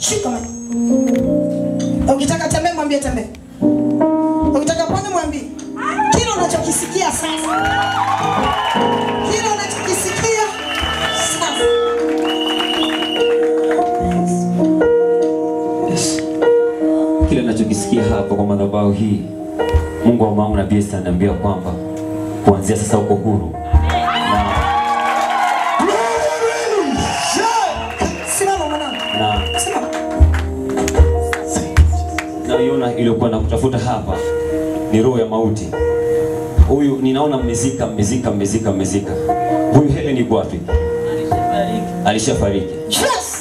shika maji. Ukitaka tembea mwambie tembea. Ukitaka pone mwambie. Kile unachokisikia sasa. Kile unachokisikia sasa. Yes. Kile ninachokisikia hapa kwa madhabahu hii, Mungu wa maana nabii Esther ananiambia kwamba kuanzia sasa uko huru. Simama mwanangu. Na Simama. naiona iliyokuwa na kutafuta hapa ni roho ya mauti. Huyu ninaona mmezika, mmezika, mmezika, mmezika. Huyu Helen yuko wapi? Alishafariki. Yes.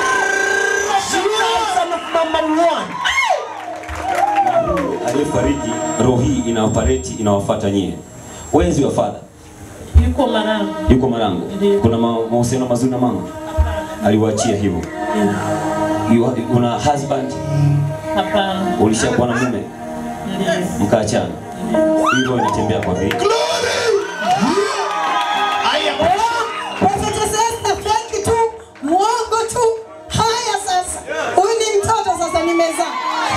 Aliyefariki, roho hii ina operate inawafuata nyie. Where is your father? Yuko Marangu. Yuko Marangu. Ndiyo. Kuna ma- mahusiano mazuri na mama? Aliwaachia hivyo. You- Una husband? Hapana. Ulishakuwa na mume? Ndiyo. Mkaachana? Hivyo inatembea kwa vipi? Prophetess Esther fake tu, muongo tu. Haya sasa. Huyu ni mtoto sasa nimezaa.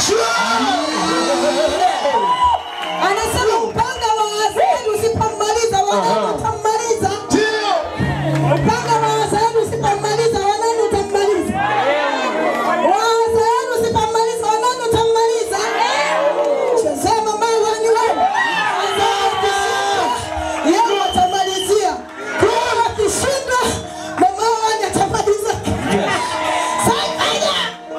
Anasema upanga wa Hazaeli usipomaliza wanani utammaliza. Upanga wa Hazaeli usipomaliza wanani utammaliza. Wa Hazaeli usipomaliza wanani utammaliza. Chezea mama wani wewe. Hazaeli yeye atamalizia. Kwa akishinda mama wani atamaliza. Sasa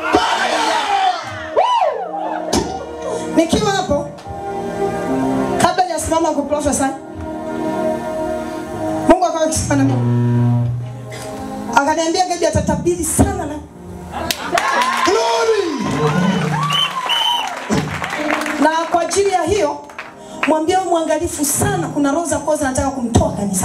nikiwa hapo kabla hajasimama kuprofesa mungu akawa akisema na mimi akaniambia gabi atatabiri sana na na kwa ajili ya hiyo mwambie awe mwangalifu sana kuna roho za kuwa zinataka kumtoa kanisa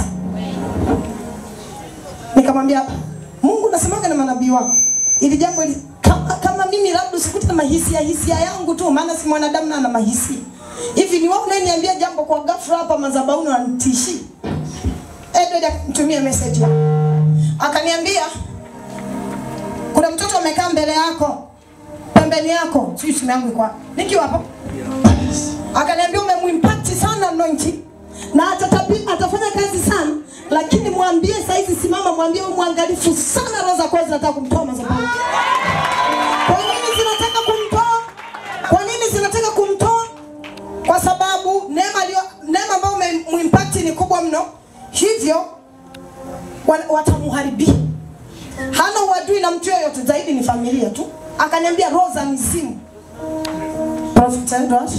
nikamwambia mungu nasemaga na manabii wako ili jambo ili kama, kama mimi labda usikute na mahisia hisia yangu tu maana si mwanadamu na ana mahisia hivi ni wewe unayeniambia jambo kwa ghafla hapa madhabahuni wanitishi Edward akanitumia message akaniambia kuna mtoto amekaa mbele yako pembeni yako sijui simu yangu iko wapi nikiwa hapo akaniambia umemuimpact sana anointing na atatabi, atafanya kazi sana lakini mwambie saizi simama mwambie uwe mwangalifu sana roho za kweli zinataka kumtoa madhabahuni kwa nini zinataka kumtoa kwa nini zinataka kumtoa kwa sababu neema aliyo neema ambayo umemuimpact ni kubwa mno hivyo wa- watamuharibia hana uadui na mtu yoyote zaidi ni familia tu akaniambia roho za mizimu Prophet Edward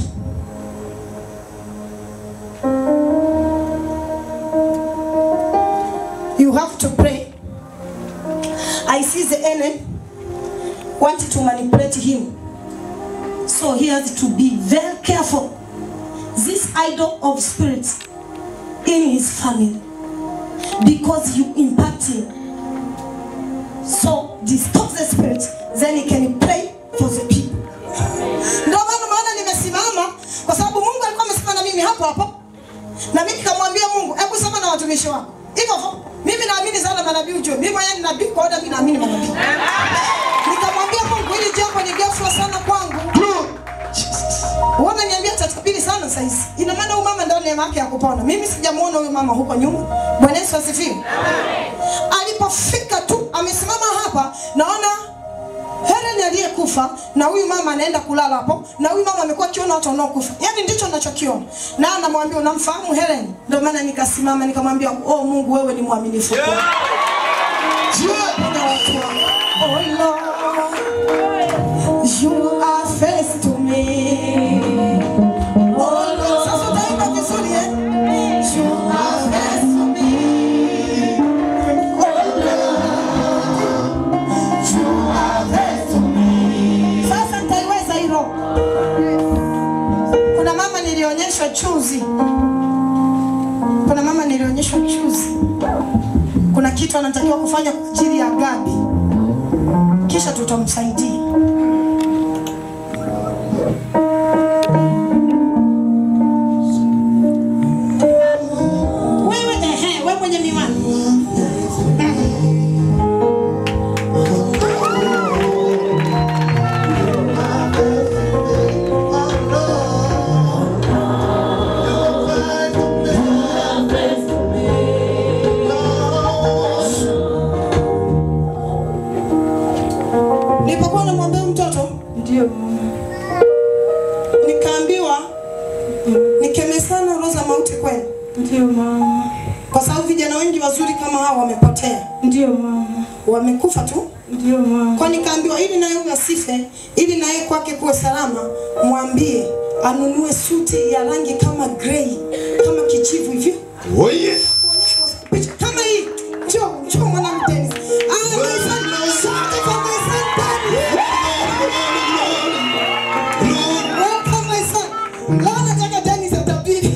you have to pray I see the enemy wanted to manipulate him so he has to be very careful this idol of spirits in his family because you impact him so distort the spirit then he can pray for the people ndio maana maana nimesimama kwa sababu mungu alikuwa amesimama na mimi hapo hapo na mimi nikamwambia mungu hebu sema na watumishi wako hivyo hivyo mimi naamini sana manabii ujue mimi mwenyewe ni nabii kwa hiyo mimi naamini manabii nikamwambia mungu hili jambo ni ghafla sana kwangu Uona niambia tatabiri sana saizi. Ina maana huyu mama ndio neema yake ya kupona. Mimi sijamuona huyu mama huko nyuma. Bwana Yesu asifiwe. Alipofika tu amesimama hapa naona Helen aliyekufa na huyu mama anaenda kulala hapo na huyu mama amekuwa akiona watu wanaokufa. Yaani ndicho ninachokiona. Na anamwambia unamfahamu Helen? Ndio maana nikasimama nikamwambia oh Mungu wewe ni mwaminifu. Yeah. watu wangu. Oh Lord. You are faithful to me. Oh Lord. Sasa utaimba vizuri eh? You are faithful to me. Oh Lord. You are faithful to me. Sasa nitaiweza hilo. Kuna mama nilionyeshwa chuzi. Kuna mama nilionyeshwa chuzi. Kuna kitu anatakiwa kufanya kwa ajili ya Gabi, kisha tutamsaidia. Wewe ehe, wewe mwenye miwani. nilipokuwa namwombea mtoto Ndio mama. nikaambiwa nikemee sana roho za mauti kwenu, Ndio mama. kwa sababu vijana wengi wazuri kama hao wamepotea, Ndio mama. wamekufa tu. Ndio mama. Kwa nikaambiwa ili naye huyu asife, ili naye kwake kuwe salama, mwambie anunue suti ya rangi kama grey, kama kijivu hivyo Oh yes. picha kama hii. Njoo, njoo mwanamke. Ah, my son, asante kwa my son Dennis. Welcome my son. Leo nataka Dennis atabiri.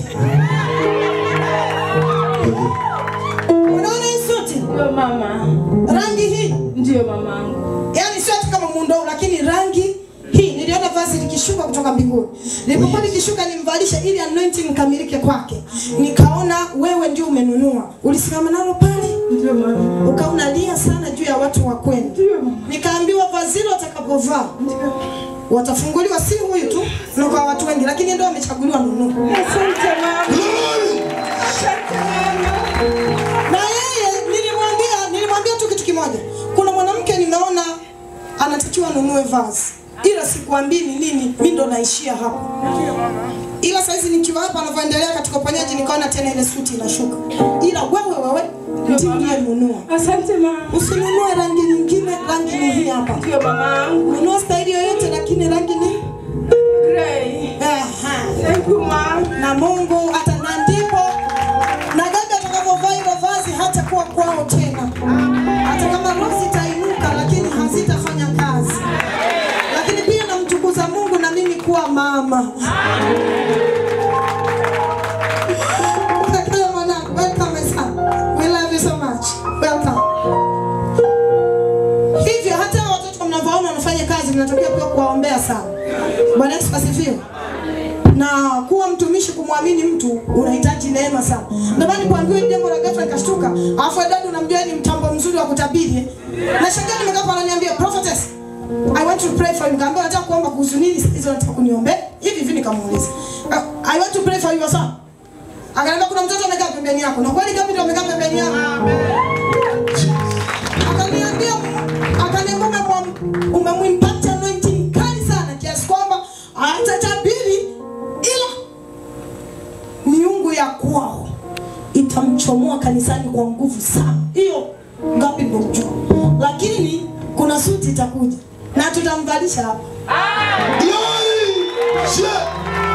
Unaona hii suti? Ndio mama. Rangi hii. Ndio mamangu. Yaani sio tu kama muundo huu, lakini rangi hii niliona vazi likishuka kutoka mbinguni. Nilipokuwa likishuka nimvalishe ili anointing ikamilike kwake. Nikaona wewe ndio umenunua. Ulisimama nalo pale Ndio mama. ukaunalia sana juu ya watu wa kwenu. Ndio mama. Nikaambiwa vazi hilo watakapovaa watafunguliwa, si huyu tu na kwa watu wengi, lakini ndio wamechaguliwa nunua. Asante mama. Asante mama. Na yeye nilimwambia, nilimwambia tu kitu kimoja, kuna mwanamke nimeona anatakiwa anunue vazi, ila sikuambii ni nini, mi ndo naishia hapo. Ila saizi nikiwa hapa anavyoendelea katika uponyaji, nikaona tena ile suti inashuka, ila wewe wewe ndiye uliyenunua. Asante mama. Usinunue rangi nyingine, rangi ni hii hapa. Ndio mamangu. Nunua staili yoyote, lakini rangi ni Gray. Aha. Thank you mama. na Mungu hata na ndipo na dada atakapovaa hilo vazi hata kuwa kwao tena, hata kama roho zitainuka, lakini hazitafanya kazi. Lakini pia namtukuza Mungu na mimi kuwa mama. Welcome, mwanangu. Welcome, my son. We love you so much. Welcome. Hivyo hata watoto mnavyoona wanafanya kazi, mnatokea pia kuwaombea sana. Bwana Yesu asifiwe na kuwa mtumishi kumwamini mtu unahitaji neema sana. Ndio maana nilipoambiwa hili jambo la ghafla nikashtuka. Alafu dada unamjua ni mtambo mzuri wa kutabiri. eh. Na shangaa nimekaa pale ananiambia prophetess I want to pray for you. Nikamwambia nataka kuomba kuhusu nini hizo nataka kuniombea. Hivi hivi nikamuuliza. "Uh, I want to pray for your son. Akaniambia kuna mtoto amekaa pembeni yako. Na kweli gapi ndio amekaa pembeni yako? Akaniambia akaniambia umemwam- umemwimpact anointing kali sana kiasi kwamba atatabiri ila miungu ya kwao itamchomoa kanisani kwa nguvu sana. Hiyo ngapi ndio ujua, lakini kuna suti itakuja na tutamvalisha hapa. Glory. Share.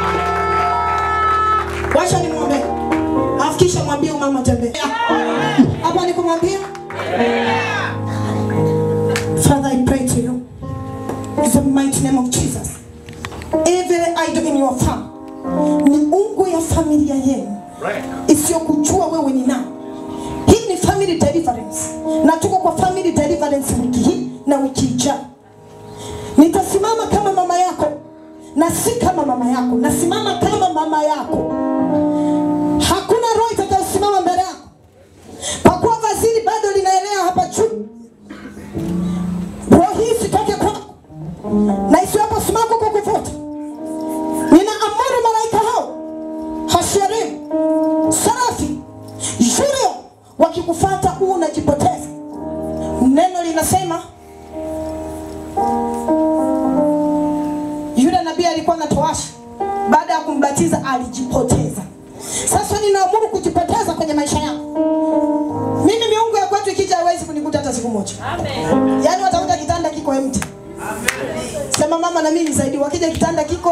Wacha nimwombe, afikisha mwambie huyu mama tembea hapa, ni kumwambia Father, I pray to you in the mighty name of Jesus. Every idol in your family, miungu ya familia yenu isiyokujua wewe ni nani. Hii ni family deliverance, na tuko kwa family deliverance wiki hii na wiki ijayo. Nitasimama kama mama yako na si kama mama yako, nasimama kama mama yako. Hakuna roho itakayosimama mbele yako, kwa kuwa vazi bado linaelea hapa juu. Roho hii isitoke kwako na isiwepo sumaku kwa kuvuta. Ninaamuru malaika hao Hashirim, Sarafi, Yurio wakikufuata huu unajipoteza. Neno linasema yule nabii alikuwa na toasha, baada ya kumbatiza alijipoteza. Sasa ninaamuru kujipoteza kwenye maisha yako. Mimi miungu ya kwetu ikija hawezi kunikuta hata siku moja. Yaani watakuta kitanda kiko empty. Sema mama na mimi nisaidie. Wakija kitanda kiko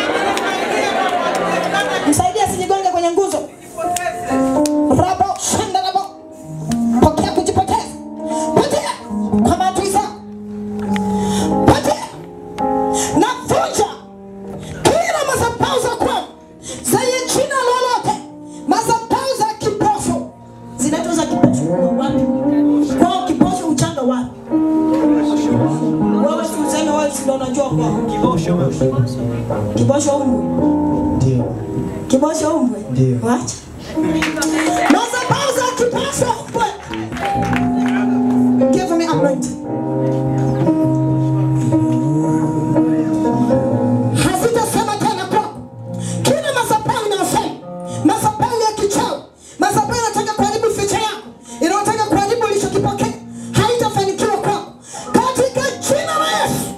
msaidie asijigonge kwenye nguzo. Rabo shanda rabo. Pokea kujipoteza. Potea kwa maadui zako. Potea. Navunja kila madhabahu za kwenu zenye jina lolote, madhabahu za kipofu zinaitwa za kipofu wapi? Kwao kipofu uchanga wapi? Wewe si useme wewe si ndio unajua kwao. Kibosho umbwe. Ndio. Kibosho umbwe. Ndio. Wacha. Madhabahu za kibosho umbwe. Give me anointing. hazitasema tena kwako. Kila madhabahu inayosema, madhabahu ya kichawi, madhabahu inataka kuharibu ficha yako, inayotaka kuharibu ulichokipokea, haitafanikiwa kwako katika jina la Yesu.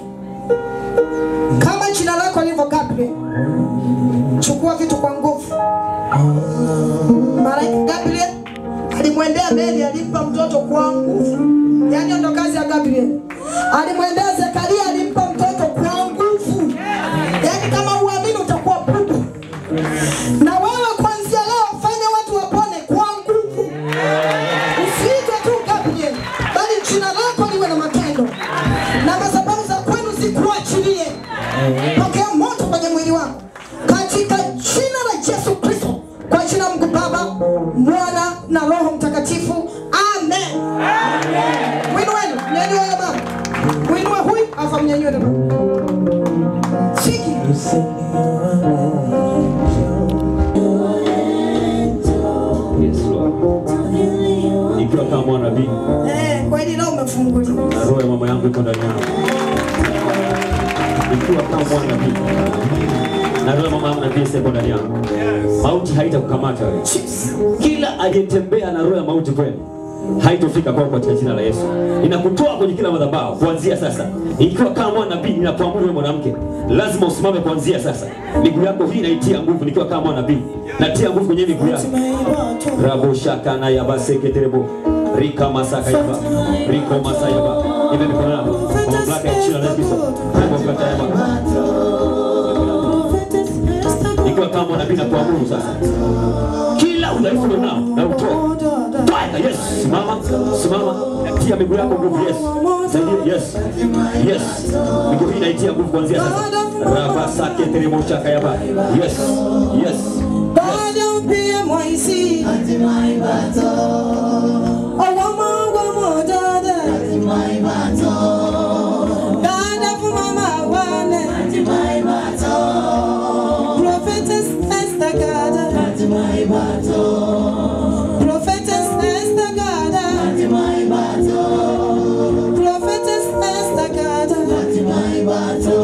anachukua vitu kwa nguvu. Malaika Gabriel alimwendea Mary, alimpa mtoto kwa nguvu. Yaani ndo kazi ya Gabriel. Alimwendea Zekaria, alimpa mtoto kwa nguvu. Yaani kama uamini utakuwa bubu. Na wewe kuanzia leo fanya watu wapone kwa nguvu. Usiitwe tu Gabriel, bali jina lako liwe na matendo, na madhabahu za kwenu zikuachilie. Pokea moto kwenye mwili wako katika jina la Yesu Kristo, kwa jina la Mungu Baba, Mwana na Roho Mtakatifu, amen. Mwinueni, mnyanyue huyo mama, mwinue huyu, afa mnyanyue na mama. Shiki Yes, Lord. Nikiwa kama mwana nabii eh, kweli leo umefunguliwa. na roho ya mama yangu iko ndani yangu. Nikiwa kama mwana nabii na roho ya mama yangu nabii iko ndani yangu. Mauti haitakukamata wewe. Kila aliyetembea na roho ya mauti kwenu haitofika kwako katika jina la Yesu. Ninakutoa kwenye kila madhabahu kuanzia sasa. Ikiwa kama mwana nabii ninapoamuru wewe mwanamke, lazima usimame kuanzia sasa. Miguu yako hii naitia nguvu nikiwa kama mwana nabii. Natia nguvu kwenye miguu yako. Rabo shaka na yaba seketerebo. Rika masaka yaba. Riko masayaba. Ibe mikono yako. Kwa mamlaka ya jina la Yesu Kristo. Rabo kata yaba. Ikiwa kama mwana nabii na kuamuru sasa. Kila udhaifu ulionao na utoe. Toa yes. Simama. Simama. Tia miguu yako nguvu yes. Saidia yes. Yes. Miguu hii naitia nguvu kuanzia sasa. Raba saketerebo shaka yaba. Yes. Yes. Bado pia mwaisi Owamangwa modade Dada fumama wane Prophetess Esther Gada Prophetess Esther Gada Prophetess Esther Gada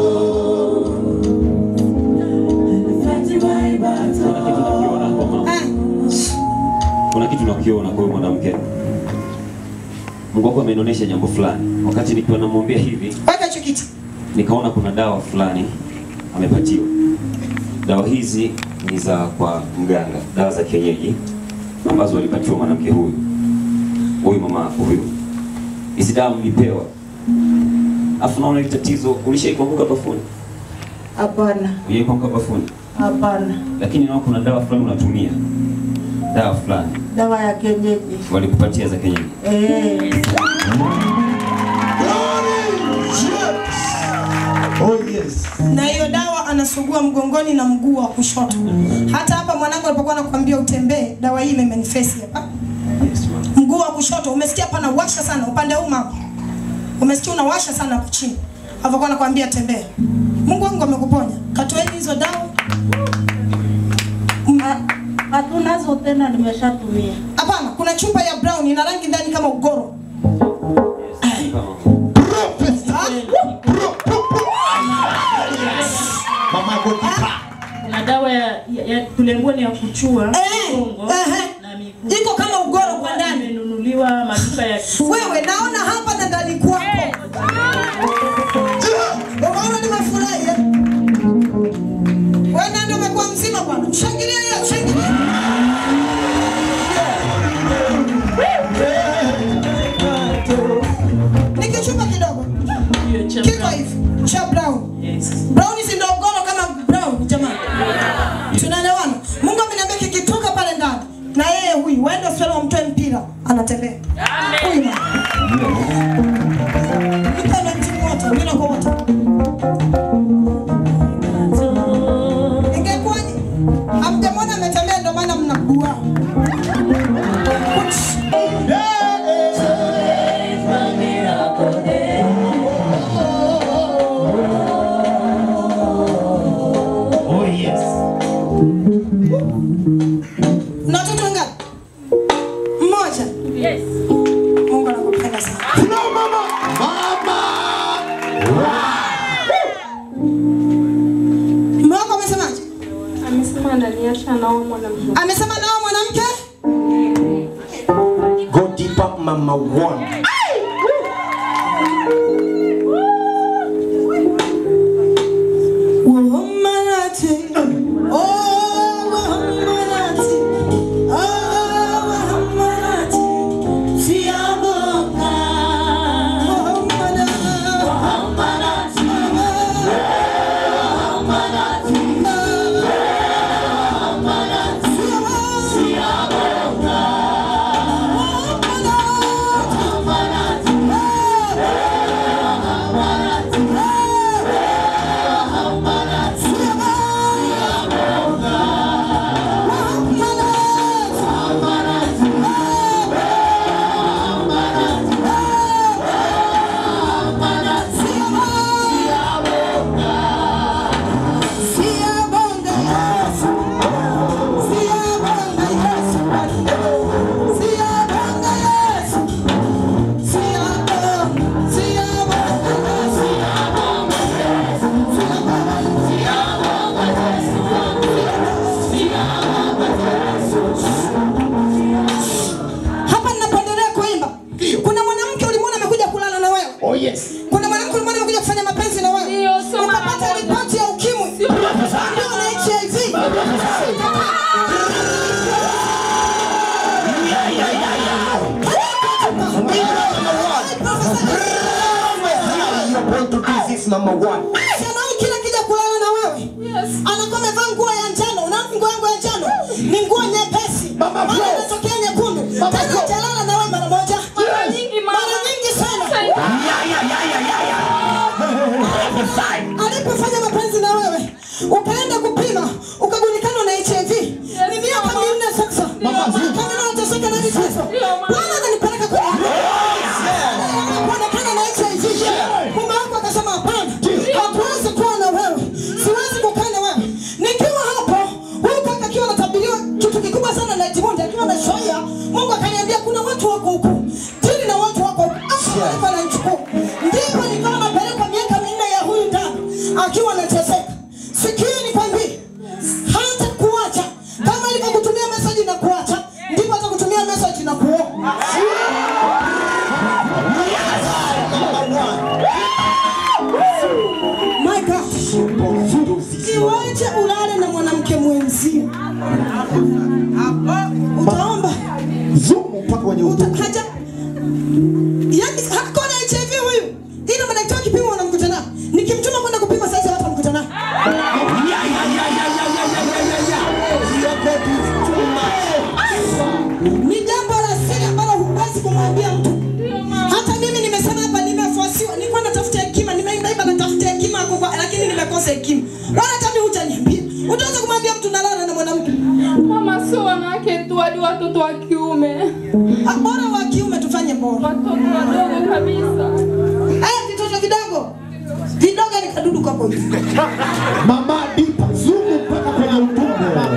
Kuna kitu nakiona kwa mama. Ah, Kuna kitu nakiona kwa huyu mwanamke. Mungu wako amenionyesha jambo fulani. Wakati nikiwa namwambia hivi, Weka hicho kiti nikaona kuna dawa fulani amepatiwa. Dawa hizi ni za kwa mganga, dawa za kienyeji ambazo walipatiwa mwanamke huyu, huyu mama huyu. Hizi dawa mlipewa, afu naona hili tatizo, ulishaikuanguka bafuni? Hapana, Ujaikuanguka bafuni, hapana lakini naona kuna dawa fulani unatumia, dawa fulani Dawa ya kienyeji walikupatia za kienyeji. Eh, Glory. Yes. Oh yes. na hiyo dawa anasugua mgongoni na mguu wa kushoto. Hata hapa mwanangu alipokuwa anakuambia utembee, dawa hii imemanifest hapa. Yes, mama. Mguu wa kushoto umesikia pana washa sana upande huu mama. Umesikia unawasha sana hapo chini. Alipokuwa anakuambia tembea. Mungu wangu amekuponya. Katoeni hizo dawa. Hatunazo tena, nimeshatumia. Hapana, kuna chupa ya brown ina rangi ndani kama ugoro. Prophet. Ah, Pro- pro- pro- Mama Gotika. Kuna dawa ya, ya, ya tulembua ni ya kuchua Eh, mgongo ehe. na miguu. Iko kama ugoro kwa ndani. Imenunuliwa maduka ya Wewe naona hapa na ndani kwako. Unaona nimefurahi eh? Wewe ndio umekuwa mzima bwana. Mshangilie yeye, mshangilie. Nikichupa kidogo. hiyo cha Kiko hivi cha brown. Yes. Brown si ndio ugoro kama brown jamani. Tunaelewana? Mungu ameniambia kikitoka pale ndani na yeye huyu waende hospitali wamtoe mpira anatembea. Huyu mama. Mpendo mtimu wote, bila kwa wote. Ingekuwaje? Hamjamwona ametembea ndio maana mnabua. Oh yes. Na watoto wangapi? Mmoja. Yes. Mungu anakupenda sana. No mama. Mama. Mume wako amesemaje? Amesema ananiacha naumwa na mzungu. Amesema nao mwanamke? Go deeper mama one. Womanate. Oh, anakuwa amevaa nguo ya njano. Unaona nguo yangu ya njano ni nguo nyepesi, Mama maana Grace. inatokea nyekundu. Mama Tena Grace. hajalala na wewe mara moja, Mara nyingi mama. mara nyingi sana. Ya, ya, ya, ya, ya, ya. Prophesy. alipofanya mapenzi na wewe ukaenda kupima ukajulikana na HIV ni miaka mama. minne sasa Mama, zuri. kama unateseka na vichezo Ndio, mama. Bwana ananipeleka kwenye kuonekana na HIV mume wako akasema hapana hatuwezi kuwa na wewe siwezi kukaa na wewe nikiwa hapo huyu kaka akiwa anatabiriwa kitu kikubwa sana na Edmund akiwa na shoya Mungu akaniambia kuna watu wako huku tili na watu wako huku alikuwa ananichukua ndipo nikawa napelekwa miaka minne ya huyu dada akiwa anateseka sikii nikwambie hata kuacha kama alivyokutumia message na kuacha ndipo atakutumia message na kuoa my God iweje ulale na mwanamke mwenzio utaomba Zumu mpaka kwenye uta, utumbo. haja yani hako na HIV huyu ila madaktari kipima wanamkuta nao nikimtuma kwenda kupima sasa hata mkuta nao Ya, ya, ya, ya, ya, ya, ya, ya, ya, ya. Your God is too much. ni jambo la siri ambalo huwezi kumwambia mtu hata mimi nimesema hapa nimefuasiwa nilikuwa natafuta hekima nimeimba imba natafuta hekima kubwa lakini nimekosa hekima wala hata mimi hutaniambia utaweza kumwambia mtu nalala na mwanamke Mama, sio wanawake tu, hadi watoto wa kiume, Ah, bora wa kiume tufanye bora watoto wadogo kabisa. haya vitoto vidogo vidogo ni kadudu kako hivi Mama Dipa, zumu mpaka kwenye utumbo.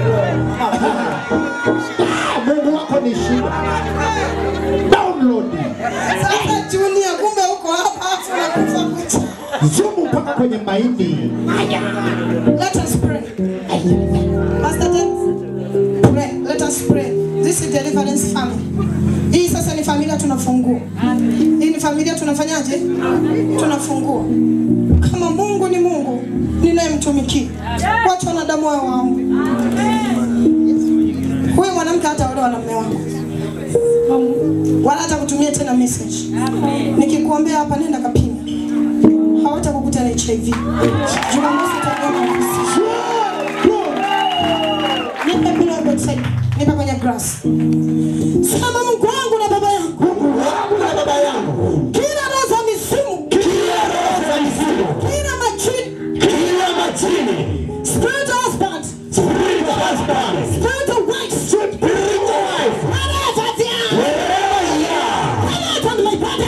Ah, Mungu wako ni shida. Download. sasa junior kumbe huko hapa afu nakufa kucha Zumu mpaka kwenye mahindi. let us pray Pastor James, pray let us pray this is deliverance family hii sasa ni familia tunafungua hii ni familia tunafanyaje tunafungua kama Mungu ni Mungu ninayemtumikia wacha wanadamu wao wangu huyu mwanamke hataolewa na mume wako wala hata kutumia tena message nikikuombea hapa nenda kapima hawatakukuta na HIV Jumamosi utakuwa na message nipe bila website nipe kwenye grass sema Mungu wangu na baba yangu Mungu wangu na baba yangu. kila roho za misimu Kila roho za mizimu. kila majini Kila majini. spirit of husband Spirit of husband. spirit of wife Spirit of wife. whatever they are Wherever you are. come out on my body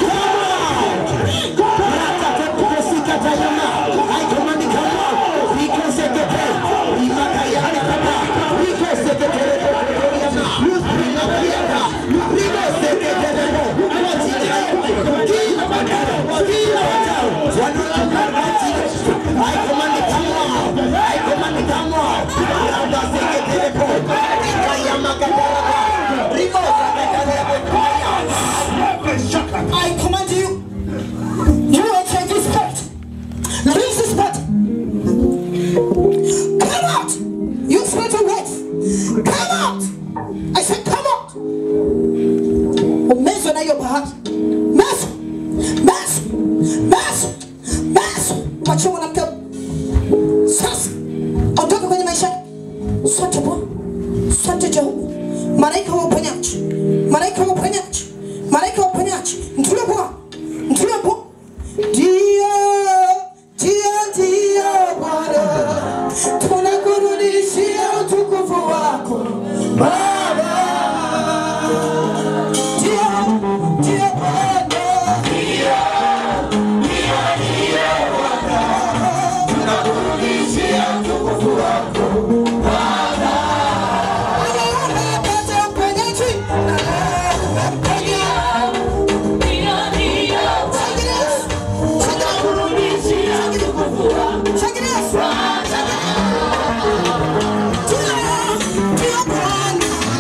I command you you HIV spirit release this body come out you spirit of wife come out I said come out umezwe na hiyo bahati meso meso meso meso wachia mwanamke sasa ondoka kwenye maisha yake. sote bwana sote jehova malaika wa uponyaji malaika wa uponyaji malaika wa uponyaji mtulie bwana mtulie bwana ndio ndio ndio bwana tunakurudishia utukufu wako baba ndio ndio bwana Check it out.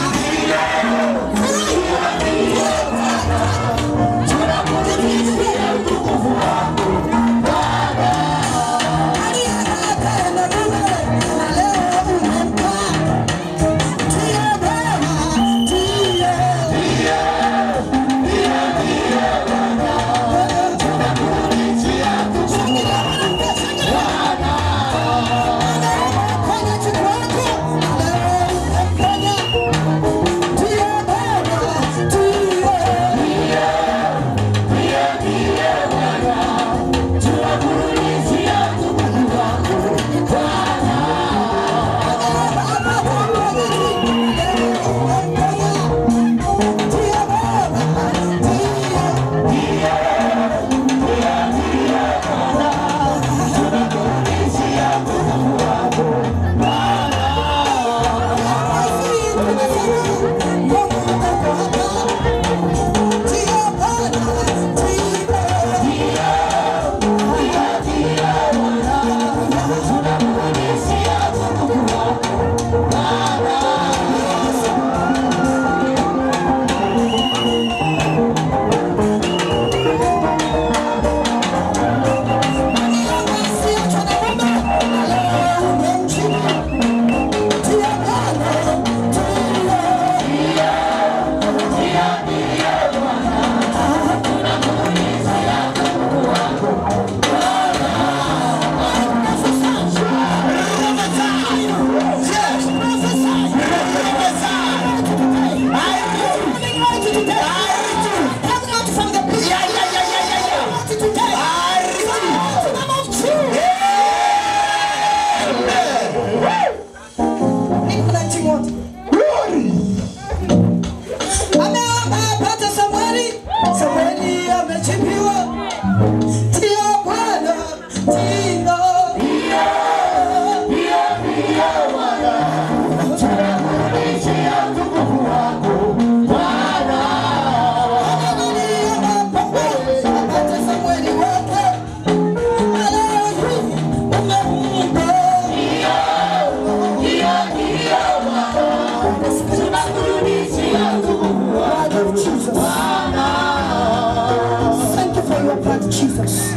Thank you for your blood, Jesus.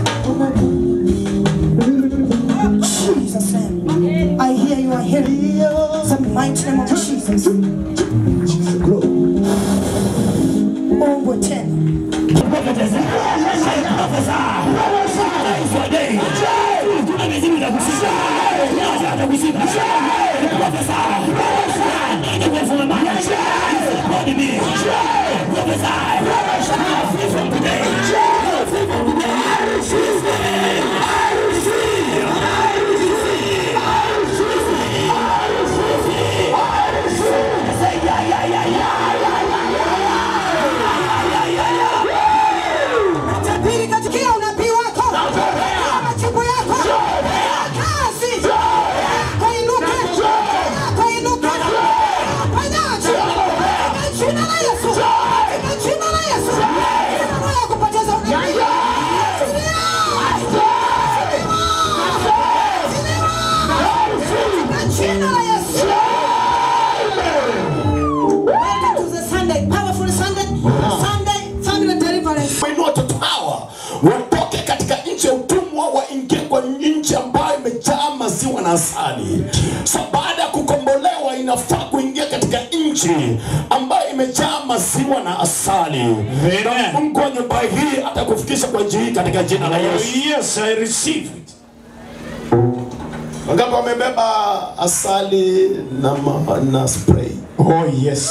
Jesus' name. I hear you, I hear you. The mighty name of Jesus. Mungu tena. Tabiri katika unabii wako. Majibu yako. Kazi. Yako inuke. Yako inuke. Fanyaje? Kwa jina la Yesu. Kwa jina la Yesu. Kila roho ya kupoteza unabii. Kwa jina la Yesu. Welcome to the Sunday, powerful Sunday, Sunday family deliverance. kuinua watoto hawa watoke katika nchi ya utumwa waingie kwa nchi ambayo imejaa maziwa na asali so baada ya kukombolewa inafaa kuingia katika nchi ambayo imejaa maziwa na asali na mungu wa nyumba hii atakufikisha kwa nchi hii katika jina la yesu Yes, I receive it. wangapi wamebeba asali na, ma, na spray Oh, yes.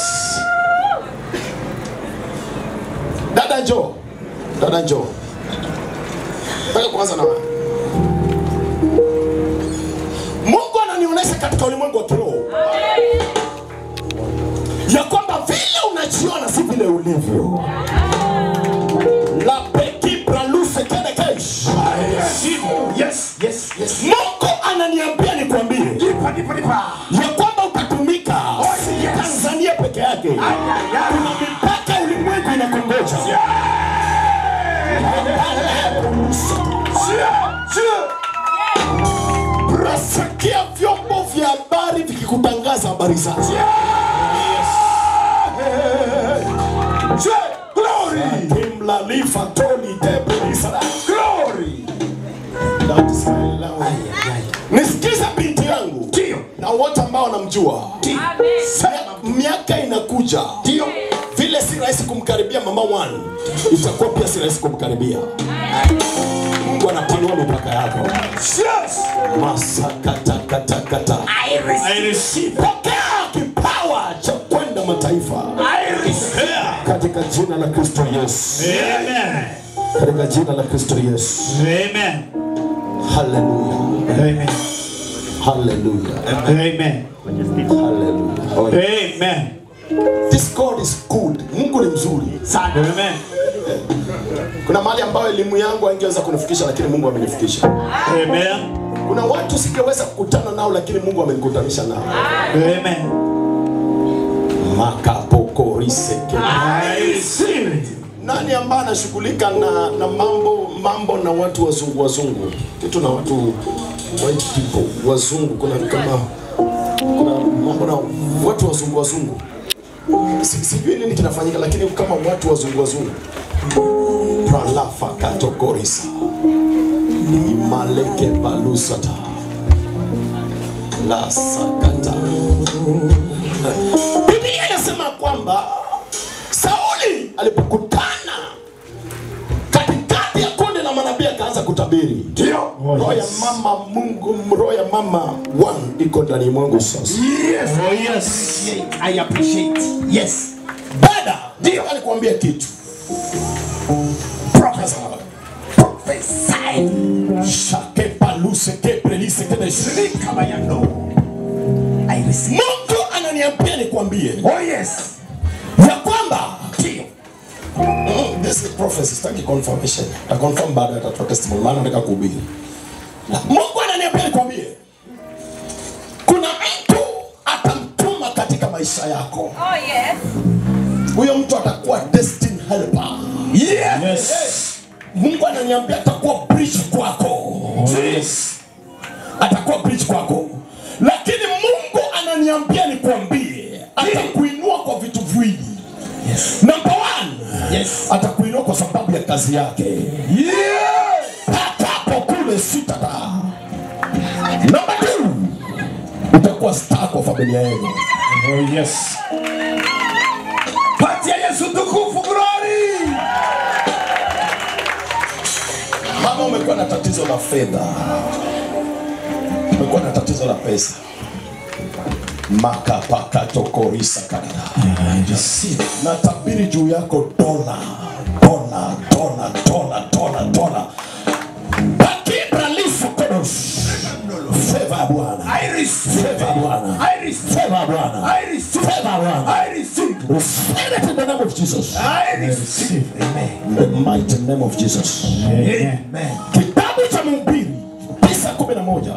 dada njoo dada njoo nataka kuanza na wewe mungu ananionyesha katika ulimwengu wa kiroho ya kwamba vile unajiona si vile ulivyo la peki praluse kedekesh I receive it. Yes, yes, yes. mungu ananiambia nikwambie Nipa, nipa, nipa. ya kwamba utatumika si yes. tanzania peke yake kuna mipaka ulimwengu inakongoja nasikia vyombo vya habari vikikutangaza habari zake Timlalifa toli debulisa. That is my language. nisikiza binti yangu na wote ambao wanamjua Sa- miaka inakuja vile si rahisi kumkaribia mama one itakuwa pia si rahisi kumkaribia mungu anapanua mipaka yako masakatakatakata I receive it. pokea kipawa cha kwenda mataifa I receive katika jina la kristo yesu Amen. katika jina la kristo yesu Amen. haleluya Amen. haleluya Amen. haleluya Oh, Amen. this god is good mungu ni mzuri Amen. kuna mahali ambayo elimu yangu haingeweza kunifikisha lakini mungu amenifikisha Amen. kuna watu singeweza kukutana nao lakini mungu amenikutanisha nao Amen. makapokoriseke I receive it. nani ambaye anashughulika na, na mambo mambo na watu wazungu wazungu kitu na watu white people wazungu kuna kama kuna mambo na watu wazungu wazungu Si- sijui nini kinafanyika lakini kama watu wazungu wazungu pralafakatokorisa imaleke balusata la sakata biblia inasema kwamba sauli alipokutana katikati ya kundi la manabii akaanza kutabiri ndio roho ya mama mungu roho ya mama one iko ndani mwangu sasa Yes. Oh, yes. I appreciate. Yes. Dada, ndio alikuambia kitu. Professor. Prophesy. Shake paluse ke prelise ke de shirika bayano. I receive. Mungu ananiambia nikwambie. Oh yes. Ya kwamba ndio. Mm, this is prophecy, sitaki confirmation. Ta confirm baada ya tatoa testimony maana nataka kuhubiri. Na Mungu ananiambia nikwambie. Kuna mtu atamtuma katika maisha yako. Oh, yes. Huyo mtu atakuwa destiny helper. Yes. Mungu ananiambia atakuwa bridge kwako. Yes. atakuwa bridge kwako lakini mungu ananiambia nikwambie atakuinua kwa vitu viwili number one atakuinua kwa sababu ya kazi yake hatapo kule sitata number two utakuwa star kwa familia yenu Oh, yes. Patia Yesu tukufu glory. Mama, umekuwa na tatizo la fedha, umekuwa na tatizo la pesa, makapakatokorisa kanada natabiri juu yako dola dola dola dola dola dola bakibralifu kodos feva ya Bwana feva ya Bwana feva ya Bwana feva ya Bwana receive it in the name of Jesus in the mighty name of Jesus Amen. kitabu cha mhubiri tisa kumi na moja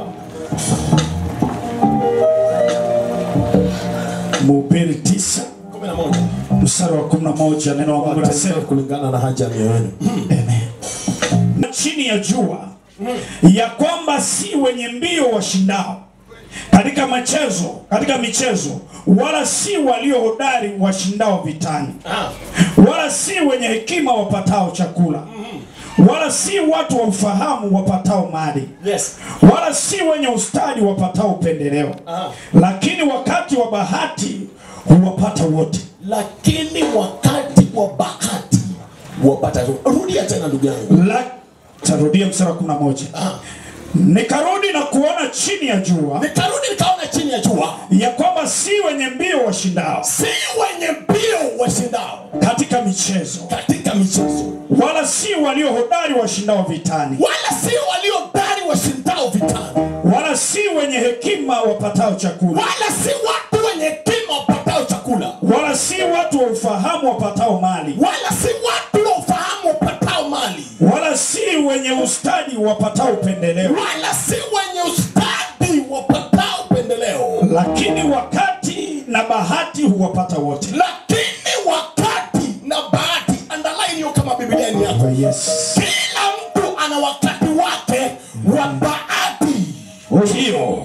Mhubiri tisa kumi na moja mstari wa kumi na moja neno la Mungu Watende linasema kulingana na haja ya mioyo yenu na chini ya jua ya kwamba si wenye mbio washindao katika michezo katika michezo wala si walio hodari washindao vitani wala si wenye hekima wapatao chakula wala si watu wa ufahamu wapatao mali yes wala si wenye ustadi wapatao upendeleo lakini wakati wa bahati huwapata wote lakini wakati wa bahati wapata rudia tena ndugu yangu La, tarudia mstari wa kumi na moja nikarudi na kuona chini ya jua nikarudi nikaona chini ya jua ya kwamba si wenye mbio washindao si wenye mbio washindao katika michezo katika michezo wala si walio hodari washindao vitani wala si waliodari washindao vitani wala si wenye hekima wapatao chakula wala si watu wenye hekima wapatao chakula wala si watu wa ufahamu wapatao mali wala si watu wa ufahamu wapatao mali wala si wenye ustadi wapatao upendeleo wala si wenye ustadi wapatao pendeleo lakini wakati na bahati huwapata wote lakini wakati na bahati andalai hiyo kama biblia ni yako yes. kila mtu ana wakati wake wa bahati hiyo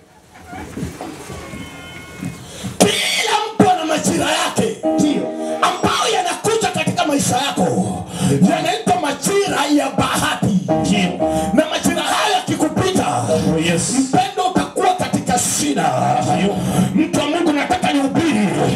kila mtu ana majira yake ambayo yanakuja katika maisha yako yanaitwa majira ya bahati na majira haya yakikupita Oh, yes. mpendo utakuwa katika shida mtu wa mungu nataka nihubiri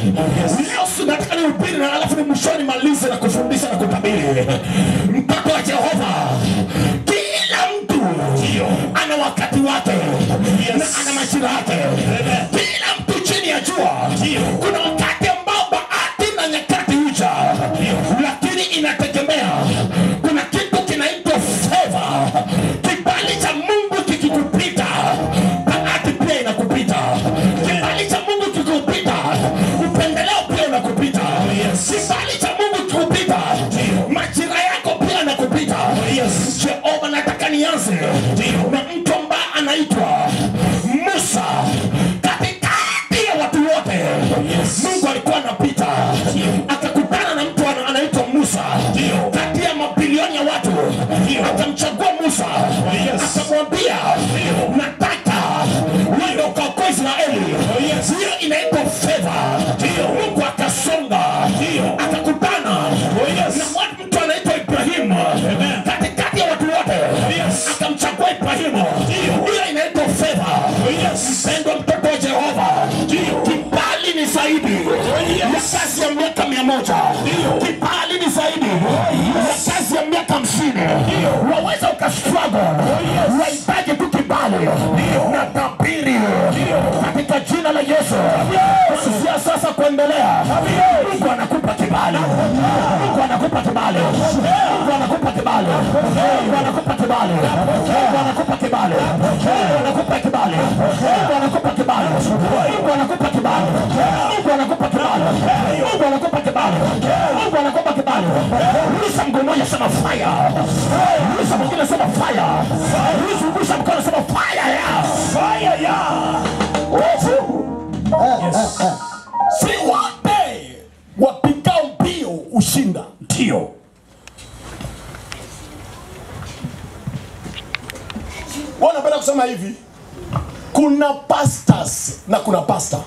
leo si nataka nihubiri na alafu ni mwishoni malize na kufundisha na kutabiri mtoto wa jehova kila mtu ana wakati wake na ana majira yake kila mtu chini ya jua kuna wakati ambao bahati na nyakati huja lakini inategemea kuna kitu kinaitwa feva kibali cha mungu kikikupita bahati pia inakupita kibali cha mungu kikikupita upendeleo pia unakupita kibali cha mungu kikupita majira yako pia yanakupita jehova nataka nianze na mtu ambaye anaitwa musa katikati ya watu wote mungu alikuwa anapita akakutana na mtu ana- anaitwa musa kati ya mabilioni ya watu akamchagua musa akamwambia nataka wende ukaokoa israeli hiyo inaitwa fedha mungu akasonga akakutana na watu- mtu anaitwa ibrahimu katikati ya watu wote akamchagua ibrahimu hiyo inaitwa fedha mpendwa mtoto wa jehova kibali ni zaidi ya kazi ya miaka mia moja kibali ni zaidi ya kazi ya miaka hamsini waweza ukastrago wahitaji tu kibali na tabiri katika jina la yesu kuanzia sasa kuendelea mungu anakupa kibali mungu anakupa kibali mungu anakupa kibali mungu anakupa kibali mungu anakupa kibali mungu anakupa kibali mungu anakupa kibali mungu anakupa kibali mungu anakupa kibali mungu anakupa kibali mungu anakupa kibali rusha mguu mmoja sema fire rusha mwingine sema fire rusha rusha mkono sema fire ya fire ya si wote wapigao mbio ushinda ndio wanapenda kusema hivi kuna pastors na kuna pasta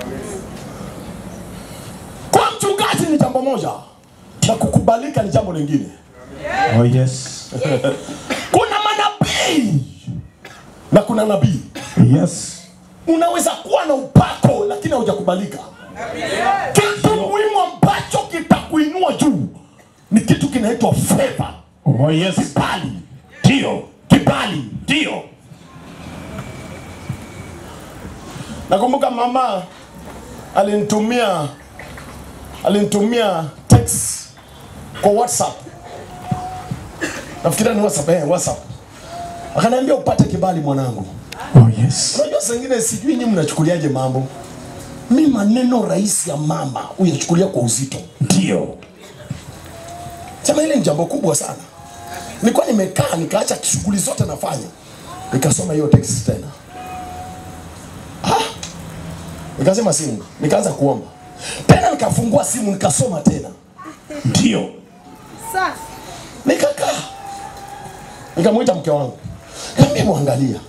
kwa mchungaji ni jambo moja na kukubalika ni jambo lingine Oh yes. kuna manabii na kuna nabii Yes. unaweza kuwa na upako lakini haujakubalika kitu muhimu ambacho kitakuinua juu ni kitu kinaitwa favor Oh yes. kibali ndio kibali ndio nakumbuka mama alinitumia alinitumia text kwa whatsapp nafikiria ni whatsapp eh, whatsapp akaniambia upate kibali mwanangu Oh yes. unajua saa ingine sijui nyinyi mnachukuliaje mambo mi maneno rahisi ya mama uyachukulia kwa uzito Ndio. sema ile ni jambo kubwa sana nilikuwa nimekaa nikaacha shughuli zote nafanya nikasoma hiyo text tena ah! nikasema simu nikaanza kuomba tena nikafungua simu nikasoma tena Ndio. nikakaa nikamwita mke wangu kaambia mwangalia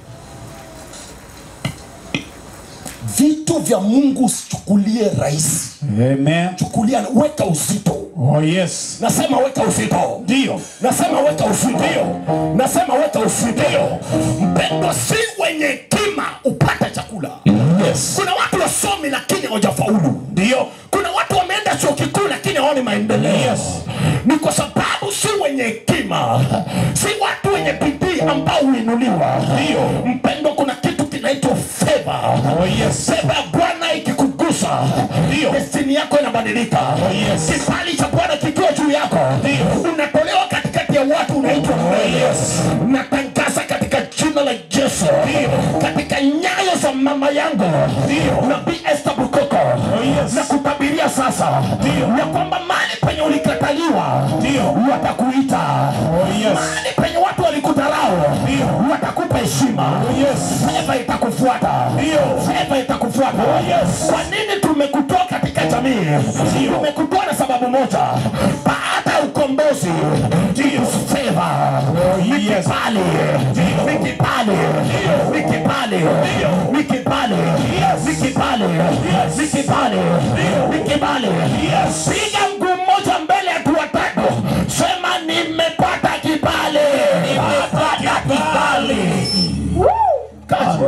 vitu vya mungu usichukulie rahisi Amen. chukulia weka uzito Oh yes. nasema weka uzito Ndio. nasema weka uzito nasema weka uzito mpendo si wenye hekima upate chakula Yes. kuna watu wasomi lakini hawajafaulu Ndio. kuna watu wameenda chuo kikuu lakini hawaoni maendeleo Yes. ni kwa sababu si wenye hekima si watu wenye bidii ambao huinuliwa Ndio. mpendo kuna kitu kinaitwa feva Oh yes. feva ya bwana ikikugusa Ndio. destini yako inabadilika yes. kibali cha bwana kikiwa juu yako Ndio. unatolewa katikati ya watu unaitwa yes. natangaza katika jina la yesu katika nyayo za mama yangu nabii Esther Bukoko yes. na kutabiria sasa ya kwamba mali penye ulikataliwa watakuita yes. mali penye watu walikudharau watakupa heshima fedha itakufuata fedha itakufuata kwa nini tumekutoa katika jamii tumekutoa na sababu moja baada ya ukombozi fedha ni yes. kibali ni kibali ni kibali ni kibali ni kibali ni kibali ni kibali piga mguu mmoja mbele ya watu watatu sema nimepata kibali nimepata kibali kazi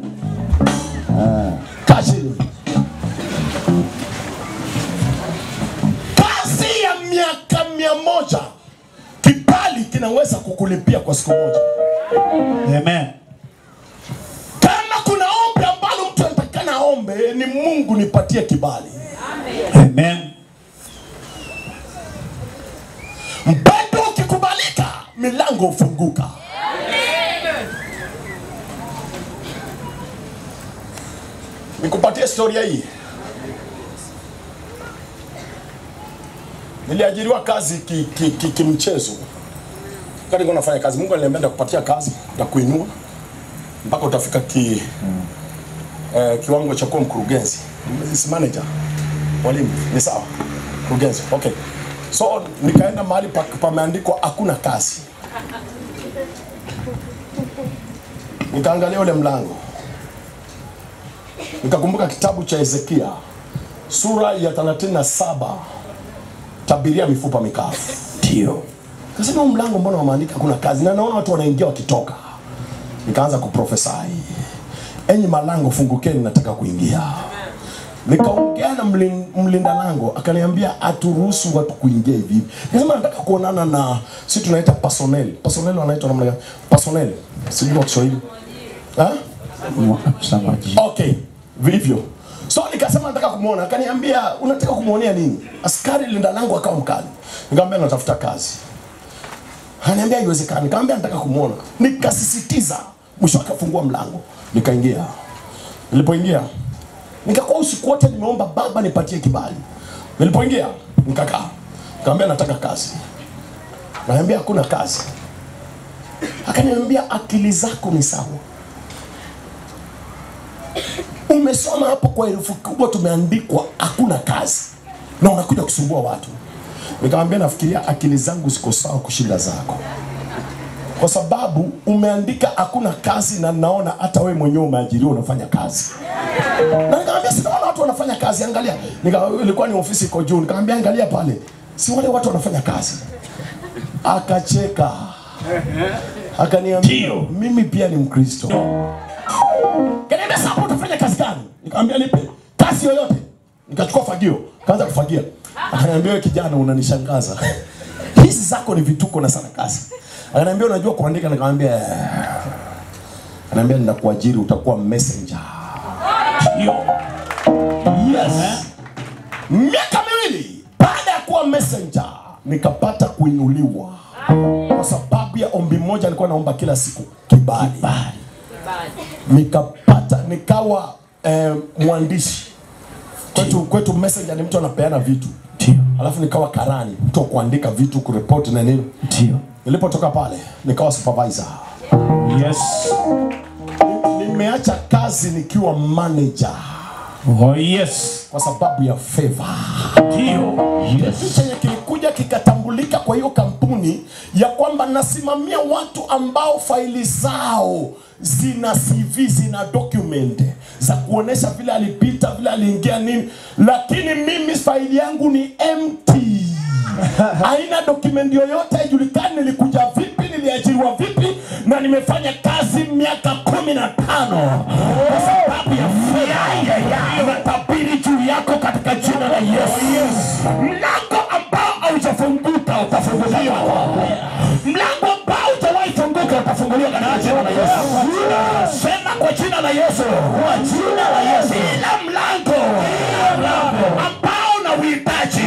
kazi kazi ya miaka mia moja kibali kinaweza kukulipia kwa siku moja Amen. kama kuna ombi ambalo mtu anatakana aombe ni mungu nipatie kibali Amen. mpendo ukikubalika milango hufunguka nikupatie historia hii niliajiriwa kazi kimchezo ki, ki, kimchezo. wakati nilikuwa nafanya kazi mungu aliniambia ndakupatia kazi ndakuinua mpaka utafika ki, eh, kiwango cha kuwa mkurugenzi si manager mwalimu ni sawa mkurugenzi okay so nikaenda mahali pa- pameandikwa hakuna kazi nikaangalia ule mlango nikakumbuka kitabu cha hezekia sura ya 37 tabiria mifupa mikavu Ndio. kasema huu mlango mbona wameandika hakuna kazi na naona watu wanaingia wakitoka nikaanza kuprofesai enyi malango fungukeni nataka kuingia nikaongea na mlin, mlinda lango akaniambia aturuhusu watu kuingia hivi hivi nikasema nataka kuonana na si tunaita personnel personnel wanaitwa namna gani personnel sijui kwa kiswahili ha? Msamaji. okay vilivyo so nikasema nataka kumwona akaniambia unataka kumwonea nini askari linda langu akawa mkali nikamwambia natafuta kazi ananiambia haiwezekani nikamwambia nataka kumwona nikasisitiza mwisho akafungua mlango nikaingia nilipoingia nikakuwa usiku wote nimeomba baba nipatie kibali nilipoingia nikakaa nikamwambia nataka kazi naambia hakuna kazi akaniambia akili zako ni sawa umesoma hapo kwa herufi kubwa tumeandikwa hakuna kazi na unakuja kusumbua watu nikamwambia nafikiria akili zangu ziko sawa kushinda zako kwa sababu umeandika hakuna kazi na naona hata wewe mwenyewe umeajiriwa unafanya kazi na nikamwambia sinaona watu wanafanya kazi angalia nika, ilikuwa ni ofisi iko juu nikamwambia angalia pale si wale watu wanafanya kazi akacheka akaniambia mimi pia ni mkristo kaniambia sasa hapo utafanya kazi gani nikamwambia nipe kazi yoyote nikachukua fagio kaanza kufagia akaniambia wewe kijana unanishangaza hizi zako ni vituko na sana kazi akaniambia unajua kuandika nikamwambia "Eh." akaniambia ninakuajiri utakuwa messenger yes miaka miwili baada ya kuwa messenger nikapata kuinuliwa kwa sababu ya ombi moja nilikuwa naomba kila siku kibali, nikapata nikawa eh, mwandishi kwetu, kwetu messenger ni mtu anapeana vitu alafu nikawa karani mtu wa kuandika vitu kureport na nini Ndio. nilipotoka pale nikawa supervisor Yes. nimeacha kazi nikiwa manager Oh yes. kwa sababu ya favor Ndio. kitu chenye kilikuja kikatambulika kwa hiyo kampuni ya kwamba nasimamia watu ambao faili zao zina CV zina document za kuonesha vile alipita vile aliingia nini, lakini mimi faili yangu ni empty haina document yoyote, haijulikani nilikuja vipi, niliajiriwa vipi, na nimefanya kazi miaka kumi na tano kwa sababu ya fedha. Natabiri juu yako katika jina la Yesu, mlango ambao haujafunguka utafunguliwa, mlango ambao hujawahi funguka utafunguliwa katika jina la Yesu. Sema kwa jina la Yesu, kwa jina la Yesu, ila mlango ambao na uhitaji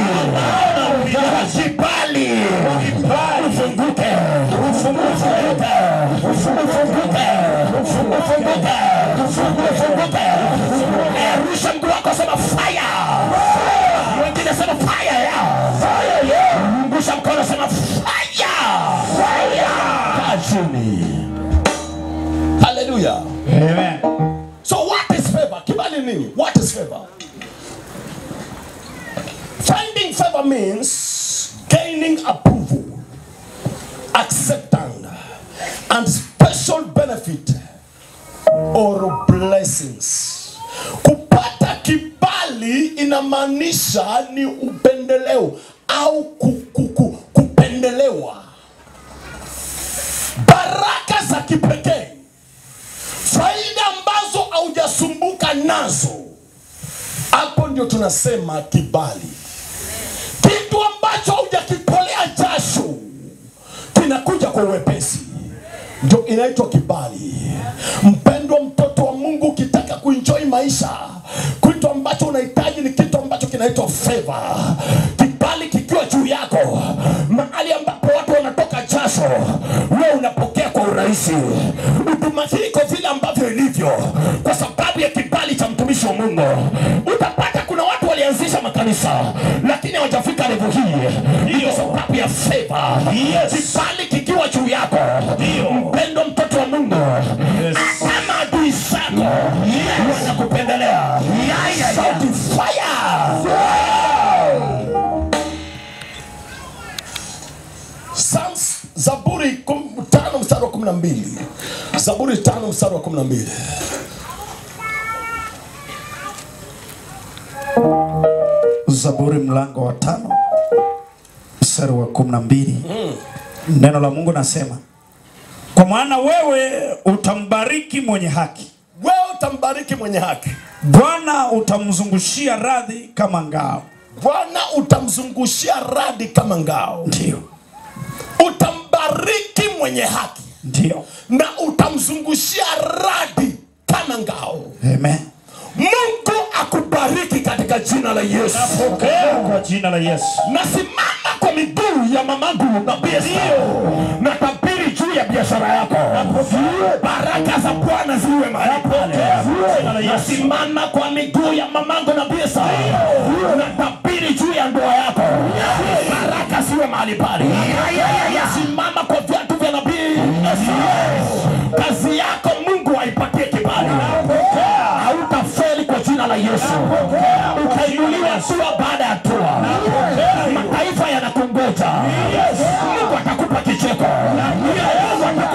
kibali ufunguke, ufunguke, ufunguke, ufunguke, ufunguke. Eh, Rusha mguu wako, sema fire. Wengine sema fire ya fire ya. Rusha mkono, sema fire, fire. Kaa chini. Hallelujah. Amen. So what is favor? Kibali nini? What is favor? Finding favor means gaining approval, acceptance, and special benefit or blessings. Kupata kibali inamaanisha ni upendeleo au ku- ku- ku- kupendelewa, baraka za kipekee faida ambazo haujasumbuka nazo, hapo ndio tunasema kibali. Kitu ambacho haujakitolea jasho kinakuja kwa uwepesi, ndio inaitwa kibali. Mpendwa mtoto wa Mungu, ukitaka kuenjoy maisha, kitu ambacho unahitaji ni kitu ambacho kinaitwa favor. Kibali kikiwa juu yako, mahali ambapo watu wanatoka jasho, wewe unapokea kwa urahisi. Huduma hii iko vile ambavyo ilivyo kwa sababu ya kibali cha mtumishi wa Mungu. Utapata kuna watu walianzisha makanisa lakini hawajafika level hii, hiyo sababu ya favor. Kibali kikiwa juu yako, mpendo mtoto wa Mungu, kama adui zako wanakupendelea, sauti fire. Psalms, Zaburi kum- tano mstari wa kumi na mbili Zaburi tano mstari wa kumi na mbili Zaburi mlango wa tano mstari wa kumi na mbili neno la Mungu nasema, kwa maana wewe utambariki mwenye haki, wewe utambariki mwenye haki, Bwana utamzungushia radhi kama ngao. Bwana utamzungushia radi kama ngao. Ndio, Utambariki mwenye haki ndio, na utamzungushia radi kama ngao. amen. Mungu akubariki katika jina la Yesu. Pokea kwa jina la Yesu. Nasimama kwa miguu ya mamangu nabii Esther. Natabiri juu ya biashara yako, baraka za Bwana ziwe mahali pale. Nasimama kwa miguu ya mamangu nabii Esther. Natabiri juu ya ndoa yako, baraka ziwe mahali pale. Nasimama kwa viatu vya nabii Esther. Kazi yako Mungu aipatie kibali, hautafeli kwa jina la Yesu. Utainuliwa hatua baada ya hatua, mataifa yanakungoja. Mungu atakupa kicheko, Mungu atakupa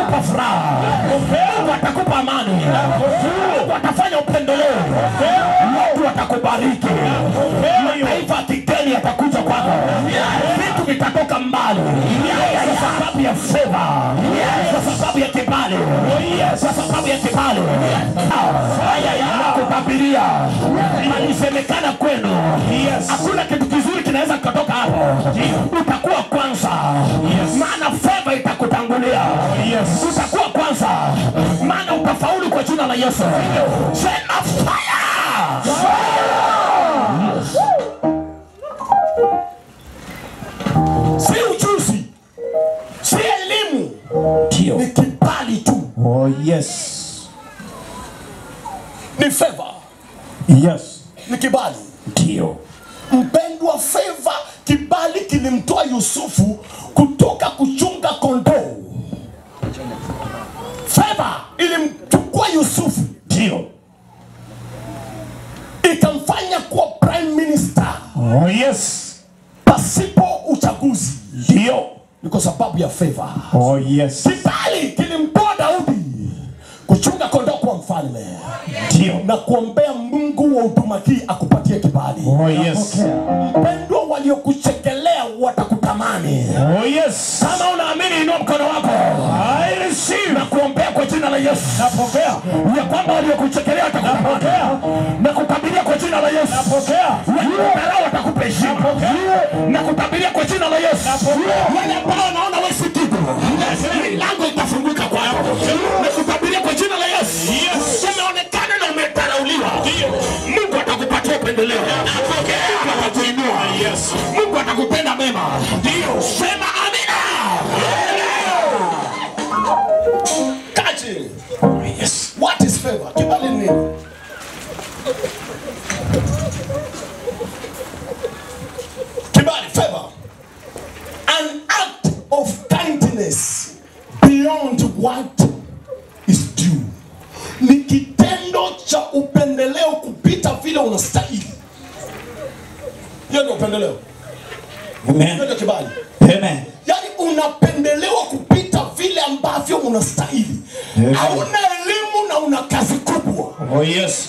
Mungu atafanya upendeleo, watu watakubariki, mataifa ya kigeni yatakuja kwako, vitu vitatoka mbali kwa sababu ya fedha, kwa sababu ya kibali, kwa sababu ya kibali. Haya yanakutabiria alisemekana kwenu, hakuna kitu kizuri kinaweza kutoka hapo. Utakuwa kwanza, maana fedha itakutangulia. Utakuwa kwanza, maana utafaulu kwa jina la Yesu. Sema fire! Si ujuzi, si elimu, Ndio. ni kibali tu, Oh yes. ni favor, Yes. ni kibali. Ndio. Mpendwa, favor, kibali kilimtoa Yusufu kutoka kuchunga kondoo. Favor ilimchukua Yusufu Ndio. ikamfanya kuwa prime minister Oh yes. pasipo uchaguzi. Ndio. Ni kwa sababu ya favor. Oh yes. Kibali kilimtoa Daudi kuchunga kondoo kuwa mfalme Ndio. na kuombea Mungu wa huduma hii akupatie kibali. Oh yes. Mpendwa, waliokuchekelea watakutamani. Oh yes. Kama unaamini, inua mkono wako. I receive. na kuombea kwa jina la Yesu. Napokea. ya kwamba waliokuchekelea watakupokea na kutabiria kwa jina la Yesu. Napokea. Waliodharau watakupa heshima na kutabiria kwa jina la Yesu. Wale ambao wanaona wewe si kitu, milango itafunguka kwako na kutabiria kwa jina la Yesu. Umeonekana na umedharauliwa, Mungu atakupatia upendeleo. Mungu atakuinua. Mungu atakupenda mema. Sema amina. Kaa chini. Yes. What is favor? Kibali ni nini? Kibali, favor. An act of kindness beyond what is due. Ni kitendo cha upendeleo kupita vile unastahili. Hiyo ndio upendeleo. Hiyo Amen. ndio kibali. Amen. Yaani unapendelewa kupita vile ambavyo unastahili. Amen. Hauna elimu na una kazi kubwa. Oh yes.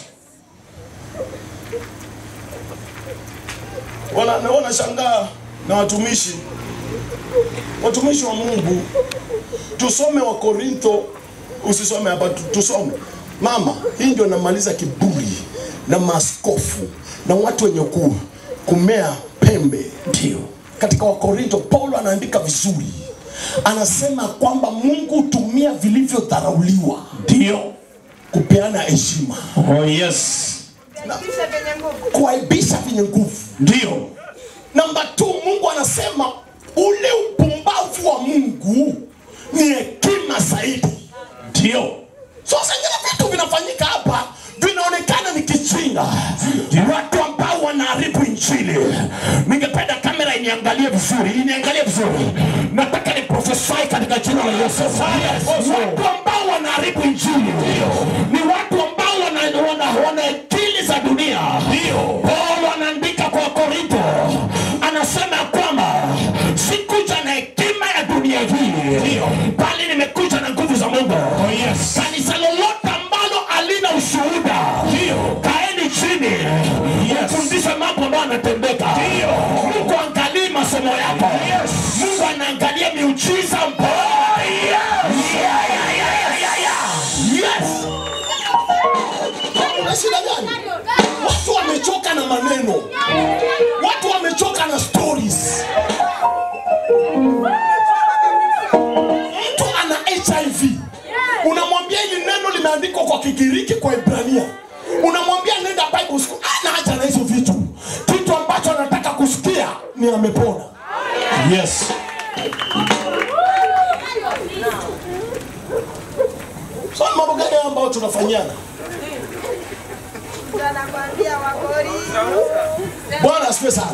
Wana naona shangaa na watumishi watumishi wa Mungu, tusome wa Korintho, usisome hapa, tu- tusome mama. Hii ndio namaliza kiburi na maaskofu na watu wenye ku, kumea pembe. Ndio katika Wakorinto Paulo anaandika vizuri, anasema kwamba Mungu hutumia vilivyodharauliwa Ndio. kupeana heshima, Oh yes. kuaibisha vyenye nguvu. Ndio. Namba tu, Mungu anasema ule upumbavu wa Mungu ni hekima zaidi. Ndio. So zingine vitu vinafanyika hapa vinaonekana ni kijinga, watu ambao wanaharibu injili. Ningependa kamera iniangalie vizuri, iniangalie vizuri. Nataka ni prophesy katika jina la Yesu. Watu ambao wanaharibu injili ni watu ambao wana, wana, wana akili za dunia. Paulo anaandika kwa Korinto, anasema kwamba sikuja na hekima ya dunia hii, bali nimekuja na nguvu za Mungu. Kanisa lolote ambalo halina ushuhuda, kaeni chini, mfundishe mambo ambayo anatendeka. Mungu angalii masomo yako, Mungu anaangalia miujiza ambayo Yeah, yeah, yeah, yeah, yeah. Yes. Una shida gani? Watu wamechoka na maneno, watu wamechoka na stories. Mtu ana HIV, unamwambia hili neno limeandikwa kwa Kigiriki, kwa Ibrania, unamwambia nenda Bible school, ana haja na hizo vitu. Kitu ambacho anataka kusikia ni amepona. Yes. So ni mambo gani haya ambayo tunafanyana? Bwana asifiwe sana.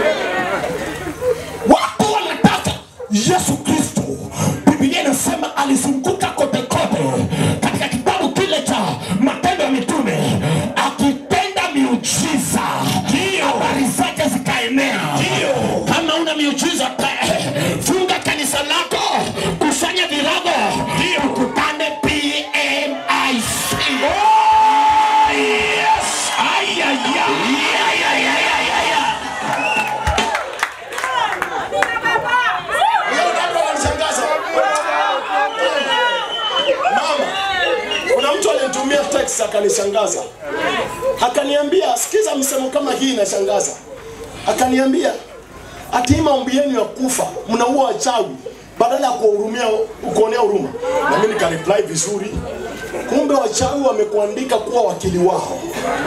Watu wanataka Yesu Kristo. Biblia inasema alizunguka kote kote katika kitabu kile cha Matendo ya Mitume akitenda miujiza, habari zake zikaenea. Kama una miujiza, pe- funga kanisa lako, kusanya virago, tukutane PMIC. akanishangaza, akaniambia, sikiza msemo kama hii inashangaza. Akaniambia ati hii maombi yenu ya kufa mnaua wachawi badala ya kuwahurumia kuonea huruma. Na mimi nikareply vizuri, kumbe wachawi wamekuandika kuwa wakili wao.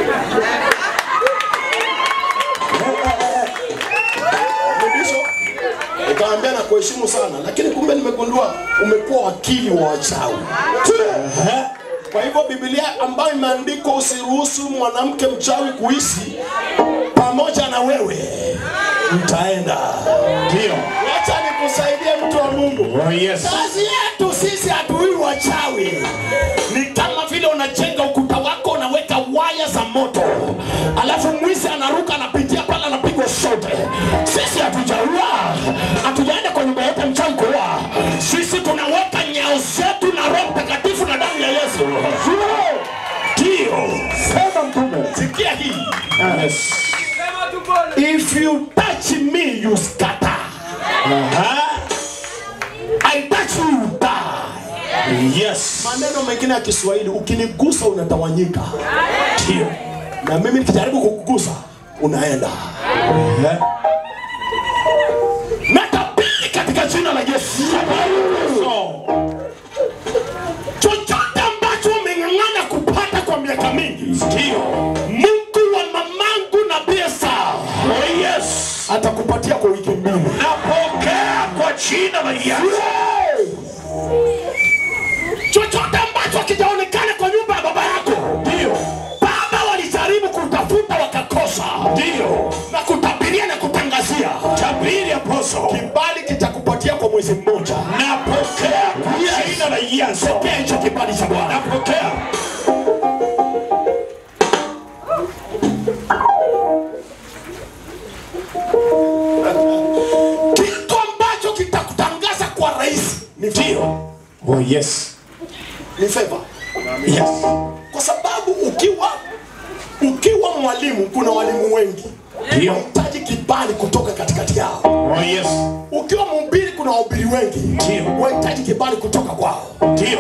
Mrudisho ukaambia na kuheshimu sana, lakini kumbe nimegundua umekuwa wakili wa wachawi. Kwa hivyo Biblia ambayo imeandikwa usiruhusu mwanamke mchawi kuishi pamoja na wewe, mtaenda. Ndio. Acha nikusaidie mtu wa Mungu. Oh, yes. Kazi yetu sisi hatuui wachawi, ni kama vile unajenga ukuta wako, unaweka waya za moto, alafu mwizi anaruka anapitia pale, anapigwa shote. Sisi hatujaua, hatujaenda kwa nyumba yote mchawi kuua. Sisi tunaweka nyao zetu na Roho Mtakatifu na damu ya Yesu. Ndio, sema mtume, sikia hii. Yes. If you touch me, you scatter. I touch you, you die. Yes. Maneno mengine ya Kiswahili, ukinigusa unatawanyika. Ndio. Na mimi nikijaribu kukugusa unaenda. Natabiri katika jina la Yesu. Chochote ambacho umeng'ang'ana kupata kwa miaka mingi, ndio Mungu wa mamangu na pesa, oh yes, atakupatia kwa wiki mbili. Napokea kwa jina la Yesu. chochote ambacho hakijaonekana kwa nyumba ya baba yako, ndio baba walijaribu kutafuta wakakosa, ndio na kutabiria na kutangazia, tabiri aposo, kibali kitakupatia kwa mwezi mmoja. Napokea kwa jina la Yesu. Pokea hicho kibali cha Bwana. Napokea. Kitu ambacho kitakutangaza kwa rais ni ndio Oh, yes. ni favor. Yes. kwa sababu ukiwa ukiwa mwalimu, kuna walimu wengi Ndio. unahitaji kibali kutoka katikati yao. Oh, yes. Ukiwa mhubiri, kuna wahubiri wengi Ndio. unahitaji kibali kutoka kwao. Ndio.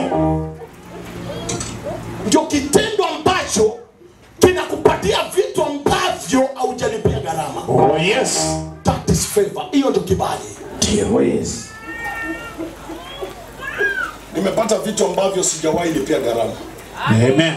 Ndio kitendo ambacho kinakupatia vitu ambavyo haujalipia gharama. Oh, yes. That is favor. Hiyo ndio kibali. Ndio. Oh, yes. Nimepata vitu ambavyo sijawahi lipia gharama. Amen.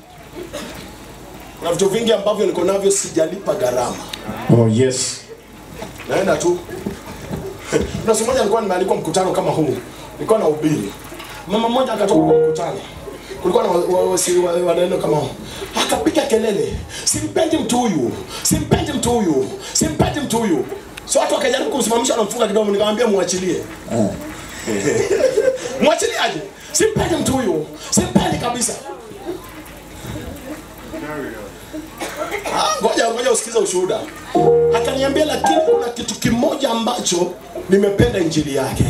Kuna vitu vingi ambavyo niko navyo sijalipa gharama. Oh, yes. naenda tu. Kuna siku moja nilikuwa nimealikwa mkutano kama huu, nilikuwa na ubiri. Mama mmoja akatoka kwa mkutano, kulikuwa na wa- wa- wasi- wa- waneno kama huu, akapiga kelele, simpendi mtu huyu, simpendi mtu huyu, simpendi mtu huyu. So watu wakajaribu kumsimamisha, wanamfunga kidogo, nikamwambia muachilie. Mwachilie aje, simpendi mtu huyu, simpendi kabisa. Ah, ngoja ngoja usikize ushuhuda. Akaniambia, lakini kuna kitu kimoja ambacho nimependa injili yake.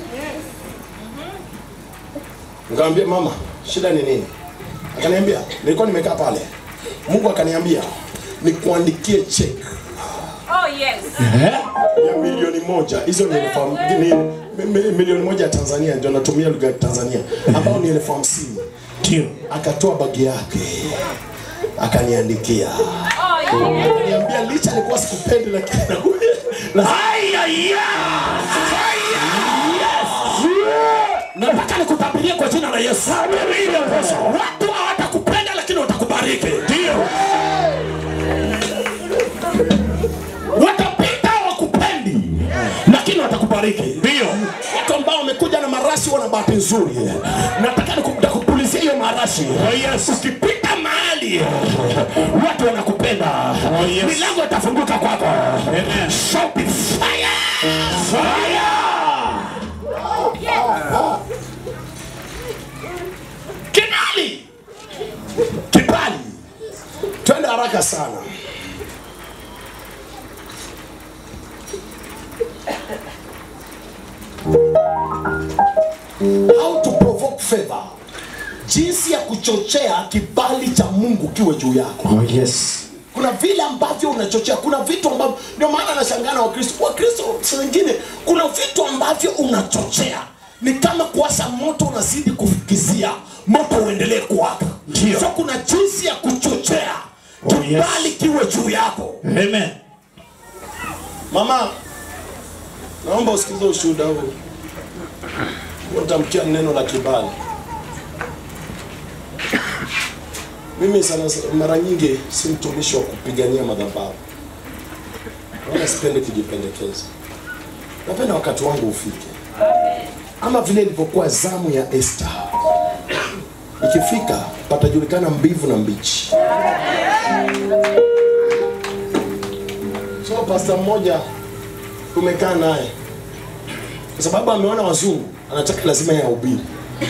Nikamwambia mama, shida ni nini? Akaniambia, nilikuwa nimekaa pale, Mungu akaniambia nikuandikie check Oh yes. ya milioni moja. Hizo ni elfu ham- ni, mi- mi- milioni moja ya Tanzania, ndio natumia lugha ya Tanzania, ambao ni elfu hamsini. Ndio. Akatoa bagi yake akaniandikia, Oh yes. akaniambia licha nilikuwa sikupendi, lakini na Aya, ya. nataka nikutabirie kwa jina la Yesu. Watu hawatakupenda lakini watakubariki. Ndio. Watapita wakupendi lakini watakubariki. Ndio. Watu ambao wamekuja na marashi wana bahati nzuri. Nataka nikupulizia hiyo marashi. Oh yes. Ukipita mahali watu wanakupenda. Oh yes. Milango itafunguka kwako. Amen. Shout fire. Fire. Kibali. Kibali. Twende haraka sana. How to provoke favor. Jinsi ya kuchochea kibali cha Mungu kiwe juu yako. Oh, yes. Kuna vile ambavyo unachochea, kuna vitu ambavyo, ndio maana nashangaa na Wakristo. Wakristo saa zingine kuna vitu ambavyo unachochea, ni kama kuwasha moto, unazidi kufukizia moto uendelee kuwaka. Ndio. so kuna jinsi ya kuchochea Oh, yes. kibali kiwe juu yako Amen. mama naomba usikilize ushuhuda huu utamkia neno la kibali mimi sana mara nyingi si mtumishi wa kupigania madhabahu wala sipendi kujipendekeza napenda wakati wangu ufike kama vile ilivyokuwa zamu ya Esther ikifika patajulikana mbivu na mbichi so pasta mmoja tumekaa naye kwa sababu ameona wazungu anataka lazima yahubiri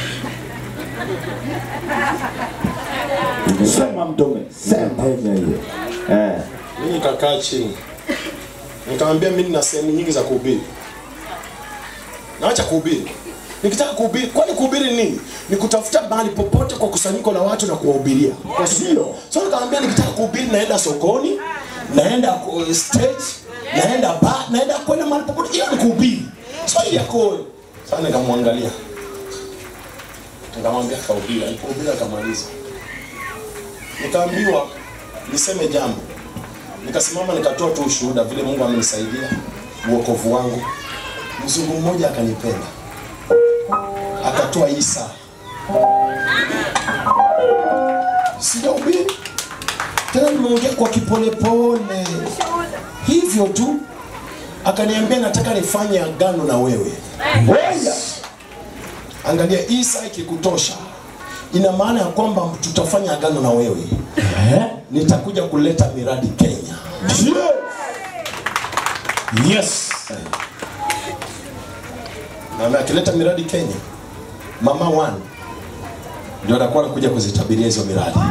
Sema mtume, sema hiyo. Eh. mimi nikakaa chini nikamwambia mimi nina sehemu nyingi za kuhubiri naacha kuhubiri nikitaka kuhubiri kwani kuhubiri nini ni kutafuta mahali popote kwa kusanyiko la watu na kuwahubiria kwa sio so nikamwambia nikitaka kuhubiri naenda sokoni naenda ku- stage naenda ba naenda kwenda mahali popote hiyo ni kuhubiri so hii yako sasa nikamwangalia nikamwambia kahubiri alipohubiri akamaliza nikaambiwa niseme jambo nikasimama nikatoa tu ushuhuda vile mungu amenisaidia uokovu wangu mzungu mmoja akanipenda akatoa isa sijahubiri tena nimeongea kwa kipolepole hivyo tu akaniambia nataka nifanye agano na wewe Ngoja. angalia isa ikikutosha ina maana ya kwamba tutafanya agano na wewe nitakuja kuleta miradi kenya Yes. na akileta miradi Kenya, mama one ndio atakuwa anakuja kuzitabiria hizo miradi.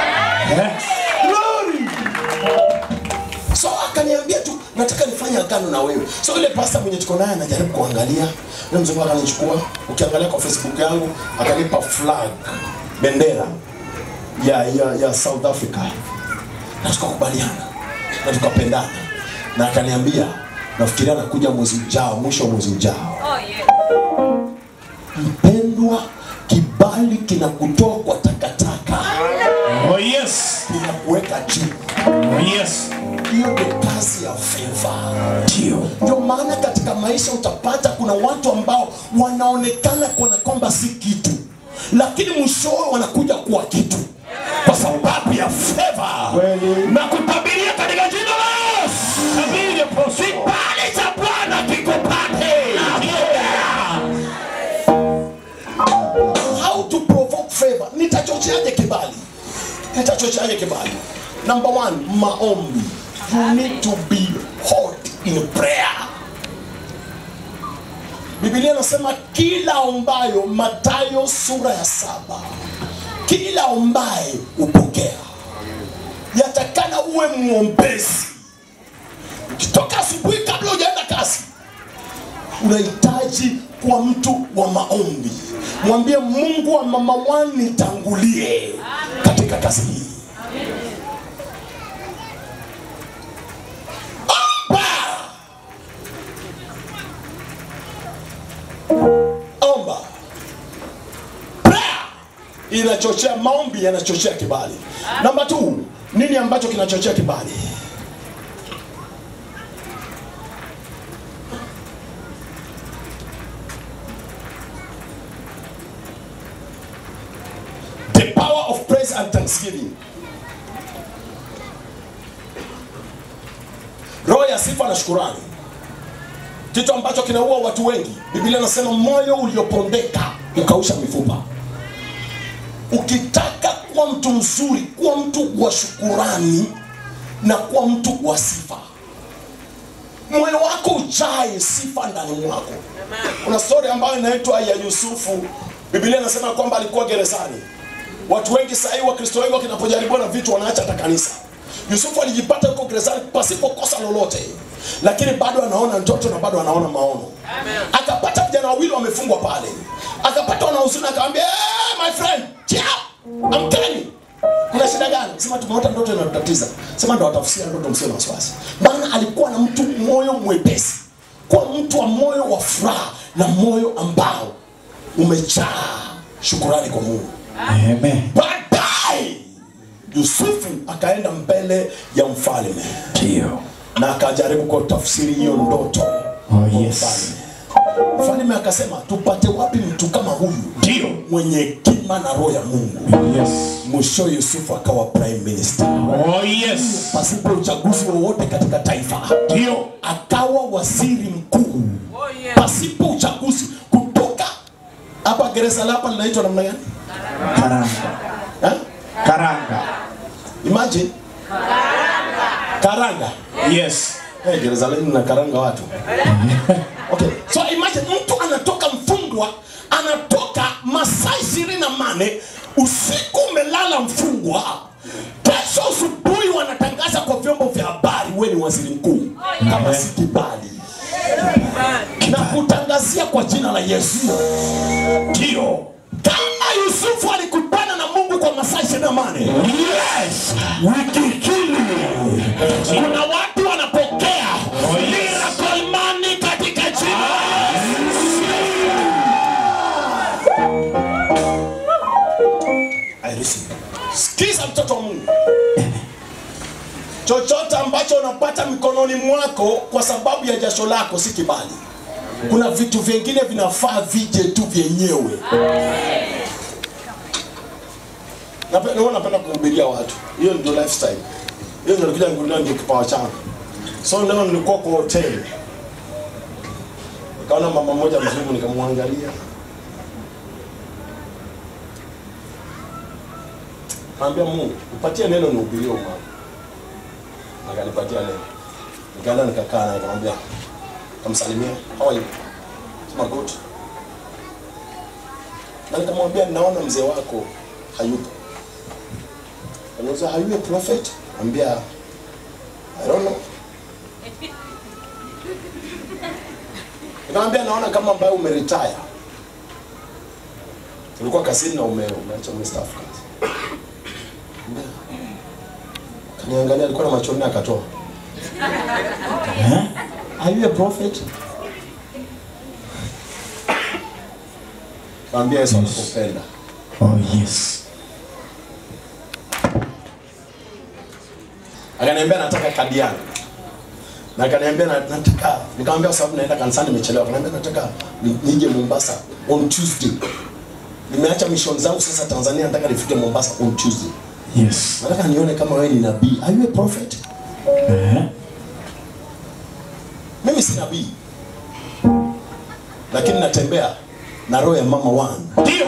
So akaniambia tu nataka nifanye agano na wewe. So ile pasta mwenye tuko naye anajaribu kuangalia, yule mzungu akanichukua, ukiangalia kwa Facebook yangu akanipa flag, bendera ya ya, ya South Africa, na tukakubaliana na tukapendana, na akaniambia nafikiria anakuja mwezi ujao, mwisho wa mwezi ujao. Oh, yeah. Mpendwa, kibali kinakutoa kwa takataka, Oh yes. kinakuweka juu. Oh yes. Hiyo ndio kazi ya favor. Ndio. Ndio maana katika maisha utapata kuna watu ambao wanaonekana kana kwamba si kitu, lakini mwishowe wanakuja kuwa kitu kwa sababu ya favor. Na kutabiria katika jina la Yesu, kibali cha Bwana kikupate. How to provoke favor? Nitachocheaje kibali? Nitachocheaje kibali? Number one, maombi. You need to be hot in prayer. Biblia inasema kila ombayo, Mathayo sura ya saba, kila ombaye upokea. Yatakana uwe mwombezi. Ukitoka asubuhi kabla hujaenda kazi, unahitaji kuwa mtu wa maombi. Mwambie Mungu wa mama wani nitangulie katika kazi hii. Omba, omba. Prayer inachochea, maombi yanachochea kibali. Namba 2, nini ambacho kinachochea kibali? the power of praise and thanksgiving roho ya sifa na shukurani kitu ambacho kinaua watu wengi biblia inasema moyo uliopondeka ukausha mifupa ukitaka kuwa mtu mzuri kuwa mtu wa shukurani na kuwa mtu wa sifa moyo wako ujae sifa ndani mwako kuna stori ambayo inaitwa ya yusufu biblia inasema kwamba alikuwa gerezani watu wengi sahii wakristo wengi wakinapojaribiwa na vitu wanaacha hata kanisa yusufu alijipata huko gerezani pasipo kosa lolote lakini bado anaona ndoto na bado anaona maono akapata vijana wawili wamefungwa pale akapata wanahuzuni akamwambia hey, my friend chia amkeni kuna shida gani sema tumeota ndoto inatutatiza sema ndo watafusia ndoto msio na wasiwasi maana alikuwa na mtu moyo mwepesi kwa mtu wa moyo wa furaha na moyo ambao umejaa shukurani kwa mungu Amen. baadaye baadaye Yusufu akaenda mbele ya mfalme Ndio. na akajaribu kutafsiri hiyo ndoto Oh, yes. mfalme. Mfalme akasema tupate wapi mtu kama huyu Ndio. mwenye hekima na roho ya Mungu. Yes. Mwisho Yusufu akawa prime minister Oh, yes. pasipo uchaguzi wowote katika taifa, Ndio. akawa waziri mkuu pasipo uchaguzi kutoka hapa gereza la hapa linaitwa namna gani? Karanga. Eh? Karanga. Imagine karanga. Yes. Hey, gereza lenu na karanga watu. Okay. So imagine mtu anatoka mfungwa, anatoka masaa ishirini na mane usiku umelala mfungwa, kesho asubuhi wanatangaza kwa vyombo vya habari, wewe ni waziri mkuu, kama si kibali na kutangazia kwa jina la Yesu. Ndio. Kama Yusufu alikutana na Mungu kwa masaa ishirini na mane Yes. wiki hili kuna watu wanapokea miracle money katika jina la I receive. Sikiza mtoto wa Mungu, chochote ambacho unapata mikononi mwako kwa sababu ya jasho lako si kibali. Kuna vitu vingine vinafaa vije tu vyenyewe. Nape- huwa napenda kuhubiria watu, hiyo ndio lifestyle, hiyo ndio kile ndio ndio kipawa changu. So leo nilikuwa kwa hoteli, nikaona mama mmoja mzungu, nikamwangalia Naambia Mungu, upatie neno nihubirie huyu mama. Akanipatia neno. Nikaenda nikakaa naye nikamwambia, kamsalimia, how are you? Sema good. Na nikamwambia naona mzee wako hayupo. Anauza are you a prophet? Ambia I don't know. Nikamwambia naona kama ambaye umeretire. Ulikuwa kazini na ume umeacha umestaafu kazi. Kaniangalia alikuwa na macho nne akatoa. Are you a prophet? Kaambia Yesu anakupenda. Oh, yes. Akaniambia nataka kadi yangu. Na akaniambia na- nataka nikamwambia kwa sababu naenda kanisani nimechelewa. Akaniambia nataka ni- nije Mombasa on Tuesday. Nimeacha mission zangu sasa Tanzania nataka nifike Mombasa on Tuesday. Yes. Nataka nione kama wewe ni nabii. Are you a prophet? Eh. Mimi si nabii. Lakini natembea na roho ya mama wangu. Ndio.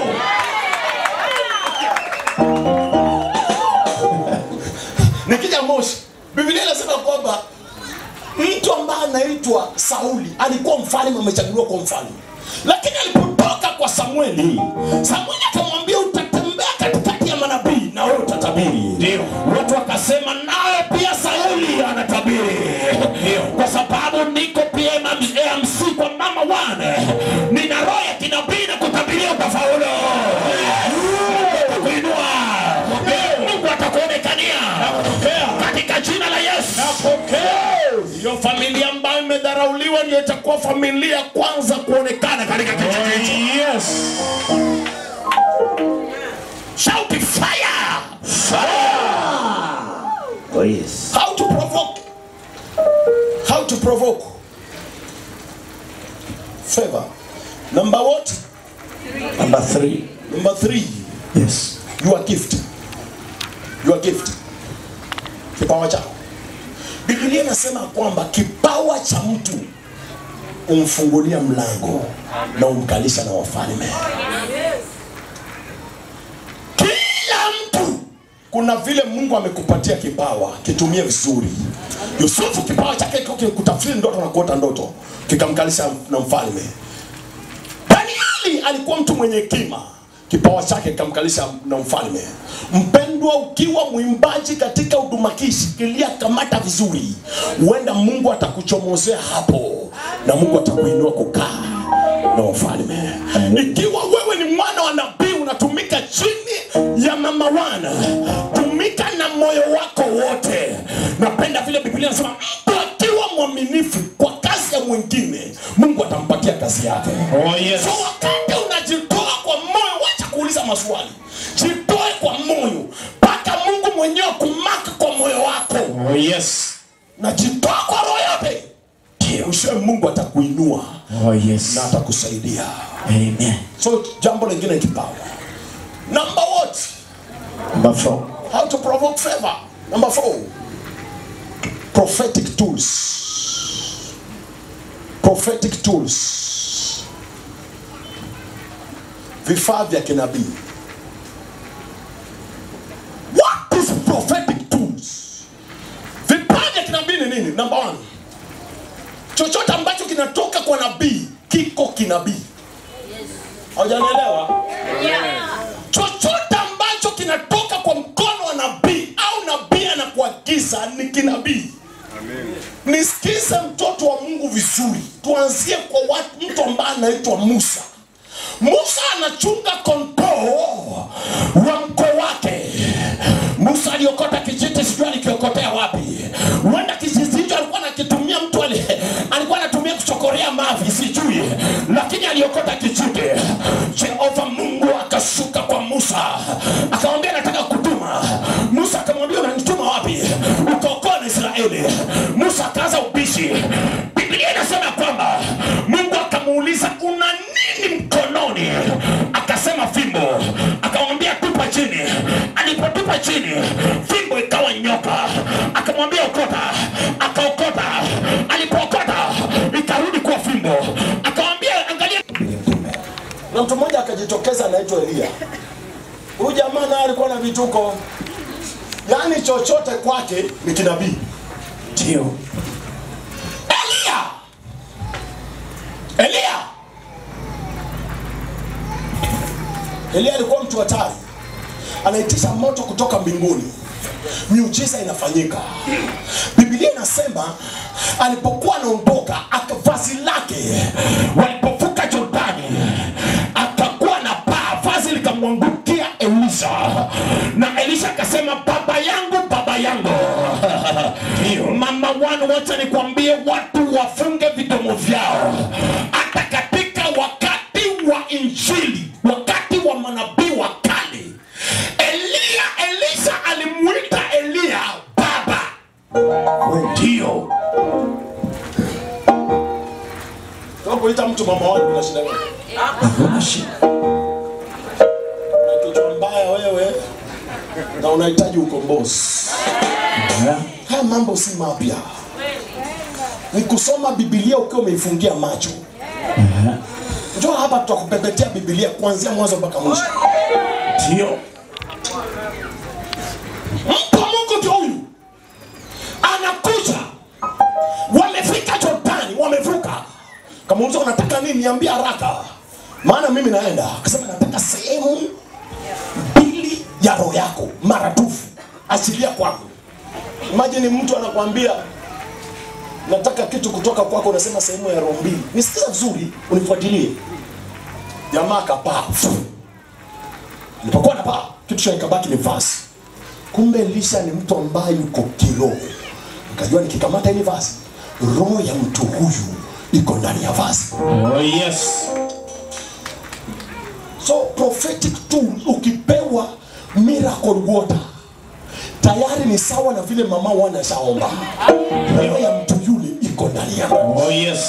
Nikija Moshi, Biblia inasema kwamba mtu ambaye anaitwa Sauli alikuwa mfalme, amechaguliwa kwa mfalme, lakini alipotoka kwa Samueli, Samueli akamwambia utatembea katikati ya manabii na wewe utatabiri. Ndio. Watu wakasema nawe pia Sauli anatabiri. Ndio. Kwa sababu niko pia MC kwa mama wane, nina roho ya kinabii na kutabiria utafaulu. Kuinua Mungu atakuonekania katika jina la Yesu. Hiyo familia ambayo imedharauliwa ndio itakuwa familia kwanza kuonekana katika kijiji hicho. Yes. Shout fire! Oh, yes. How to provoke? How to provoke? Favor. Number what? Number three. Number three. Yes. Your gift. Your gift. Kipawa chako. Biblia inasema kwamba kipawa cha mtu umfungulia mlango na umkalisha na wafalme. Kila mtu kuna vile Mungu amekupatia kipawa, kitumie vizuri. Yusufu kipawa chake kiko kutafsiri ndoto na kuota ndoto, kikamkalisha na mfalme. Danieli alikuwa mtu mwenye hekima, kipawa chake kikamkalisha na mfalme. Mpendwa, ukiwa mwimbaji katika huduma hii, shikilia, kamata vizuri, huenda Mungu atakuchomozea hapo na Mungu atakuinua kukaa na wafalme. Ikiwa wewe ni mwana wa nabii, unatumika chini ya mama wana, tumika na moyo wako wote. Napenda vile Biblia inasema mtu akiwa mwaminifu kwa kazi ya mwingine, Mungu atampatia kazi yake. Oh, yes. So wakati unajitoa kwa moyo, wacha kuuliza maswali, jitoe kwa moyo. Oh yes. najitoa kwa roho yote mwishowe mungu atakuinua Oh yes. na atakusaidia Amen. so jambo lingine ni kipawa number what Number four. how to provoke favor number four prophetic tools prophetic tools vifaa vya kinabii what is prophetic tools vifaa vya kinabii ni nini number one chochote ambacho kinatoka kwa nabii kiko kinabii hawajanielewa chochote ambacho kinatoka kwa mkono wa nabii au nabii anakuagiza ni kinabii nisikize mtoto wa mungu vizuri tuanzie kwa watu, mtu ambaye anaitwa musa musa anachunga kondoo wa mkoo wake musa aliokota kijiti sijui alikiokotea wapi huenda kijiti hicho alikuwa anakitumia mtu ali, alikuwa anatumia kuchokorea mavi sijui lakini aliokota kijiti jehova mungu akashuka kwa musa akamwambia nataka kutuma musa akamwambia unanituma wapi ukaokoa na israeli musa akaanza ubishi biblia inasema kwamba mungu akamuuliza una nini mkononi akasema fimbo akamwambia tupa chini alipotupa chini fimbo ikawa nyoka akamwambia okota akaokota alipookota ikarudi kuwa fimbo akamwambia angalia na mtu mmoja akajitokeza anaitwa elia huyu jamaa naye alikuwa na vituko yaani chochote kwake ni kinabii Ndio. elia elia elia alikuwa mtu hatari anaitisha moto kutoka mbinguni miujiza inafanyika bibilia inasema alipokuwa anaondoka aka- vazi lake walipovuka jordani akakuwa na paa vazi likamwangukia elisha na elisha akasema baba yangu baba yangu mama wan wacha nikwambie watu wafunge vidomo vyao hata katika wakati wa injili wakati wa manabii wa kale elia elisha alimuita elia baba ndio Kama kuita mtu mama wako kuna shida gani? Hakuna shida. Una kichwa mbaya wewe na unahitaji ukombozi. Yeah. Haya mambo si mapya, ni kusoma Biblia ukiwa umeifungia macho. Njoo hapa tutakupepetea Biblia kuanzia mwanzo mpaka mwisho. Ndio. Mtu wa Mungu ndio huyu anakuja, wamefika Jordani, wamevuka. Kamuuliza unataka nini, niambie haraka, maana mimi naenda. Akasema nataka sehemu mbili ya roho yako maradufu, achilia kwangu. Imagine mtu anakwambia nataka kitu kutoka kwako, unasema sehemu ya roho mbili. Nisikiza vizuri, unifuatilie. Jamaa akapaa, alipokuwa anapaa, kitu cha ikabaki ni vazi kumbe Elisha ni mtu ambaye yuko kiroho. Nikajua nikikamata ile vazi, roho ya mtu huyu iko ndani ya vazi. Oh yes. So prophetic tool ukipewa miracle water tayari ni sawa na vile mama wana shaomba. Roho ya mtu yule iko ndani yako. Oh yes.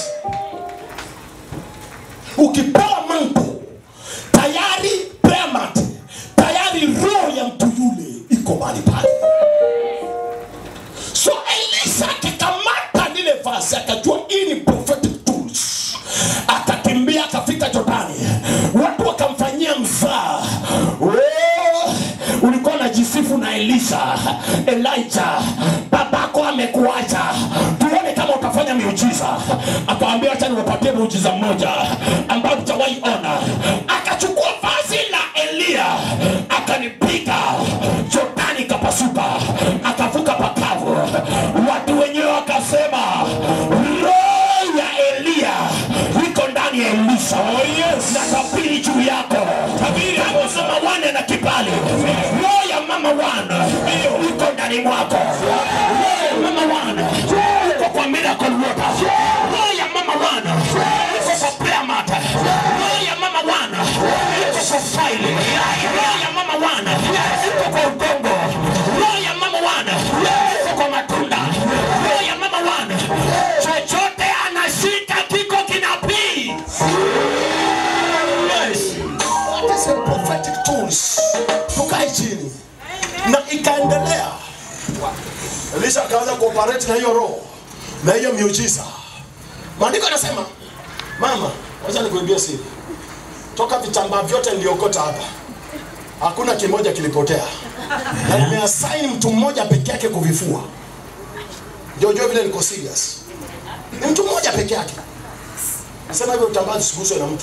Ukipewa manto tayari prayer mat, tayari roho ya mtu yule iko mahali pale. So Elisha akikamata lile vazi akajua hii ni prophetic tools, akakimbia akafika Jordani, watu wakamfanyia mzaa. Oh, ulikuwa unajisifu na Elisha, Elijah, babako amekuacha, tuone kama utafanya miujiza. Akawambia acha niwapatie muujiza mmoja ambao utawahi ona. Akachukua vazi la Eliya akanipiga, Jordani ikapasuka, akavuka pakavu. Watu wenyewe wakasema roho ya Eliya iko ndani ya Elisha. Oh, yes. na tabiri juu yako tabiri hapo mama wane na kibali roho ya mama wana iko ndani mwako roho ya mama wana iko kwa miracle water roho ya mama wana iko kwa prayer mat roho ya mama wana iko kwa file roho ya mama wana iko kwa udongo roho ya mama wana iko kwa matunda Elisha akaanza kuoperate na hiyo roho na hiyo miujiza. Maandiko yanasema, mama, wacha nikuibie siri. Toka vitambaa vyote niliokota hapa, hakuna kimoja kilipotea, na nimeassign mtu mmoja peke yake kuvifua. Ndio ujue vile niko serious. Ni mtu mmoja peke yake. Nasema hivyo vitambaa visiguswe na mtu.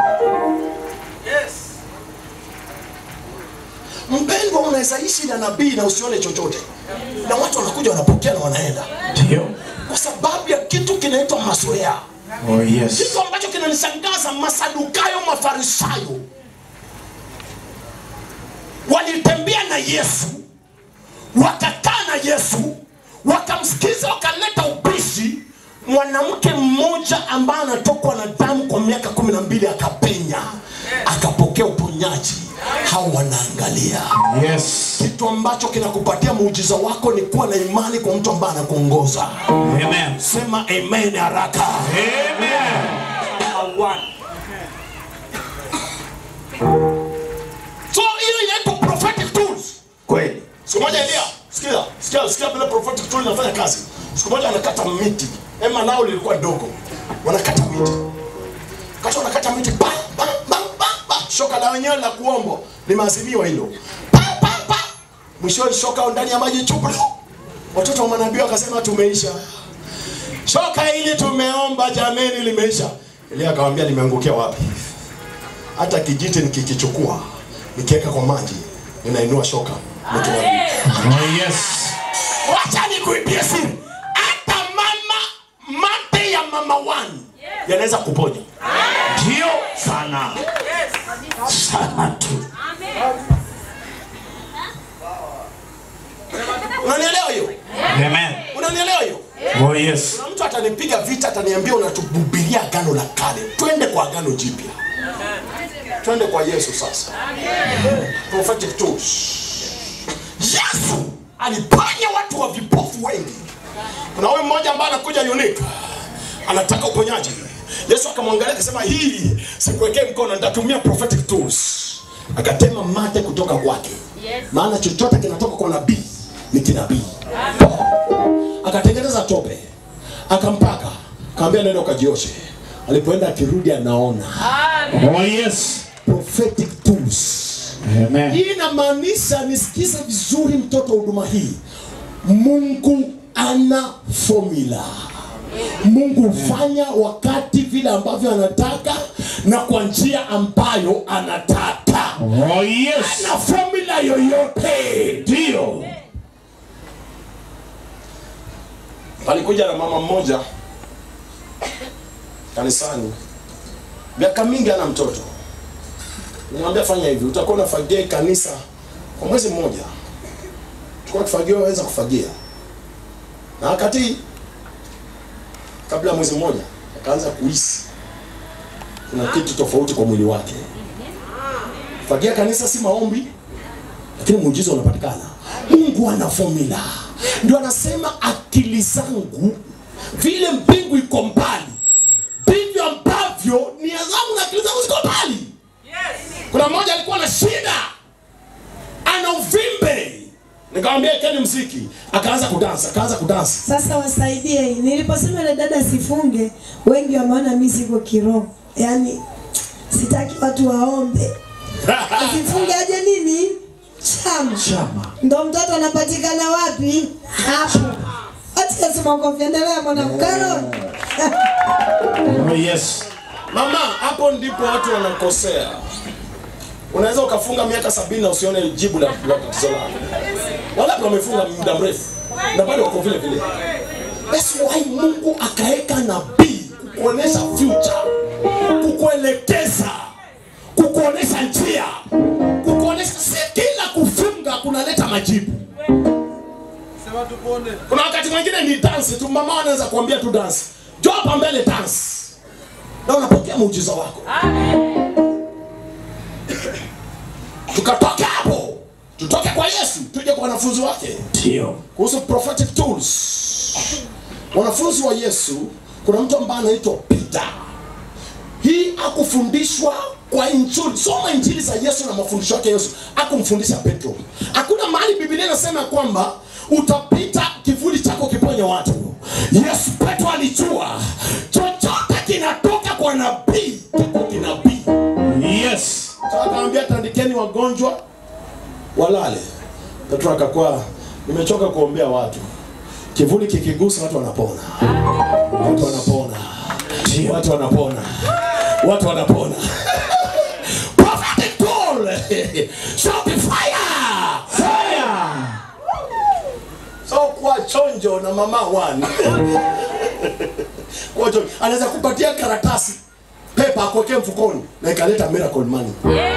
Mpendwa, unaweza ishi na nabii na usione chochote, na watu wanakuja wanapokea na wanaenda, Ndio. kwa sababu ya kitu kinaitwa mazoea. Oh yes. Kitu ambacho kinanishangaza, Masadukayo, Mafarisayo walitembea na Yesu, wakakaa na Yesu, wakamsikiza, wakaleta ubishi. Mwanamke mmoja ambaye anatokwa na damu kwa miaka kumi na mbili akapenya, akapokea uponyaji. Hao wanaangalia Yes. kitu ambacho kinakupatia muujiza wako ni kuwa na imani kwa mtu ambaye anakuongoza. Amen. Sema amen haraka. Amen. So hiyo inaitwa prophetic tools. Kweli. Siku moja Elia, sikia, sikia, sikia vile prophetic tool inafanya kazi. Siku moja wanakata miti. Hema lao lilikuwa dogo. Wanakata miti. Kati wanakata miti pa pa pa pa pa. Shoka la wenyewe la kuombo limeazimiwa hilo. Pa pa pa. Mwisho shoka ndani ya maji chupu. Watoto wa manabii wakasema tumeisha. Shoka hili tumeomba jameni limeisha. Elia akamwambia limeangukia wapi? Hata kijiti nikikichukua nikiweka kwa maji ninainua shoka nikiwaambia Oh yes. wacha nikuibie siri hata mama mate ya mama wani yanaweza kuponya Ndio sana. Sana tu. unanielewa hiyo Amen. unanielewa hiyo Oh yes. kuna mtu atanipiga vita ataniambia unatuhubiria agano la kale twende kwa agano jipya twende kwa yesu sasa prophetic tools yesu aliponya watu wa vipofu wengi kuna huyu mmoja ambaye anakuja unique anataka uponyaji yesu akamwangalia akasema hii sikuwekee mkono nitatumia prophetic tools akatema mate kutoka kwake maana chochote kinatoka kwa nabii ni kinabii akatengeneza tope akampaka kaambia nenda ukajioshe alipoenda akirudi anaona Oh yes. prophetic tools Amen. hii inamaanisha nisikize vizuri mtoto wa huduma hii mungu ana formula mungu hufanya wakati vile ambavyo anataka na kwa njia ambayo anataka Oh yes. na formula yoyote Ndio. alikuja na mama mmoja kanisani miaka mingi ana mtoto nimwambia fanya hivi utakuwa unafagia hii kanisa kwa mwezi mmoja tukua kifagia waweza kufagia na wakati kabla ya mwezi mmoja akaanza kuhisi kuna kitu tofauti kwa mwili wake fagia kanisa si maombi lakini muujiza unapatikana mungu ana formula ndio anasema akili zangu vile mbingu iko mbali ndivyo ambavyo nia zangu na akili zangu ziko mbali kuna mmoja alikuwa na shida ana uvimbe nikamwambia keni mziki akaanza kudansa akaanza kudansa Sasa wasaidie. Niliposema ile dada sifunge, wengi wameona mimi siko kiroho, yaani sitaki watu waombe. Asifunge aje nini? Chama. Chama. Ndo mtoto anapatikana wapi? Hapo. Acha Yesu makofi, endelea mwanamke. Oh yes. mama hapo ndipo watu wanakosea unaweza ukafunga miaka sabini na usione jibu la la tatizo lako wala wamefunga muda mrefu na bado wako vile vile That's why Mungu akaweka nabii kukuonesha future, kukuelekeza, kukuonesha njia, kukuonesha. Si kila kufunga kunaleta majibu. Kuna wakati mwingine ni dance tu, mama anaweza kuambia tu dance, njoo hapa mbele dance, na unapokea muujiza wako. Tukatoke hapo, tutoke kwa Yesu, tuje kwa wanafunzi wake Ndio. kuhusu prophetic tools. Wanafunzi wa Yesu, kuna mtu ambaye anaitwa Peter. Hii akufundishwa kwa injili. Soma injili za Yesu na mafundisho yake Yesu, akumfundisha Petro. Hakuna mahali Biblia inasema kwamba utapita kivuli chako kiponye watu. Yesu Petro alijua chochote kinatoka kwa nabii kiko kinabii. Yes. Sasa akaambia tandikeni wagonjwa walale. Petro akakuwa nimechoka kuombea watu. Kivuli kikigusa watu wanapona. Watu wanapona. Watu wanapona. Watu wanapona. Prophetic tool. Shout fire. Fire. So kuwa chonjo na mama wani. kuwa chonjo. Anaweza kupatia karatasi pepa akuwekee mfukoni na ikaleta miracle money.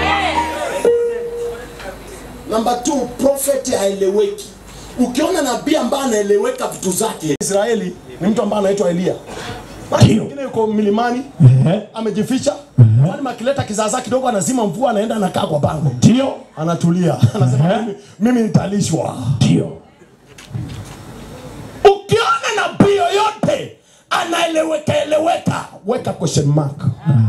Number two, prophet haeleweki. Ukiona nabii ambaye anaeleweka vitu zake, Israeli ni mtu ambaye anaitwa Elia. Basi mwingine yuko milimani amejificha, kwani akileta kizaazaa kidogo anazima mvua, anaenda anakaa kwa bango, Ndio. anatulia, anasema mimi, mimi nitalishwa. Ndio. Ukiona nabii yoyote anaeleweka eleweka, weka question mark.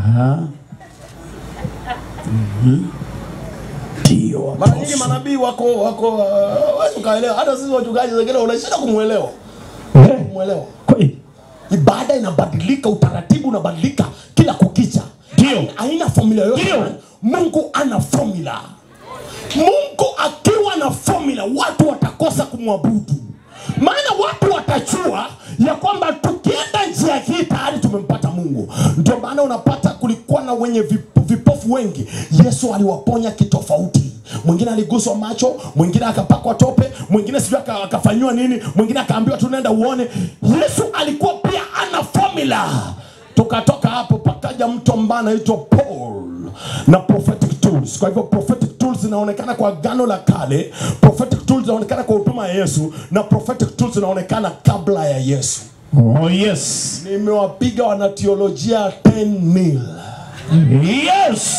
Ndio. Mara nyingi manabii wako wako uh, wewe ukaelewa, hata sisi wachungaji wengine unashinda kumuelewa Eh, kumuelewa. kweli. ibada inabadilika, utaratibu unabadilika kila kukicha. Ndio. Haina formula yoyote. Ndio. Mungu ana formula. Mungu akiwa na formula, watu watakosa kumwabudu, maana watu watajua ya kwamba tukienda njia hii tayari tumempata Mungu. Ndio maana unapata kulikuwa na wenye vip- vipofu wengi, Yesu aliwaponya kitofauti. Mwingine aliguswa macho, mwingine akapakwa tope, mwingine sijui aka- akafanyiwa nini, mwingine akaambiwa tu nenda uone. Yesu alikuwa pia ana formula. Tukatoka hapo pakaja mtu ambaye anaitwa Paul na prophetic tools. Kwa hivyo prophetic tools zinaonekana kwa agano la kale, prophetic tools zinaonekana kwa huduma ya Yesu na prophetic tools zinaonekana kabla ya Yesu. Oh yes. Nimewapiga wanateolojia 10 mil. Yes.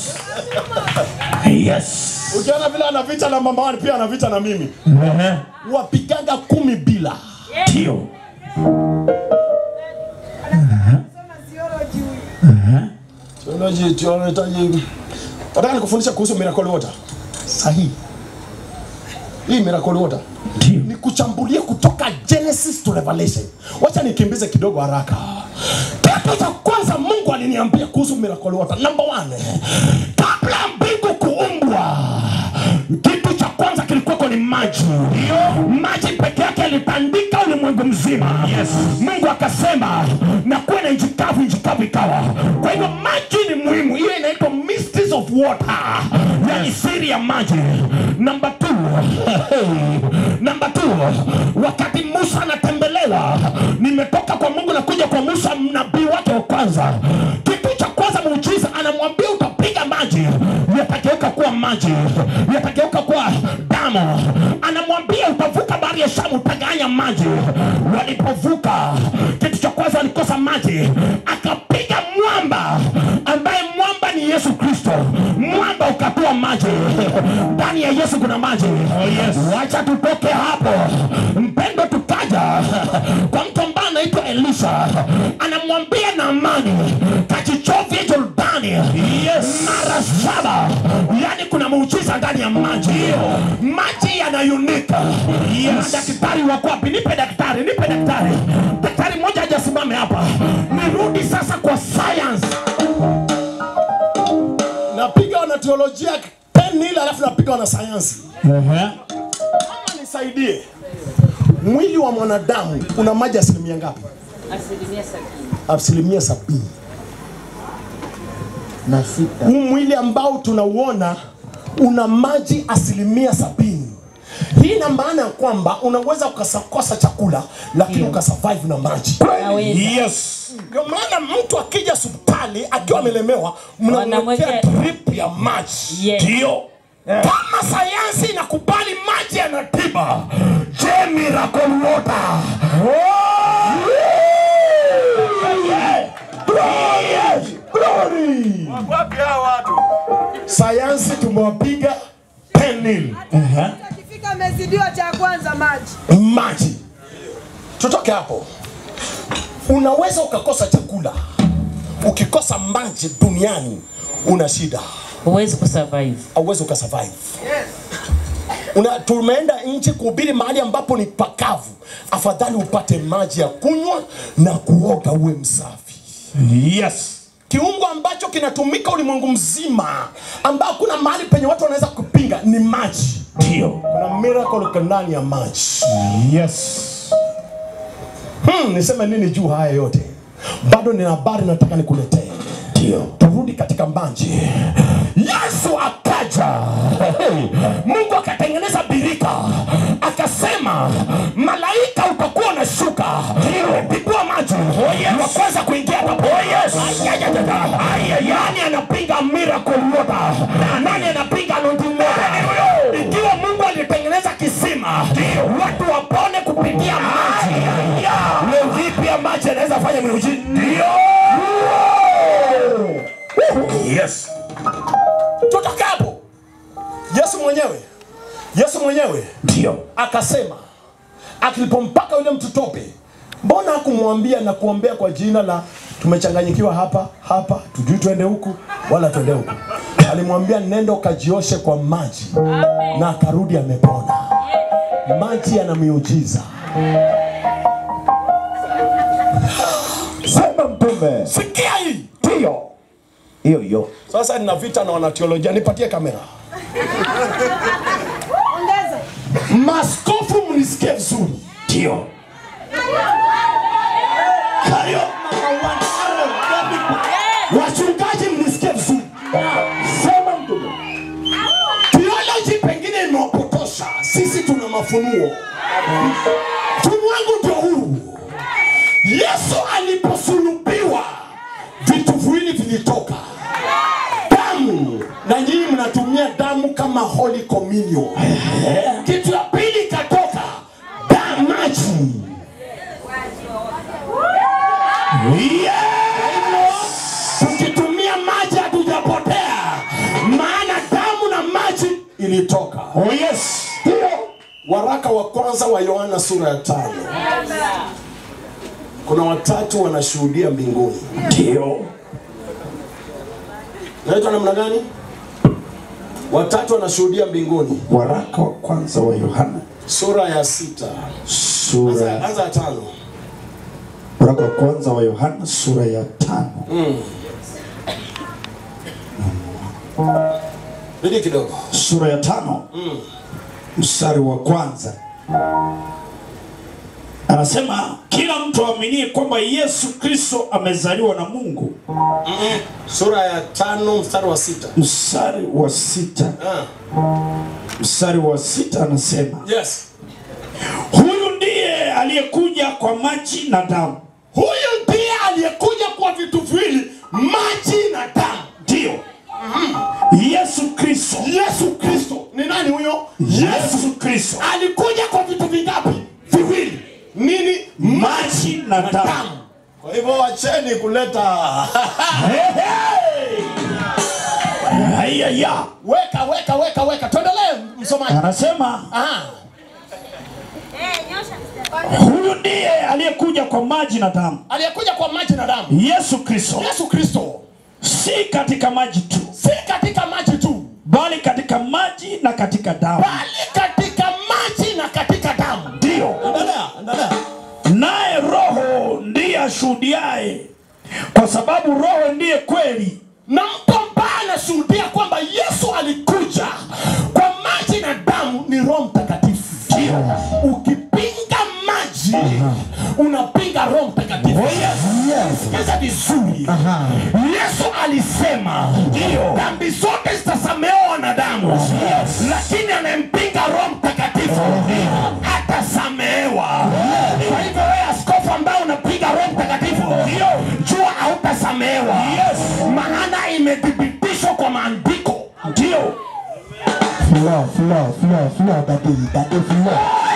Yes. Ukiona vile anavita na mama wani pia anavita na mimi. Ehe. Wapigaga kumi bila. Ndio. Theology, theology. Nataka nikufundisha kuhusu miracle water. Sahihi. Hii miracle water Ndio. ni kuchambulia kutoka Genesis to Revelation. Wacha nikimbize kidogo haraka. Kitu cha kwanza Mungu aliniambia kuhusu miracle water. Number one, kabla mbingu kuumbwa, kitu cha kwanza kilikuwako ni maji. Maji peke yake yalitandika ulimwengu mzima. Yes. Mungu akasema na kuwe na nchi kavu, nchi kavu ikawa. Kwa hivyo maji ni muhimu. Hiyo inaitwa mysteries of water, yani siri ya maji. Number two, Namba two, wakati Musa anatembelewa, nimetoka kwa Mungu na kuja kwa Musa, nabii wake wa kwanza. Kitu cha kwanza muujiza, anamwambia utapiga maji, yatageuka kuwa maji, yatageuka kuwa damu. Anamwambia utavuka bahari ya Shamu, utaganya maji. Walipovuka, kitu cha kwanza walikosa maji, akapiga mwamba ambaye mwamba ni Yesu Kristo. Mwamba ukatoa maji, ndani ya Yesu kuna maji. Oh, yes. Wacha tutoke hapo, mpendo, tukaja kwa mtu ambaye anaitwa Elisha, anamwambia Naamani kachichovye Jordani yes. mara saba, yani kuna muujiza ndani ya maji. Maji yanayunika. Yes. Daktari wako wapi? Nipe daktari, nipe daktari. Daktari mmoja hajasimame hapa. Nirudi sasa kwa science napiga wana teolojia 10 nil alafu napiga wana sayansi. Ehe. Mama nisaidie, mwili wa mwanadamu una maji asilimia ngapi? Asilimia sabini. Asilimia sabini. na sita Huu mwili ambao tunauona una maji asilimia sabini. Hii ina maana ya kwamba unaweza ukakosa chakula lakini ukasurvive na maji. Yes. Ndio maana mtu akija hospitali akiwa amelemewa, mnamwekea Wanamwekea- drip ya maji. Yes. Ndio. Kama sayansi inakubali maji yanatiba, je, miracle water? Yeah. Glory! Glory! Sayansi tumewapiga 10 nil. Akifika amezidiwa cha kwanza maji. maji. Tutoke hapo. Unaweza ukakosa chakula, ukikosa maji duniani una shida, Huwezi kusurvive. hauwezi ukasurvive. Una, tumeenda nchi kuhubiri mahali ambapo ni pakavu, afadhali upate maji ya kunywa na kuoga uwe msafi. Yes. Kiungo ambacho kinatumika ulimwengu mzima, ambao kuna mahali penye watu wanaweza kupinga ni maji. Ndio. Kuna miracle ndani ya maji. Yes. Hmm, niseme nini juu haya yote? Bado nina habari nataka nikuletee. Ndio. Turudi katika maji. Yesu akaja, Mungu akatengeneza birika, akasema malaika utakuwa unashuka pigua maji wa kwanza kuingia hapo. Nani anapinga miracle water? Nani anapinga anointing water? Ikiwa Mungu alitengeneza kisima, watu wapone kupitia maji, leo vipi ya maji anaweza fanya miujiza? Ndio. Yes. tutoke hapo. Yesu mwenyewe, Yesu mwenyewe Ndio. akasema, akilipompaka yule mtu tope, mbona hakumwambia na kuombea kwa jina la tumechanganyikiwa hapa hapa, tujui twende huku wala twende huku. Alimwambia nenda ukajioshe kwa maji, na akarudi amepona. Maji yana miujiza. Sema mtume. Sikia hii. Ndio. Hiyo hiyo. Sasa nina vita na wanateolojia, nipatie kamera. Ongeza. Maskofu mnisikie vizuri. Ndio. Hayo wachungaji mnisikie vizuri. Sema mtume. Theology pengine imewapotosha. Sisi tuna mafunuo. Ufunuo wangu ndio huu. Yesu aliposulubiwa vitu viwili vilitoka. Damu na nyinyi mnatumia damu kama holy communion. Kitu ya pili katoka damu maji. Yes! Tukitumia maji hatujapotea, maana damu na maji ilitoka. Oh yes. Hiyo waraka wa kwanza wa Yohana sura ya tano. Kuna watatu wanashuhudia mbinguni. Ndio. Naitwa namna gani? Watatu wanashuhudia mbinguni, Waraka wa kwanza wa Yohana sura ya sita. sura Anza, anza ya tano. Waraka wa kwanza wa Yohana sura ya tano. Rudi kidogo. Sura ya tano mstari wa kwanza anasema kila mtu aaminie kwamba Yesu Kristo amezaliwa na Mungu. Sura ya tano mstari wa sita. Mstari wa sita Ah, mstari wa sita anasema yes. huyu ndiye aliyekuja kwa maji na damu, Huyu ndiye aliyekuja kwa vitu viwili, maji na damu. ndio Yesu Kristo. Yesu Kristo ni nani huyo? Yesu Kristo, alikuja kwa vitu vingapi? Viwili. Nini? maji na damu. Kwa hivyo wacheni kuleta Haya ya weka weka weka weka, tuendelee msomaji. anasema Aha. huyu ndiye aliyekuja kwa maji na damu, Aliyekuja kwa maji na damu, Yesu Kristo, Yesu Kristo, si katika maji tu, si katika maji tu, bali katika maji na katika damu. bali katika maji na katika damu. Ndio, Endelea, endelea. naye Roho ndiye ashuhudiaye, kwa sababu Roho ndiye kweli. na mtu ambaye anashuhudia kwamba Yesu alikuja kwa maji na damu ni Roho Mtakatifu. Ukipinga maji unapinga Roho Mtakatifu. Sikiza vizuri, Yesu alisema dhambi zote zitasamehewa wanadamu, lakini anayempinga Roho Mtakatifu hatasamehewa. Kwa hivyo wewe askofu ambaye unapiga Roho Mtakatifu, jua hautasamehewa, maana imethibitishwa kwa maandiko. Ndio Flow, flow, flow, flow, daddy, daddy, flow.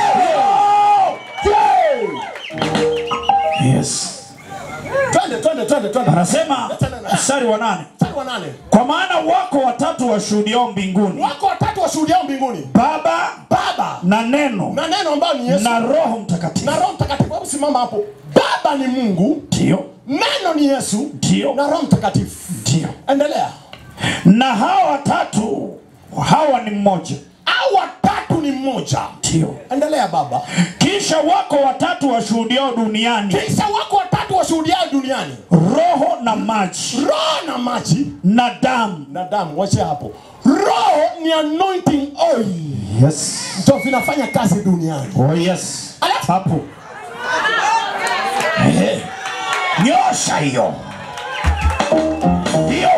Yes. twende twende twende twende, Anasema mstari wa nane, mstari wa nane. kwa maana wako watatu washuhudiao mbinguni, Wako watatu washuhudiao mbinguni, Baba Baba na Neno na neno ambayo ni Yesu na Roho Mtakatifu. na Roho Mtakatifu. Hebu simama hapo. Baba ni Mungu, Ndio, neno ni Yesu ndio, na Roho Mtakatifu. ndio. Endelea. Na hawa watatu hawa ni mmoja. au watatu ni mmoja Ndio. endelea baba Kisha wako watatu washuhudiao duniani, kisha wako watatu washuhudiao duniani roho na maji roho na maji na damu. na damu wache hapo roho ni anointing oil Yes. ndio vinafanya kazi duniani Oh yes. Alafu- Hapo. Ehe. Nyosha hiyo. Hiyo.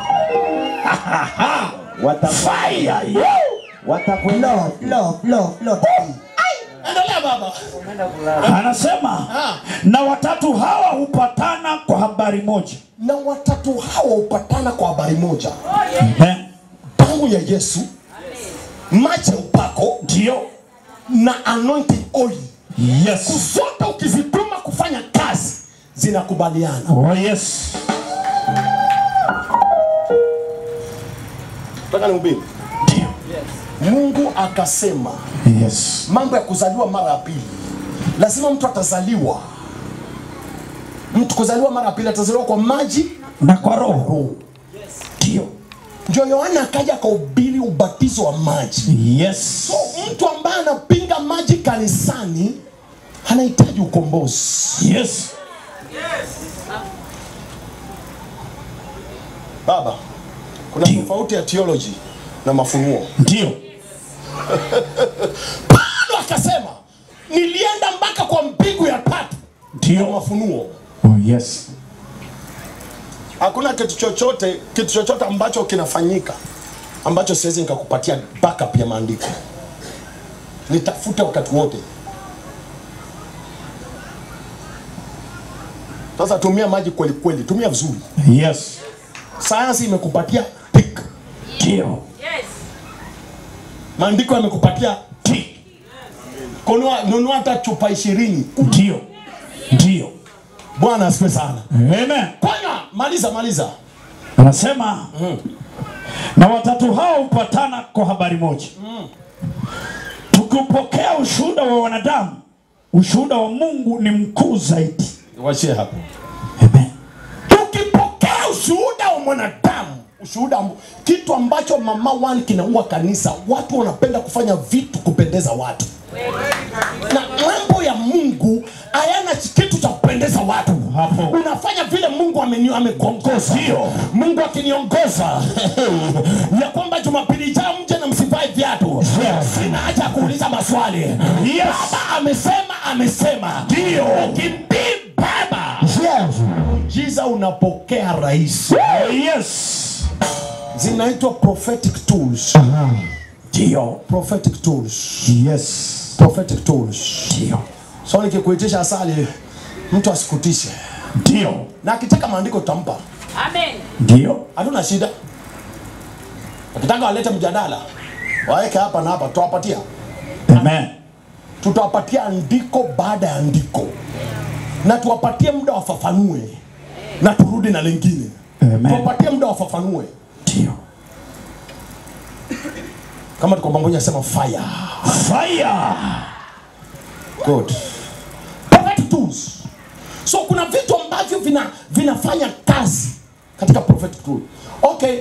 Fire hiyo. Flow, flow, flow, flow. endelea baba Anasema Ah. na watatu hawa hupatana kwa habari moja. na watatu hawa hupatana kwa habari moja Ehe. damu ya yesu maji ya upako Ndio. na anointing oil Yes. zote ukizituma kufanya kazi zinakubaliana Oh yes. Nataka nihubiri. Ndio. mungu akasema Yes. mambo ya kuzaliwa mara ya pili lazima mtu atazaliwa mtu kuzaliwa mara ya pili atazaliwa kwa maji Na kwa roho. roho Ndio. ndio yohana akaja akahubiri ubatizo wa maji Yes. so mtu ambaye anapinga maji kanisani anahitaji ukombozi Yes. baba kuna tofauti ya theology na mafunuo Ndio. paulo akasema nilienda mpaka kwa mbingu ya tatu ya Ndio. mafunuo Oh yes. hakuna kitu chochote kitu chochote ambacho kinafanyika ambacho siwezi nikakupatia backup ya maandiko nitafute wakati wote sasa tumia maji kweli kweli tumia vizuri Yes. sayansi imekupatia tik Ndio. Yes. maandiko yamekupatia Ti. kunua nunua hata chupa ishirini Ndio. Ndio. bwana asifiwe sana Amen. kwana maliza maliza Anasema na watatu hao hupatana kwa habari moja. Tukipokea ushuhuda wa wanadamu, ushuhuda wa Mungu ni mkuu zaidi. wachie hapo Amen. tukipokea ushuhuda wa mwanadamu ushuhuda amb- kitu ambacho mama one kinaua kanisa watu wanapenda kufanya vitu kupendeza watu na mambo ya mungu hayana kitu cha kupendeza watu Hapo. unafanya vile mungu ameni- amekuongoza Ndio. mungu akiniongoza ya kwamba jumapili ijayo mje na msivae viatu sina haja ya kuuliza maswali Yes. baba amesema amesema Ndio. ukimbii baba Yes. jiza unapokea rahisi Oh yes. zinaitwa prophetic tools Ndio. prophetic tools Yes. prophetic tools Ndio. so nikikuitisha asali mtu asikutishe Ndio. na akitaka maandiko tutampa Amen. Ndio. hatuna shida akitaka walete mjadala waweke hapa na hapa tutawapatia Amen. tutawapatia andiko baada ya andiko na tuwapatie muda wafafanue na turudi na lingine Amen. tuwapatie muda wafafanue Ndio. kama tuko pamoja sema fire Fire. good prophetic tools so kuna vitu ambavyo vina vinafanya kazi katika prophetic tool okay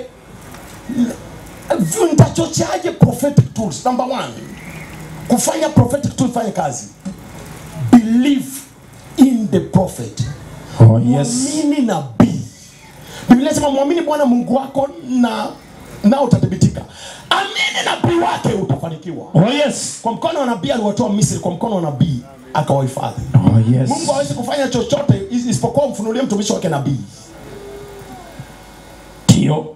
v- nitachocheaje prophetic tools number one kufanya prophetic tool fanye kazi believe in the prophet Oh yes. mwamini nabii biblia sema mwamini bwana mungu wako na na utathibitika amini nabii wake utafanikiwa Oh yes. kwa mkono wa nabii aliwatoa misri kwa mkono wa nabii akawahifadhi Oh yes. mungu hawezi kufanya chochote is- isipokuwa mfunulie mtumishi wake nabii Ndio.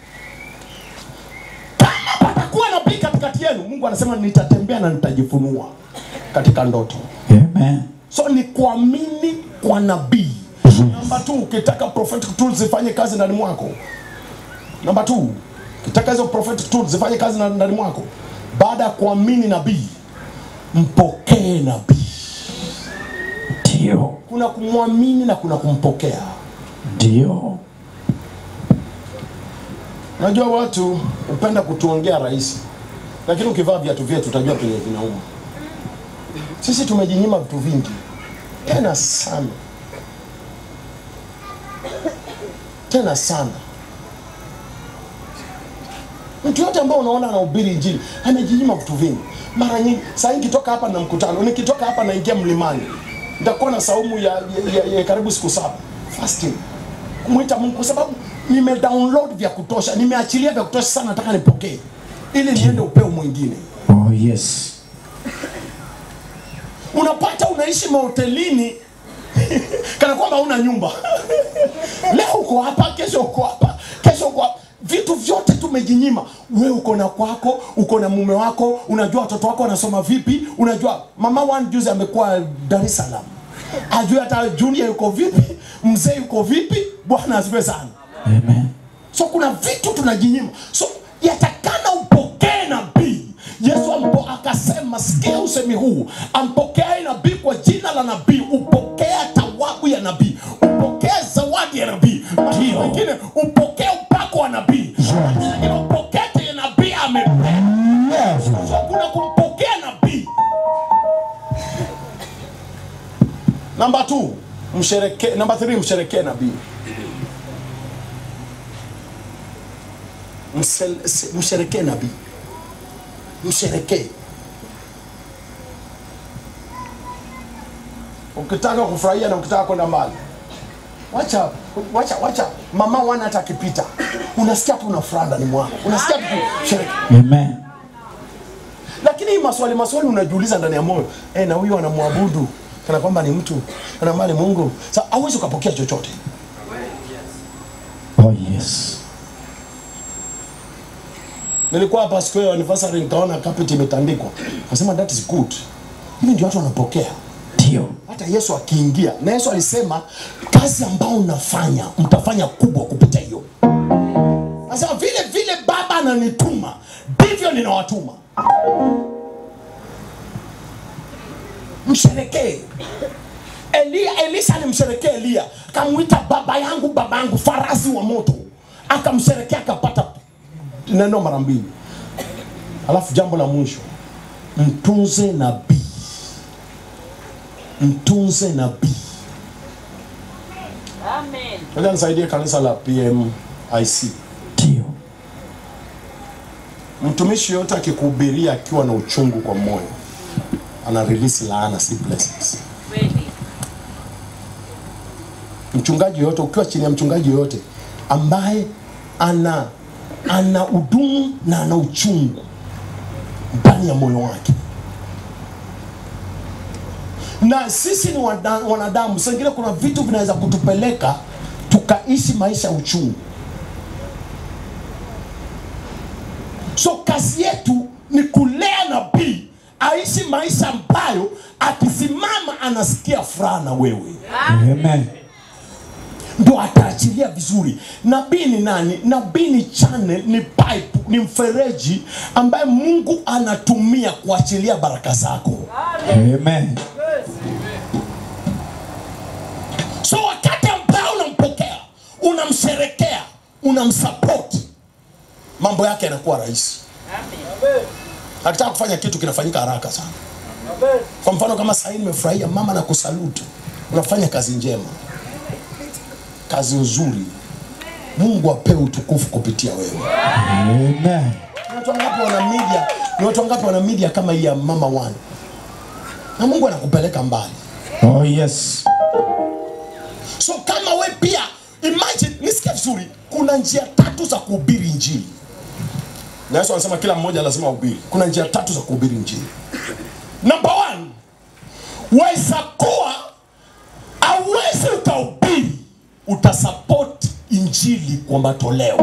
kama patakuwa nabii katikati yenu mungu anasema nitatembea na nitajifunua katika ndoto Amen. so ni kuamini kwa nabii namba t ukitaka prophetic tools zifanye kazi ndani mwako namba t ukitaka hizo prophetic tools zifanye kazi na- ndani mwako baada ya kuamini nabii mpokee nabii Ndio. kuna kumwamini na kuna kumpokea Ndio. Unajua watu hupenda kutuongea rahisi, lakini ukivaa viatu vyetu utajua penye vinauma. Sisi tumejinyima vitu vingi tena sana, tena sana. Mtu yote ambaye unaona anahubiri injili amejinyima vitu vingi. Mara nyingi saa hii nikitoka hapa na mkutano, nikitoka hapa naingia mlimani, nitakuwa na saumu ya, ya, ya, ya karibu siku saba fasting, kumwita Mungu kwa sababu nime download vya kutosha, nimeachilia vya kutosha sana, nataka nipokee ili niende upeo mwingine. Oh yes. Unapata unaishi mahotelini kana kwamba una nyumba. Leo uko hapa, kesho uko hapa, kesho uko hapa. Vitu vyote tumejinyima. Wewe uko na kwako, uko na mume wako, unajua watoto wako wanasoma vipi, unajua mama one juzi amekuwa Dar es Salaam, ajue hata junior yuko vipi, mzee yuko vipi. Bwana asifiwe sana. Amen. So kuna vitu tunajinyima. So yatakana upokee nabii. Yesu ampo akasema, sikia usemi huu, ampokeaye nabii kwa jina la nabii upokea tawabu ya nabii, upokea zawadi ya nabii. Ndio wengine upokea upako wa nabii, wengine upokea chenye nabii amepea. Yes. So kuna kumpokea nabii. Namba 2 mshereke, namba 3 msherekee nabii. Msel- se- msherekee nabii, msherekee. Ukitaka kufurahia na ukitaka kwenda mbali, wacha wacha wacha mama wana hata akipita, unasikia tu una furaha ndani mwako, unasikia tu kusherekea. Amen. Lakini hii maswali maswali unajiuliza ndani ya moyo eh, na huyu anamwabudu kana kwamba ni mtu kana mali Mungu. Sasa hauwezi ukapokea chochote. Oh yes. Nilikuwa hapa siku ya anniversary nikaona carpet imetandikwa. Nasema that is good. Hivi ndio watu wanapokea. Ndio. Hata Yesu akiingia, na Yesu alisema kazi ambayo unafanya mtafanya kubwa kupita hiyo. Anasema vile vile Baba ananituma ndivyo ninawatuma. Msherekee. Elia, Elisha alimsherekea Elia, akamwita baba yangu, baba yangu, farasi wa moto, akamsherekea akapata neno mara mbili. Alafu jambo la mwisho, mtunze nabii, mtunze nabii. Amen. Ngoja nisaidie kanisa la PMIC. Ndio. Mtumishi yote akikuhubiria akiwa na uchungu kwa moyo, ana release laana, si blessings. Kweli. Mchungaji yoyote, ukiwa chini ya mchungaji yoyote ambaye ana ana udumu na ana uchungu ndani ya moyo wake, na sisi ni wada- wanadamu, saa ingine kuna vitu vinaweza kutupeleka tukaishi maisha ya uchungu. So kazi yetu ni kulea nabii aishi maisha ambayo akisimama anasikia furaha na wewe, Amen. ndo ataachilia vizuri. Nabii ni nani? Nabii ni channel, ni pipe, ni mfereji ambaye Mungu anatumia kuachilia baraka zako. Amen. So wakati ambao unampokea, unamsherekea, unamsupport, mambo yake yanakuwa rahisi. Akitaka kufanya kitu kinafanyika haraka sana. Kwa mfano kama sahii nimefurahia mama na kusalutu, unafanya kazi njema, kazi nzuri. Mungu apewe utukufu kupitia wewe. Amen. Ni watu wangapi wana media? Ni watu wangapi wana media kama hii ya Mama One? Na Mungu anakupeleka mbali. Oh yes. So kama we pia imagine, nisikie vizuri, kuna njia tatu za kuhubiri injili. Na Yesu anasema kila mmoja lazima ahubiri. Kuna njia tatu za kuhubiri injili. Number one, waweza kuwa auwezi ukahubiri, utasupport injili kwa matoleo.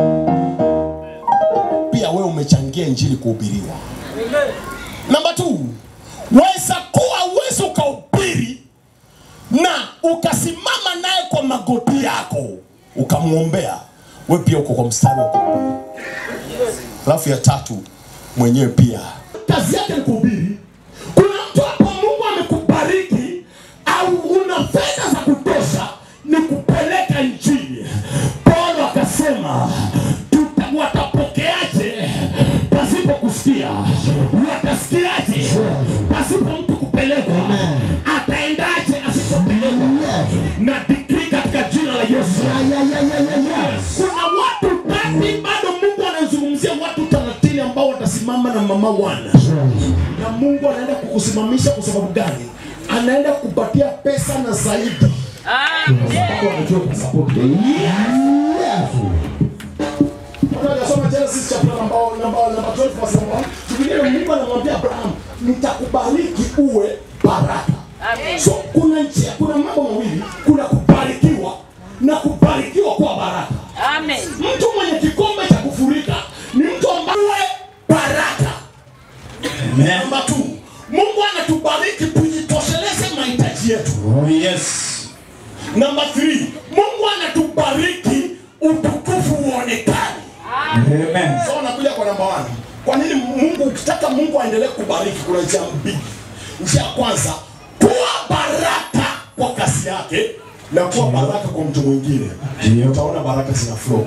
Pia wewe umechangia injili kuhubiriwa. Number two, waweza kuwa uwezi ukahubiri na ukasimama naye kwa magoti yako ukamwombea, we pia uko kwa mstari wa kuhubiri. Alafu ya tatu, mwenyewe pia kazi yake ni kuhubiri. Kuna mtu hapo Mungu amekubariki au una fedha za kutosha, ni kupeleka injili. Paulo akasema tuta- watapokeaje pasipo kusikia? Watasikiaje pasipo mtu kupelekwa? Ataendaje asipopelekwa? Na dikrii katika jina la Yesu. Kuna watu ndani bado Mungu anazungumzia watu thelathini mama wana na mungu anaenda kukusimamisha kwa sababu gani anaenda kupatia pesa na zaidi Sababu anajua kusupport. Unajasoma Genesis chapter number number number 12 verse number 1. Biblia Mungu anamwambia Abraham, nitakubariki uwe baraka. So kuna njia, kuna mambo mawili, kuna kubarikiwa na kubarikiwa kwa baraka. Amen. Mtu mwenye kikombe cha kufurika ni mtu ambaye baraka. Namba tu, Mungu anatubariki tujitosheleze mahitaji yetu. Oh, yes. Namba 3, Mungu anatubariki utukufu uonekane. Amen. So nakuja kwa namba 1. Kwa nini Mungu ukitaka Mungu aendelee kubariki kuna njia mbili. Njia ya kwanza, kuwa baraka kwa kasi yake na kuwa baraka kwa mtu mwingine. Ndio. Utaona baraka zina flow.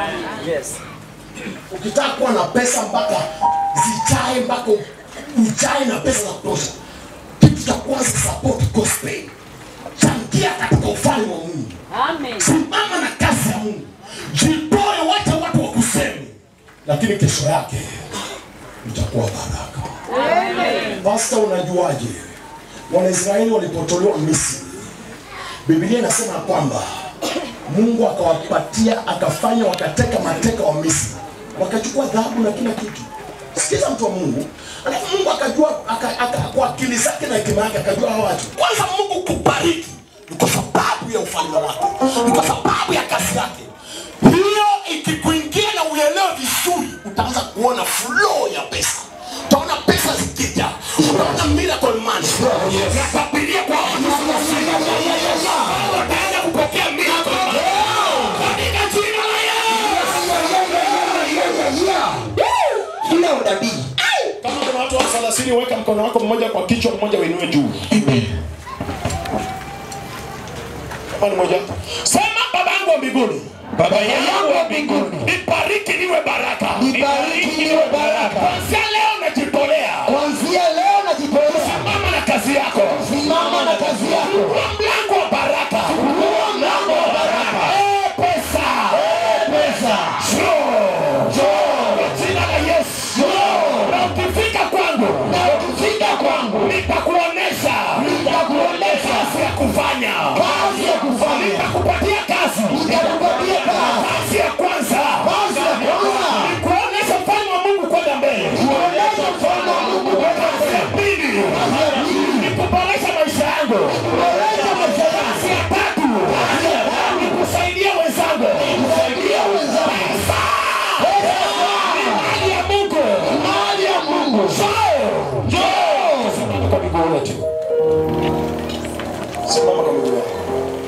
Ukitaka kuwa na pesa mpaka zijae mpaka ujae na pesa za kutosha, kitu cha kwanza support gospel. Changia katika ufalme wa Mungu. Amen. Simama na kazi ya Mungu, jitoe, wacha watu wakuseme, lakini kesho yake itakuwa baraka. Pasta, unajuaje Wanaisraeli walipotolewa Misri? Biblia inasema ya kwamba Mungu akawapatia akafanya wakateka mateka wa Misri, wakachukua dhahabu na kila kitu. Sikiza mtu wa Mungu, alafu Mungu akajua aka, aka, kwa akili zake na hekima yake akajua hawa watu. Kwanza Mungu kubariki ni kwa sababu ya ufalme wake, ni kwa sababu ya kazi yake. Hiyo ikikuingia na uelewe vizuri, utaanza kuona flow ya pesa, utaona pesa zikija, utaona miracle money. Nakwambia kwa watu wataanza kupokea miracle money katika jina la Kila unabii Kama kuna watu wa 30 weka mkono wako mmoja kwa kichwa, mmoja uinue juu. Kama ni moja. Sema baba yangu wa mbinguni. Baba yangu wa mbinguni. Nibariki niwe baraka. Nibariki niwe baraka. Kuanzia leo najitolea. kuanzia leo najitolea, Simama na kazi yako. simama na kazi yako. Fungua mlango wa baraka. Fungua mlango wa baraka. Eh, pesa. Eh, pesa. Njoo. Njoo. Kwa jina la Yesu. Njoo. Na ukifika kwangu. Na ukifika kwangu. Nitakuonesha. Nitakuonesha kazi ya kufanya. Kazi ya kufanya, Nitakupatia kazi. nitakupatia kazi. Kazi ya kwanza. Kazi ya kwanza, Nikuonesha ufalme wa Mungu kwenda mbele. kuonesha mfano wa Mungu kwenda Kazi ya mbele. pili. Kazi ya pili, Nikuboresha maisha yangu. kuboresha maisha yangu. Kazi ya tatu. Kazi ya tatu, Nikusaidia wenzangu. kusaidia wenzangu. Mali ya Mungu. Mali ya Mungu, Njoo. Njoo. Simama kwa miguu yote. Simama kwa miguu yako.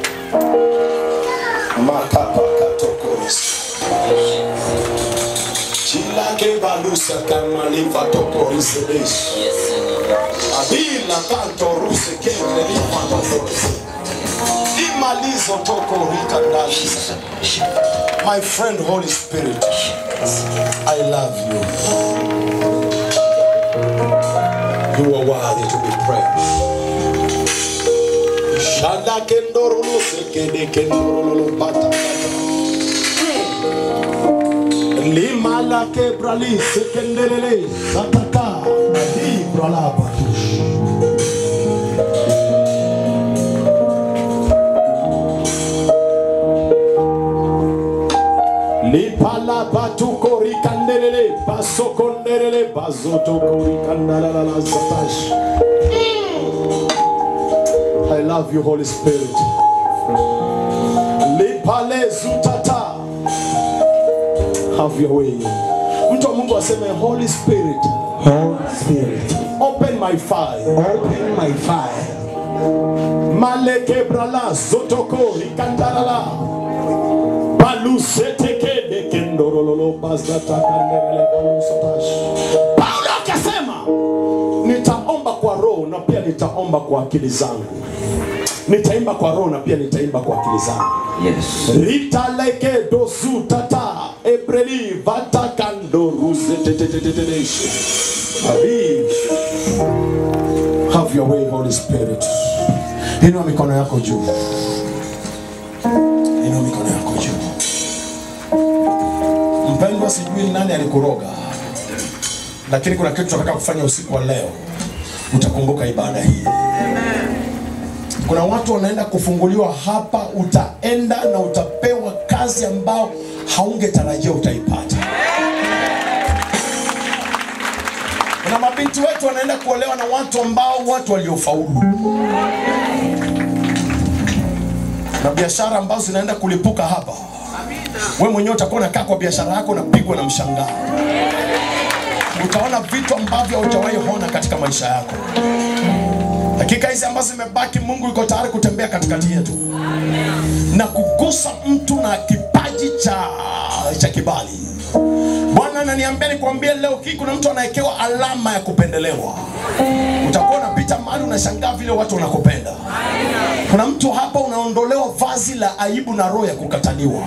Makapa katokoris. Chilake balusa kama lifa tokoris desh. Abila kanto ruse kende lifa tokoris. Imalizo toko rika ndalisa. My friend Holy Spirit, I love you. You are worthy to be praised. Shada kendorolo sekede kendorolo bata Lima la kebrali sekendelele sataka di brala batush. Lipala batuko rikandelele basokondelele bazotoko rikandalala satash. I love you, Holy Spirit. Lipale zutata. Have your way. Mtu wa Mungu aseme Holy Spirit, Holy Spirit, open my fire. open my fire. Maleke brala zotoko rikandalala. Baluseteke de kendorololo bazata kandelele balusatash. Paulo akasema nitaomba kwa roho na pia nitaomba kwa akili zangu. Nitaimba kwa roho na pia nitaimba kwa akili zangu. Yes. ritaleke dosu tata ebreli vatakando ruze tetetetetetesh Abi. have your way holy spirit inua mikono yako juu inua mikono yako juu mpendwa sijui nani alikuroga lakini kuna kitu tunataka kufanya usiku wa leo. Utakumbuka ibada hii. Kuna watu wanaenda kufunguliwa hapa, utaenda na utapewa kazi ambao haungetarajia utaipata. Kuna mabinti wetu wanaenda kuolewa na watu ambao watu waliofaulu, na biashara ambazo zinaenda kulipuka hapa. Wewe mwenyewe utakuwa unakaa kwa biashara yako unapigwa na mshangao. Utaona vitu ambavyo haujawahi ona katika maisha yako. Dakika hizi ambazo zimebaki, Mungu yuko tayari kutembea katikati yetu na kugusa mtu na kipaji cha, cha kibali. Bwana ananiambia nikwambie leo hii kuna mtu anawekewa alama ya kupendelewa. Utakuwa unapita mahali unashangaa vile watu wanakupenda. Kuna mtu hapa unaondolewa vazi la aibu na roho ya kukataliwa.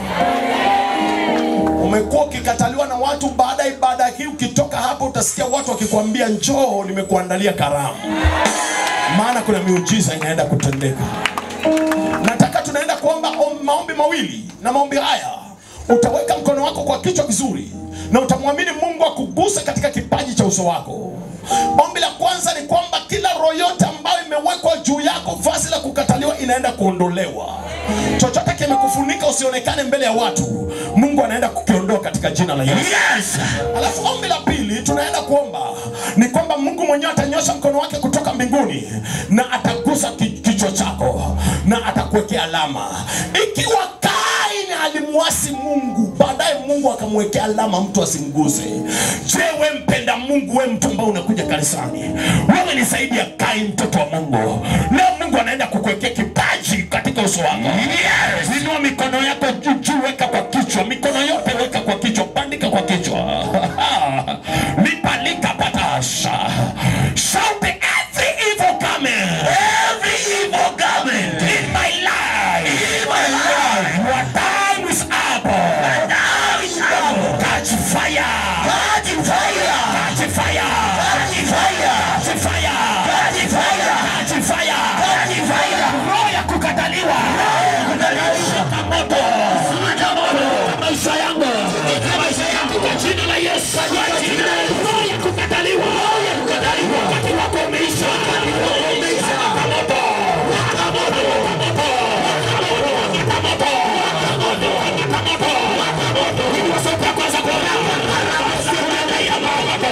Umekuwa ukikataliwa na watu, baada ya ibada hii ukitoka hapa utasikia watu wakikwambia njoo, nimekuandalia karamu, maana kuna miujiza inaenda kutendeka. Nataka tunaenda kuomba om- maombi mawili, na maombi haya utaweka mkono wako kwa kichwa vizuri na utamwamini Mungu akuguse katika kipaji cha uso wako. Ombi la kwanza ni kwamba kila roho yote ambayo imewekwa juu yako, vazi la kukataliwa inaenda kuondolewa. Chochote kimekufunika usionekane mbele ya watu, Mungu anaenda kukiondoa katika jina la Yesu. Yes. Alafu ombi la pili tunaenda kuomba ni kwamba Mungu mwenyewe atanyosha mkono wake kutoka mbinguni na atagusa ki- kichwa chako na atakuwekea alama. Ikiwa Kaini alimwasi Mungu, baadaye Mungu akamwekea alama mtu asimguse. Je, we mpenda Mungu, we mtu ambao unakuja kanisani, wewe ni zaidi ya Kaini, mtoto wa Mungu. Leo Mungu anaenda kukuwekea kipaji katika uso wako. Yes. Inua mikono yako juu juu, weka kwa kichwa, mikono yote weka kwa kichwa, bandika kwa kichwa. Lipalika patasha. Shout every evil garment. Every evil garment in my life. In my life. Your time is up. Your time is up. Catch fire. Catch fire. Catch fire. Catch fire. Catch fire. Catch fire. Catch fire. Catch fire. Roho ya kukataliwa. Shika moto. Shika moto. Maisha yangu. Maisha yangu kwa jina la Yesu. Kwa jina la Yesu. Roho ya kukataliwa. Roho ya kukataliwa. Wakati wako umeisha. Wakati wako umeisha. Shika moto. Shika moto. Shika moto. Shika moto. Shika moto. Shika moto. Shika moto. Inua sauti yako anza kuona. Ya moto.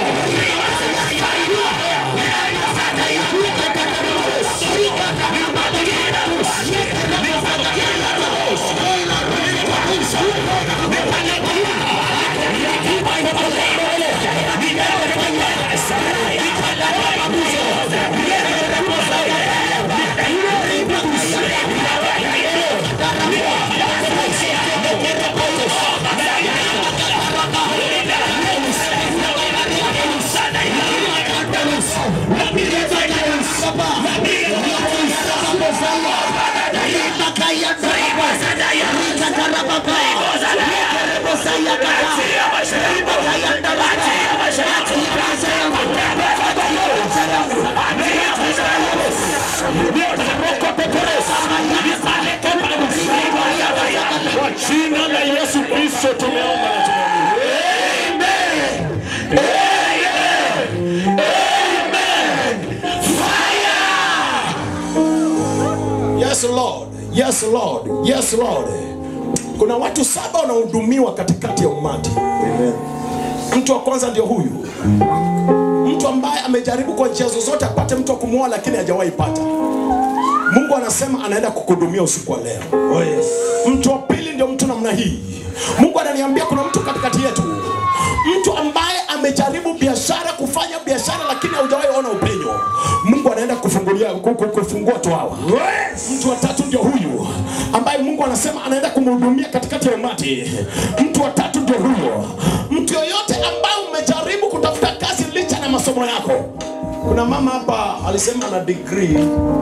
Kwa jina la Yesu Kristo tumeomba na tumeamini. Amen. Amen. Amen. Fire. Yes Lord. Yes Lord. Yes Lord. Kuna watu saba wanahudumiwa katikati ya umati. Mtu wa kwanza ndio huyu, mtu ambaye amejaribu kwa njia zozote apate mtu wa kumwoa, lakini hajawahi pata. Mungu anasema anaenda kukuhudumia usiku wa leo. Oh yes. Mtu wa pili ndio mtu namna hii. Mungu ananiambia kuna mtu katikati yetu, mtu ambaye amejaribu biashara, kufanya biashara, lakini haujawahi ona upenyo. Mungu anaenda kufungulia ku- ku- kufungua tu hawa. Yes. Mtu wa tatu ndio huyu ambaye Mungu anasema anaenda kumhudumia katikati ya umati. Mtu wa tatu ndio huyo. Mtu yoyote ambaye umejaribu kutafuta kazi licha na masomo yako. Kuna mama hapa alisema ana degree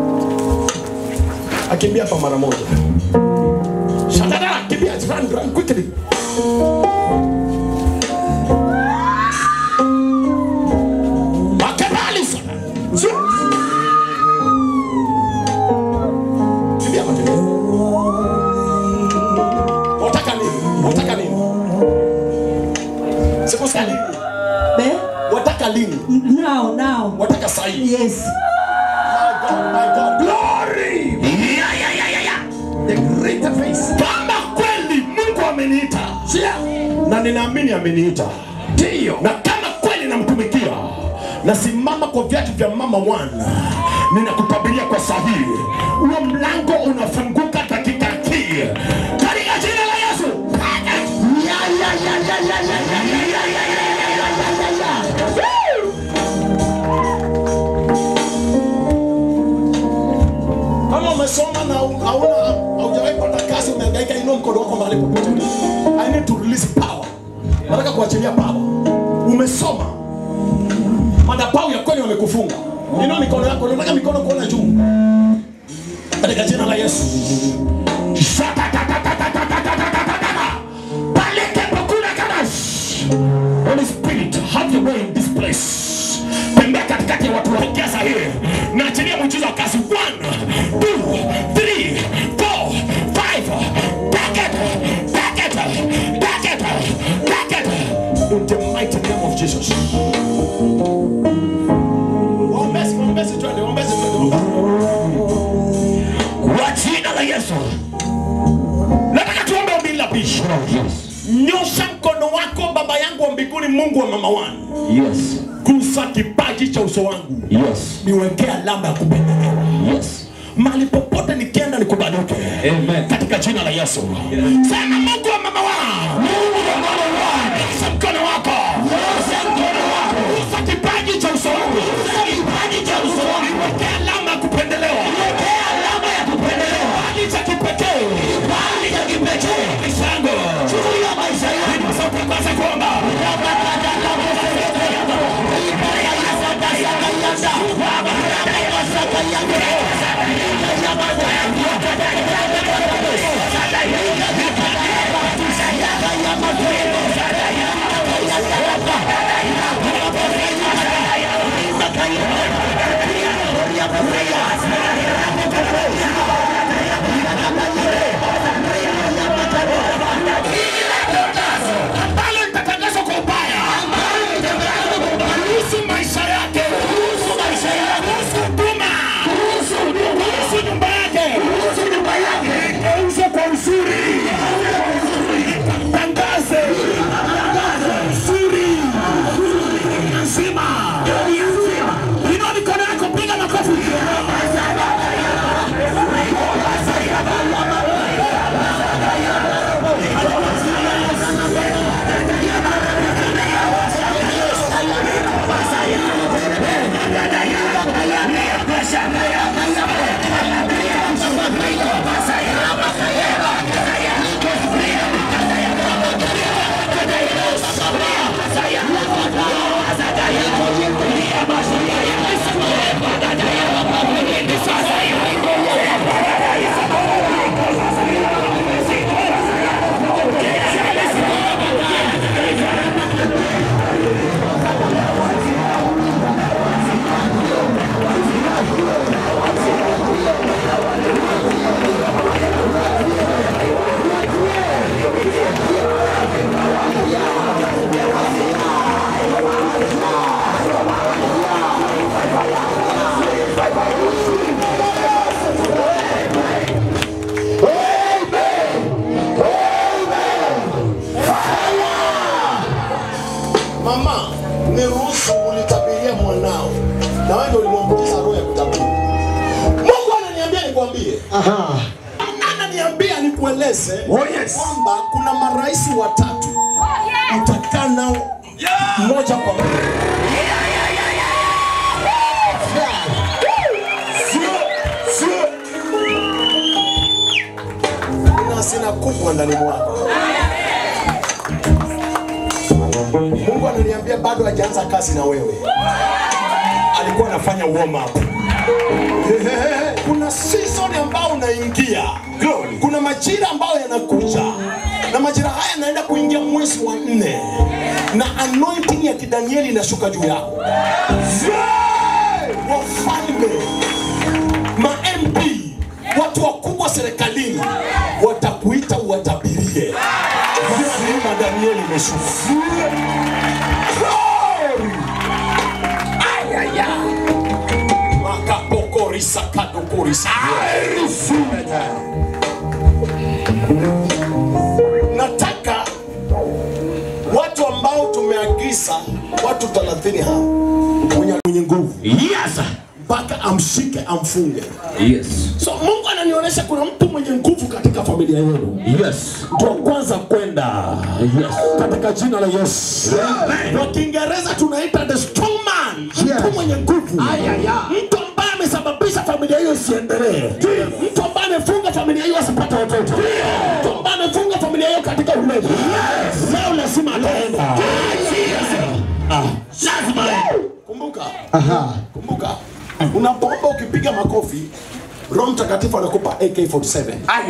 akimbia hapa mara moja. Shadada, kimbia, run, run quickly. Makabali sana. Zo. Kimbia hapa, kimbia. Wataka nini? Wataka nini? Sikusikia nini? Be, Wataka lini? hii. Yes. My God, my God. Glory. Yeah, yeah, yeah, yeah, yeah. The greater face. Kama kweli Mungu ameniita. Sikia. Na ninaamini ameniita. Ndio. Na kama kweli namtumikia. Nasimama kwa viatu vya mama wana. Ninakutabiria kwa sahihi. Huo mlango unafunguka dakika hii. Katika jina la Yesu. Ya, ya, ya, ya, ya, ya, ya, ya, ya, ya, ya, ya, ya, ya, ya. Woo! kama umesoma na hauna haujawahi pata kazi umehangaika inua mkono wako mahali popote i need to release power nataka kuachilia power umesoma madhabahu ya kweli wamekufunga inua mikono yako nataka mikono kuona juu katika jina la Yesu Shatatatatatatatatatata. Paleke pokula kadash. Holy Spirit, have your way in this place. Tembea katikati ya watu waongea sahihi. Naachilia muujiza wa kazi. One, two, three, four, five. Take it, take it, take it, take it. In the mighty name of Jesus. Ombezi, ombezi, twende, ombezi, twende, ombezi. Kwa jina la Yesu. Nataka tuombe ombi la bisho. Nyosha mkono wako baba yangu wa mbinguni, Mungu wa mama wangu. Yes. Gusa kipaji cha uso wangu. Yes. Niwekee alama ya kupendelewa. Yes. Mahali popote nikienda nikubalike. Amen. Katika jina la Yesu. Sema Mungu wa mama wangu. Mungu wa mama wangu. Nyosha mkono wako. Nyosha mkono wako. Gusa kipaji cha uso wangu. Gusa kipaji cha uso wangu. Niwekee alama ya kupendelewa. Niwekee alama ya kupendelewa. Kipaji cha kipekee. Kipaji cha kipekee. Maisha yangu. Juu ya maisha yangu. Ndipo sauti kwanza kuomba. ambalo litatangazwa kwa ubaya kuhusu maisha yake, kuhusu maisha yake, kuhusu huduma, kuhusu huduma, kuhusu nyumba yake, kuhusu nyumba yake, igeuze kwa uzuri, tangaze uzuri nzima. Inua mikono yako, piga makofi. Mama, niruhusu ulitabiria mwanao na wewe ndio ulimwambukiza roho ya kutabiri. Mungu ananiambia nikwambie. Aha. Ananiambia nikueleze Oh, yes. kwamba kuna marais watatu utakaa nao moja kwa moja. Sio, sio. Nina sina kubwa ndani mwako. Mungu ananiambia bado hajaanza kazi na wewe, alikuwa anafanya warm up. Ehehe, Kuna season ambao unaingia, kuna majira ambayo yanakuja, na majira haya yanaenda kuingia mwezi wa nne, na anointing ya kidanieli inashuka juu yako. Wafalme, ma MP, watu wakubwa serikalini watakuita uwatabirie. Neema ya Danieli imeshuka. Glory! Ay, ay, ay. sakatokorisa nataka watu ambao tumeagiza watu 30 hapa mwenye mwenye nguvu Yes. mpaka amshike amfunge Yes. so mungu ananionyesha kuna mtu mwenye nguvu katika familia yenu Yes. mtu wa kwanza kwenda Yes. katika jina la yesu kwa kiingereza tunaita the strong man mtu mwenye nguvu mtu ambaye amesababisha familia hiyo isiendelee mtu ambaye amefunga familia hiyo asipate watoto mtu ambaye amefunga familia hiyo katika ulevi leo lazima ataenda Ah, lazima kumbuka kumbuka unapoomba ukipiga makofi roho mtakatifu anakupa ak47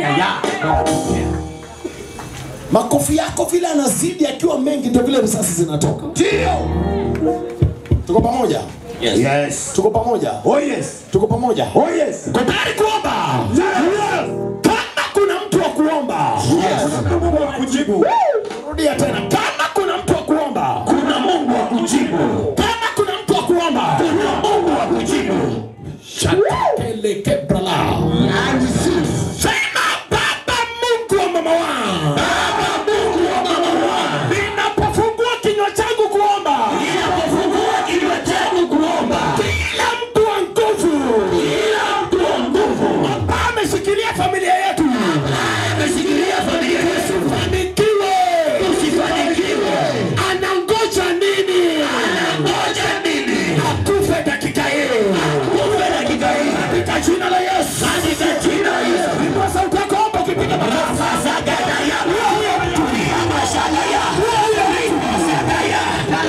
makofi yako vile anazidi akiwa mengi ndio vile risasi zinatoka ndio tuko pamoja Yes. Yes. tuko pamoja Oh yes. tuko pamoja Oh yes. uko tayari kuomba kama kuna mtu wa kuomba Mungu akujibu. rudia tena kama kuna mtu wa kuomba kuna mungu wa kujibu kama kuna mtu wa kuomba kuna mungu wa kujibu shakapelekebrala sema baba mungu wa mama wangu baba mungu wa mama wangu ninapofungua kinywa changu kuomba ninapofungua kinywa changu kuomba kila mtu wa nguvu kila mtu wa nguvu ambaye ameshikilia familia yetu ameshikilia familia yetu fanikiwe usifanikiwe anangoja nini anangoja nini akufe dakika hii akufe dakika hii katika jina la Yesu katika jina la Yesu ndipo sauti yako hapo ukipiga makofi sasa gada ya tulia mashaka ya mashaka ya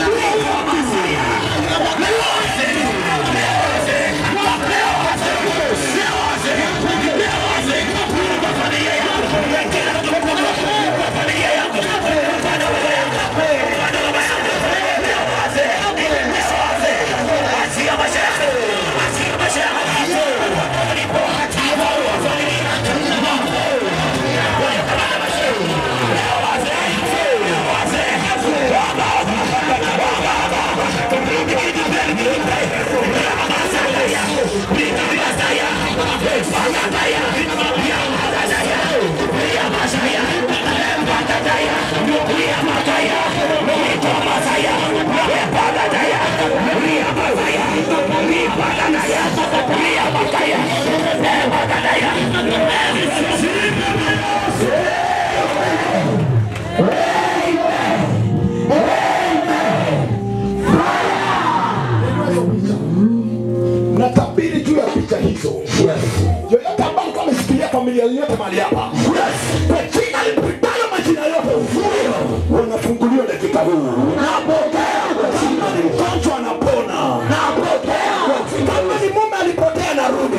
natabiri juu ya picha hizo yoyote ambayo alikuwa ameshikilia familia yote mahali hapa kwa jina lipitalo majina yote wanafunguliwa dakika huu kama ni mgonjwa anapona kama ni mume alipotea narudi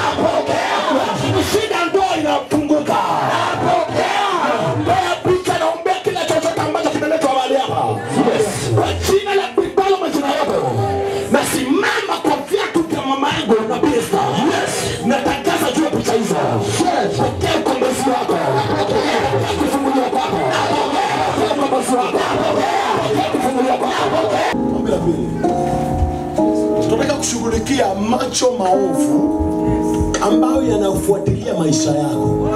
shida ndoa inafunguka ombea picha naombea kila chochote ambacho kimeletwa mahali hapa kwa jina la lipitalo majina yote nasimama kwa viatu vya mama yangu na Esther. Natangaza juu ya picha hizo. Pokea ukombozi wako. Pokea kufunguliwa kwako. Pokea ukombozi wako. Pokea kufunguliwa kwako. Ombi la pili. Tunataka kushughulikia macho maovu ambayo yanafuatilia maisha yako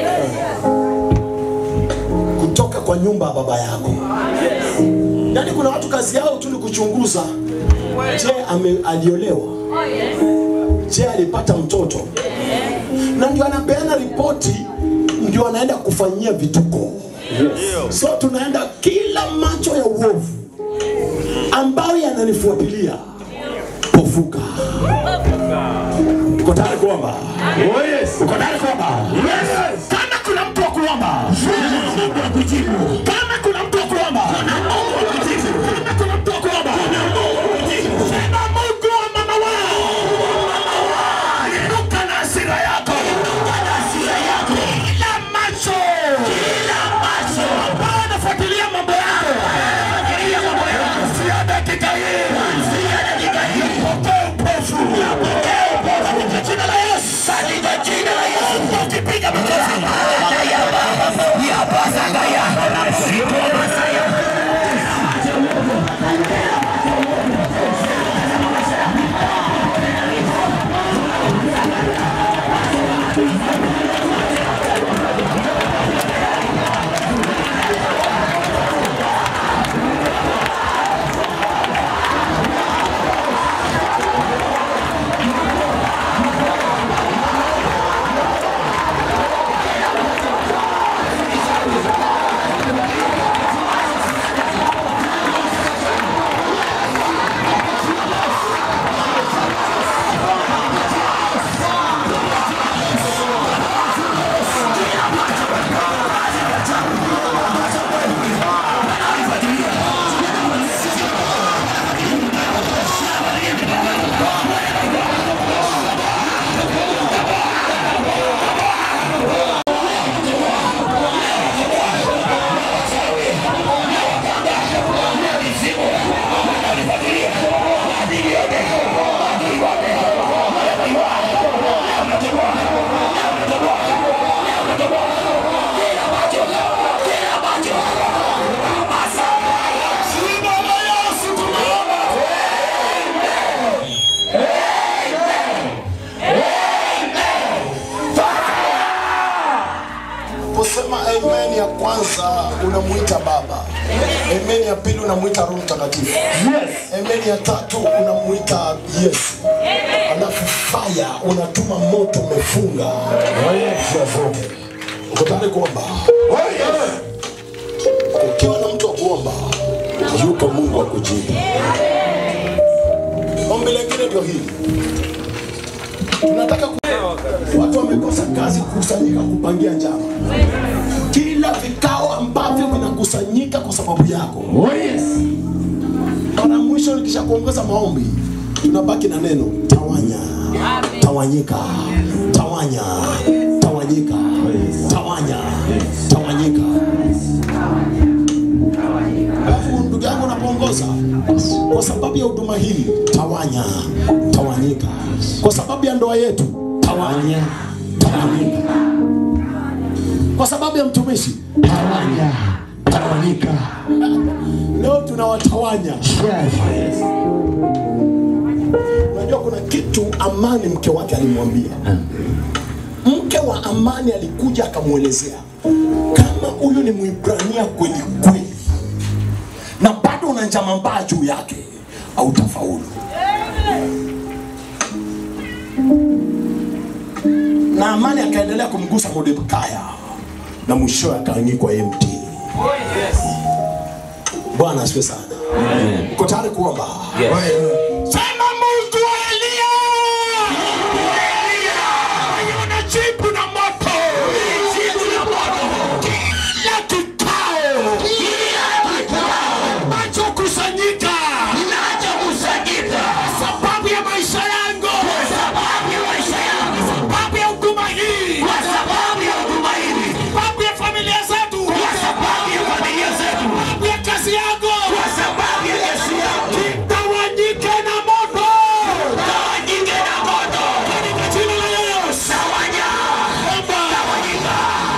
kutoka kwa nyumba ya baba yako. Yaani kuna watu kazi yao tu ni kuchunguza je ame, aliolewa je alipata mtoto na ndio anapeana ripoti ndio anaenda kufanyia vituko so tunaenda kila macho ya uovu ambayo yananifuatilia pofuka uko tayari kuomba Oh yes. uko tayari kuomba Yes. kama kuna mtu wa kuomba Mungu akujibu kama kuna mtu wa kuomba Mungu akujibu kama kuna mtu wa kuomba Mungu akujibu sema Mungu wa mama wangu inuka na hasira yako inuka na hasira yako kila macho kila macho ambayo anafuatilia mambo yako anafuatilia mambo yako sio dakika hii sio dakika hii pokea upofu pokea upofu katika jina la Yesu katika jina la Yesu ukipiga makofi ya basa gaya sipo masaya Unaposema amen ya kwanza unamuita Baba, amen ya pili unamuita Roho Mtakatifu, amen ya tatu unamuita Yesu, alafu fire unatuma moto umefunga njia zote. Uko tayari kuomba? Ukiwa na mtu wa kuomba, yuko Mungu wa kujibu. Ombi lingine ndio hili, tunataka ku... watu wamekosa kazi kukusanyika kupangia njama kila vikao ambavyo vinakusanyika kwa sababu yako. Oh yes. Mara mwisho nikisha kuongoza maombi, tunabaki na neno tawanya, tawanyika, tawanya, tawanyika, tawanya, tawanyika. Alafu ndugu yangu unapoongoza, kwa sababu ya huduma hii, tawanya, tawanyika. Kwa sababu ya ndoa yetu, tawanya, tawanyika kwa sababu ya mtumishi tawanya tawanyika leo tunawatawanya unajua kuna kitu amani mke wake alimwambia mke wa amani alikuja akamwelezea kama huyu ni mwibrania kweli kweli na bado una njama mbaya juu yake hautafaulu na amani akaendelea kumgusa Mordekai na mwishowe akaangikwa yeye mtini. Bwana asifiwe sana. Uko tayari kuomba? Sema Mungu wa Elia, unajibu na moto, kila kikao kinachokusanyika sababu ya maisha yangu, sababu ya huduma hii, sababu ya familia zetu, sababu ya kazi yangu, kitawanyike na moto, katika jina la Yesu. Omba.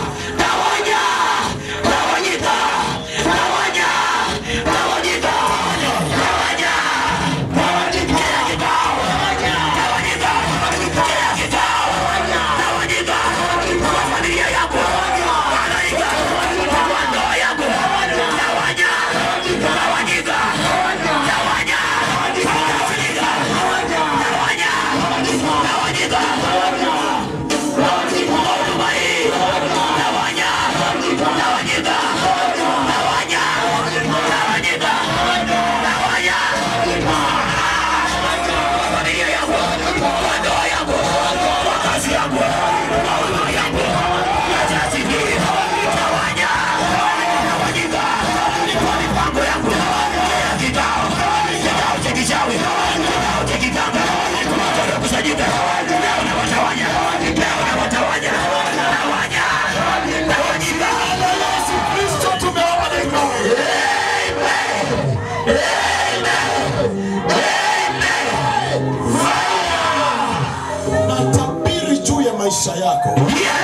Natabiri juu ya maisha yako.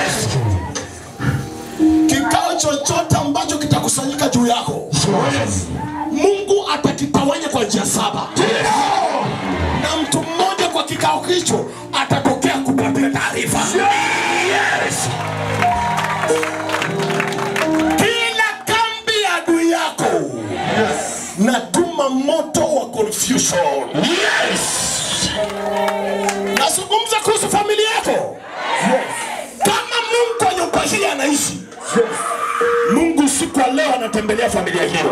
Kikao chochote ambacho kitakusanyika juu yako, Mungu atakitawanya kwa njia saba, na mtu mmoja kwa kikao hicho atatokea kupatia taarifa. solution. Yes. Nazungumza kuhusu familia yako. Kama Mungu kwa nyumba hii anaishi, Mungu siku ya leo anatembelea familia hiyo.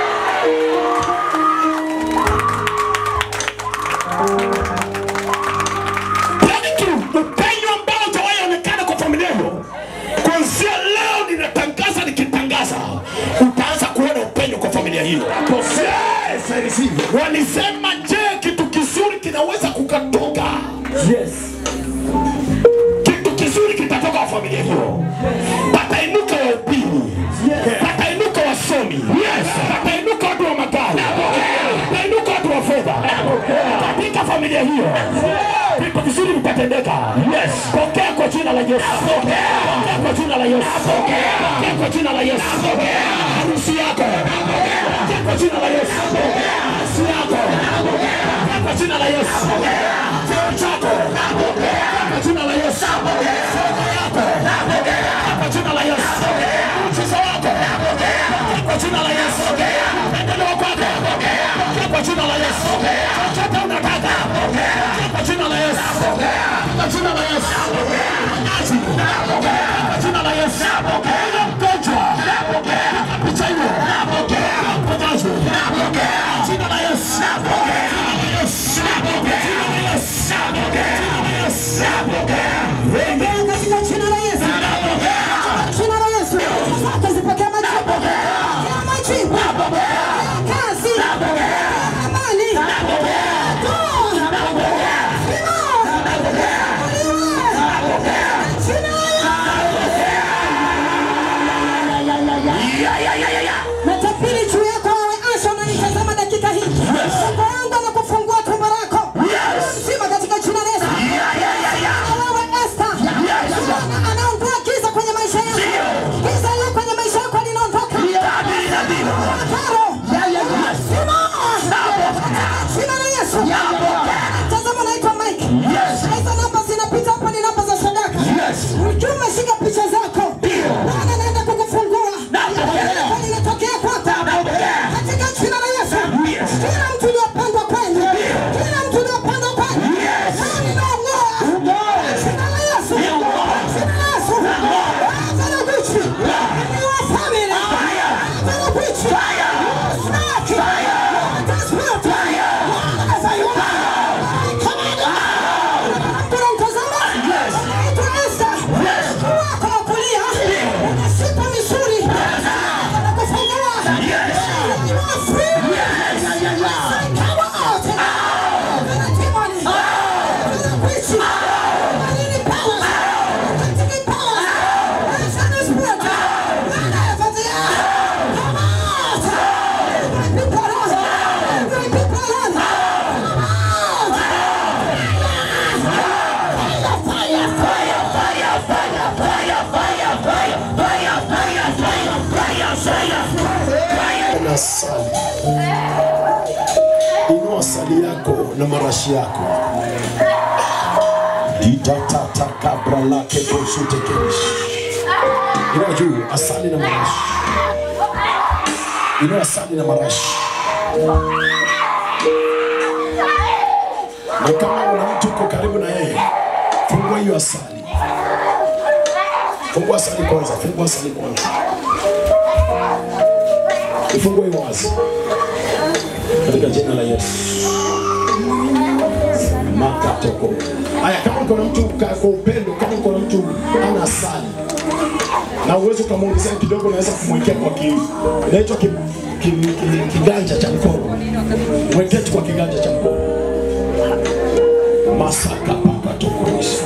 Breakthrough, upenyo ambao hujawahi onekana kwa familia hiyo, kuanzia leo ninatangaza, nikitangaza utaanza kuona upenyo kwa familia hiyo. Yes, I receive. Walisema, je, kitu kizuri kinaweza kukatoka? Yes. kitu kizuri kitatoka kwa familia hiyo. Patainuka wahubiri, patainuka wasomi, patainuka watu wa magari, patainuka watu wa fedha katika familia hiyo. Vitu vizuri vitatendeka. Pokea kwa jina la Yesu, pokea kwa jina la Yesu, pokea kwa jina la Yesu. Harusi yako, pokea kwa jina la Yesu, harusi yako, pokea kwa jina la Yesu, cheo chako, pokea kwa jina la Yesu, fedha yako, pokea kwa jina la Yesu, mchezo wako, pokea kwa jina la Yesu, endeleo kwako, pokea kwa jina la Yesu, chochote unataka, pokea kwa jina la Yesu, kwa jina la Yesu, Manazi, kwa jina la Yesu, Ule mgonjwa, picha hiyo, mponyaji, kwa jina la Yesu, jina la Yesu, jina la Yesu, jina la Yesu, Leo katika jina la Yesu. Jina la Yesu. Zako zipokee majibu. Pokea majibu. Pokea kazi. Pokea amani. Toa. Natapili juu yako wewe Asha unanitazama dakika hii. Mungu wangu anakufungua tumbo lako. Sima katika jina la Yesu. Na wewe Esther. Bwana anaondoa giza kwenye maisha yako. Giza lilo kwenye maisha yako linaondoka. Karo. Sima. Jina la Yesu. Tazama naitwa Mike. Hizo namba zinapita hapa ni namba za sadaka. Ukiwa umeshika picha zako. Bwana anaenda kukufungua. Kwa linatokea kwako. Katika jina la Yesu. Kila mtu uliopandwa kwenu. Kila mtu uliopandwa kwenu. Leo ninaong'oa. Jina la Yesu. Jina la Yesu. Anza na Gucci. Ni wa family. Anza na Gucci. Snack. Transport. Anza yuma. Come on. Kuna mtazama. Unaitwa Esther. Wako wa kulia. Unashika misuli. Anakufungua. You are free. Come out. Kuna demoni. Kuna witch. Kuna powers. Katika powers. Sana spirit. Wanayefuatia. Come out. My people run. My people run. Come out. Fire, fire, fire, fire, fire, fire, fire, fire, fire, fire, fire, fire. na sali. Inua sali yako na marashi yako. Ditatata kabra lake bosute kerish. Inua juu asali na marashi. Inua asali na marashi. Na kama una mtu uko karibu na yeye, fungua hiyo asali. Fungua asali kwanza, fungua asali kwanza. Ifungue hiyo wazi katika jina la Yesu. Makatoko. Haya, kama uko na mtu ka- kwa upendo, kama uko na mtu ana asali na uwezo ukamwongezea kidogo, unaweza kumwekea kwa ki, inaitwa ki, ki, ki, kiganja cha mkono, mwekee tu kwa kiganja cha mkono. Masaka paka tokoisha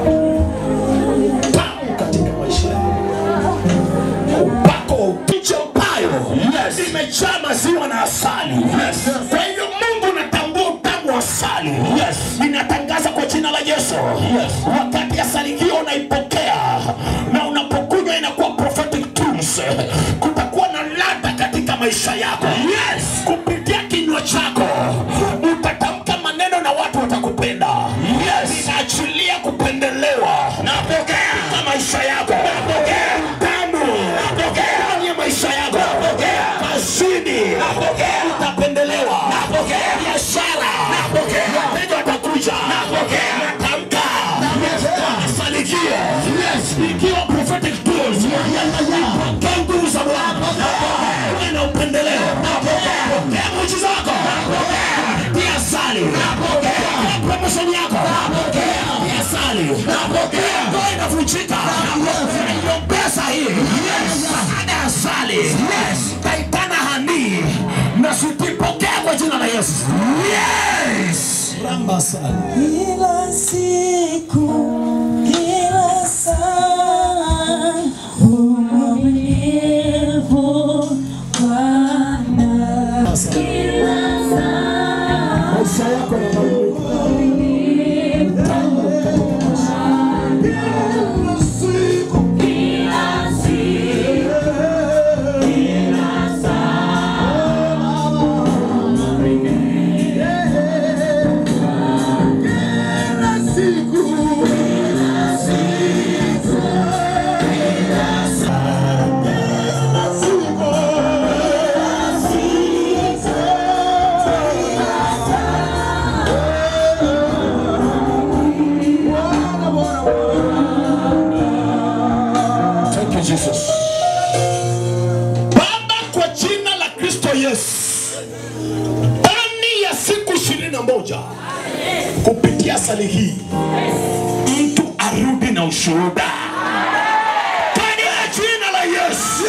tamu katika maisha yako upako wa upicha upayo yes. imejaa maziwa na asali yes. kwa hivyo mungu natambua utamu wa asali yes. ninatangaza kwa jina la yesu yes. wakati asali hiyo unaipokea na unapokunywa inakuwa prophetic tools kutakuwa na ladha katika maisha yako yes. kupitia kinywa chako utatamka maneno na watu watakupenda yes. ninaachilia kupendelewa napokea katika maisha yako napokea utamu napokea ndani ya maisha yako napokea kazini napokea utapendelewa napokea biashara Yesu. Yes. Ramba sana. Kila siku, kila saa, umwaminifu Bwana. Maisha yako yanabadilika. Thank you, Jesus. Baba, kwa jina la Kristo Yesu, ndani ya siku ishirini na moja kupitia sali hii mtu arudi na ushuhuda katika jina la Yesu.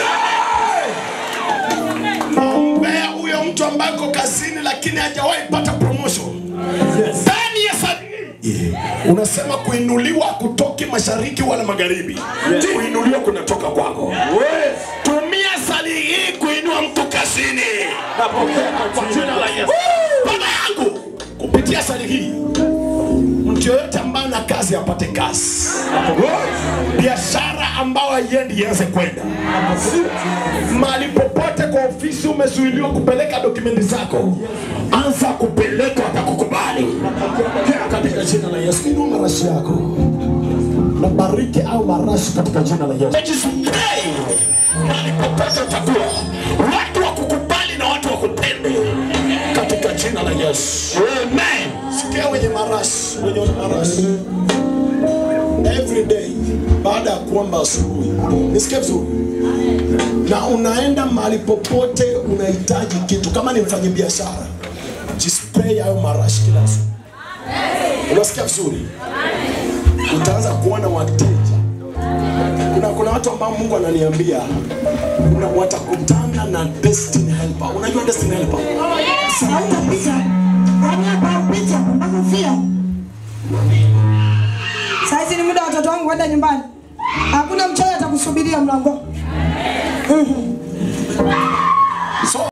Naombea huyo mtu ambaye ako kazini lakini hajawahi pata promotion ndani ya sali hii unasema kuinuliwa kutoki mashariki wala magharibi kuinuliwa kunatoka kwako tumia sali hii kuinua mtu kazini kwa jina la Yesu baba yangu kupitia sali hii mtu yoyote ambaye ana kazi apate kazi biashara ambayo haiendi ianze kwenda mahali popote kwa ofisi umezuiliwa kupeleka dokumenti zako anza kupeleka watakukubali katika jina la Yesu inua marashi yako na bariki au marashi katika jina la Yesu Jisipray mahali popote utakuwa watu wakukubali na watu wakupende katika jina la Yesu amen sikia wenye marashi wenye marashi every day baada ya kuomba asubuhi nisikie vizuri na unaenda mahali popote unahitaji kitu kama ni mfanya biashara jispray hayo marashi kila siku unasikia vizuri utaanza kuona wateja kuna, kuna watu ambao mungu ananiambia kuna watakutana na destiny helper unajua destiny helper Saizi ni muda wa watoto wangu kwenda nyumbani. Hakuna mchawi atakusubiria mlango. Mhm. so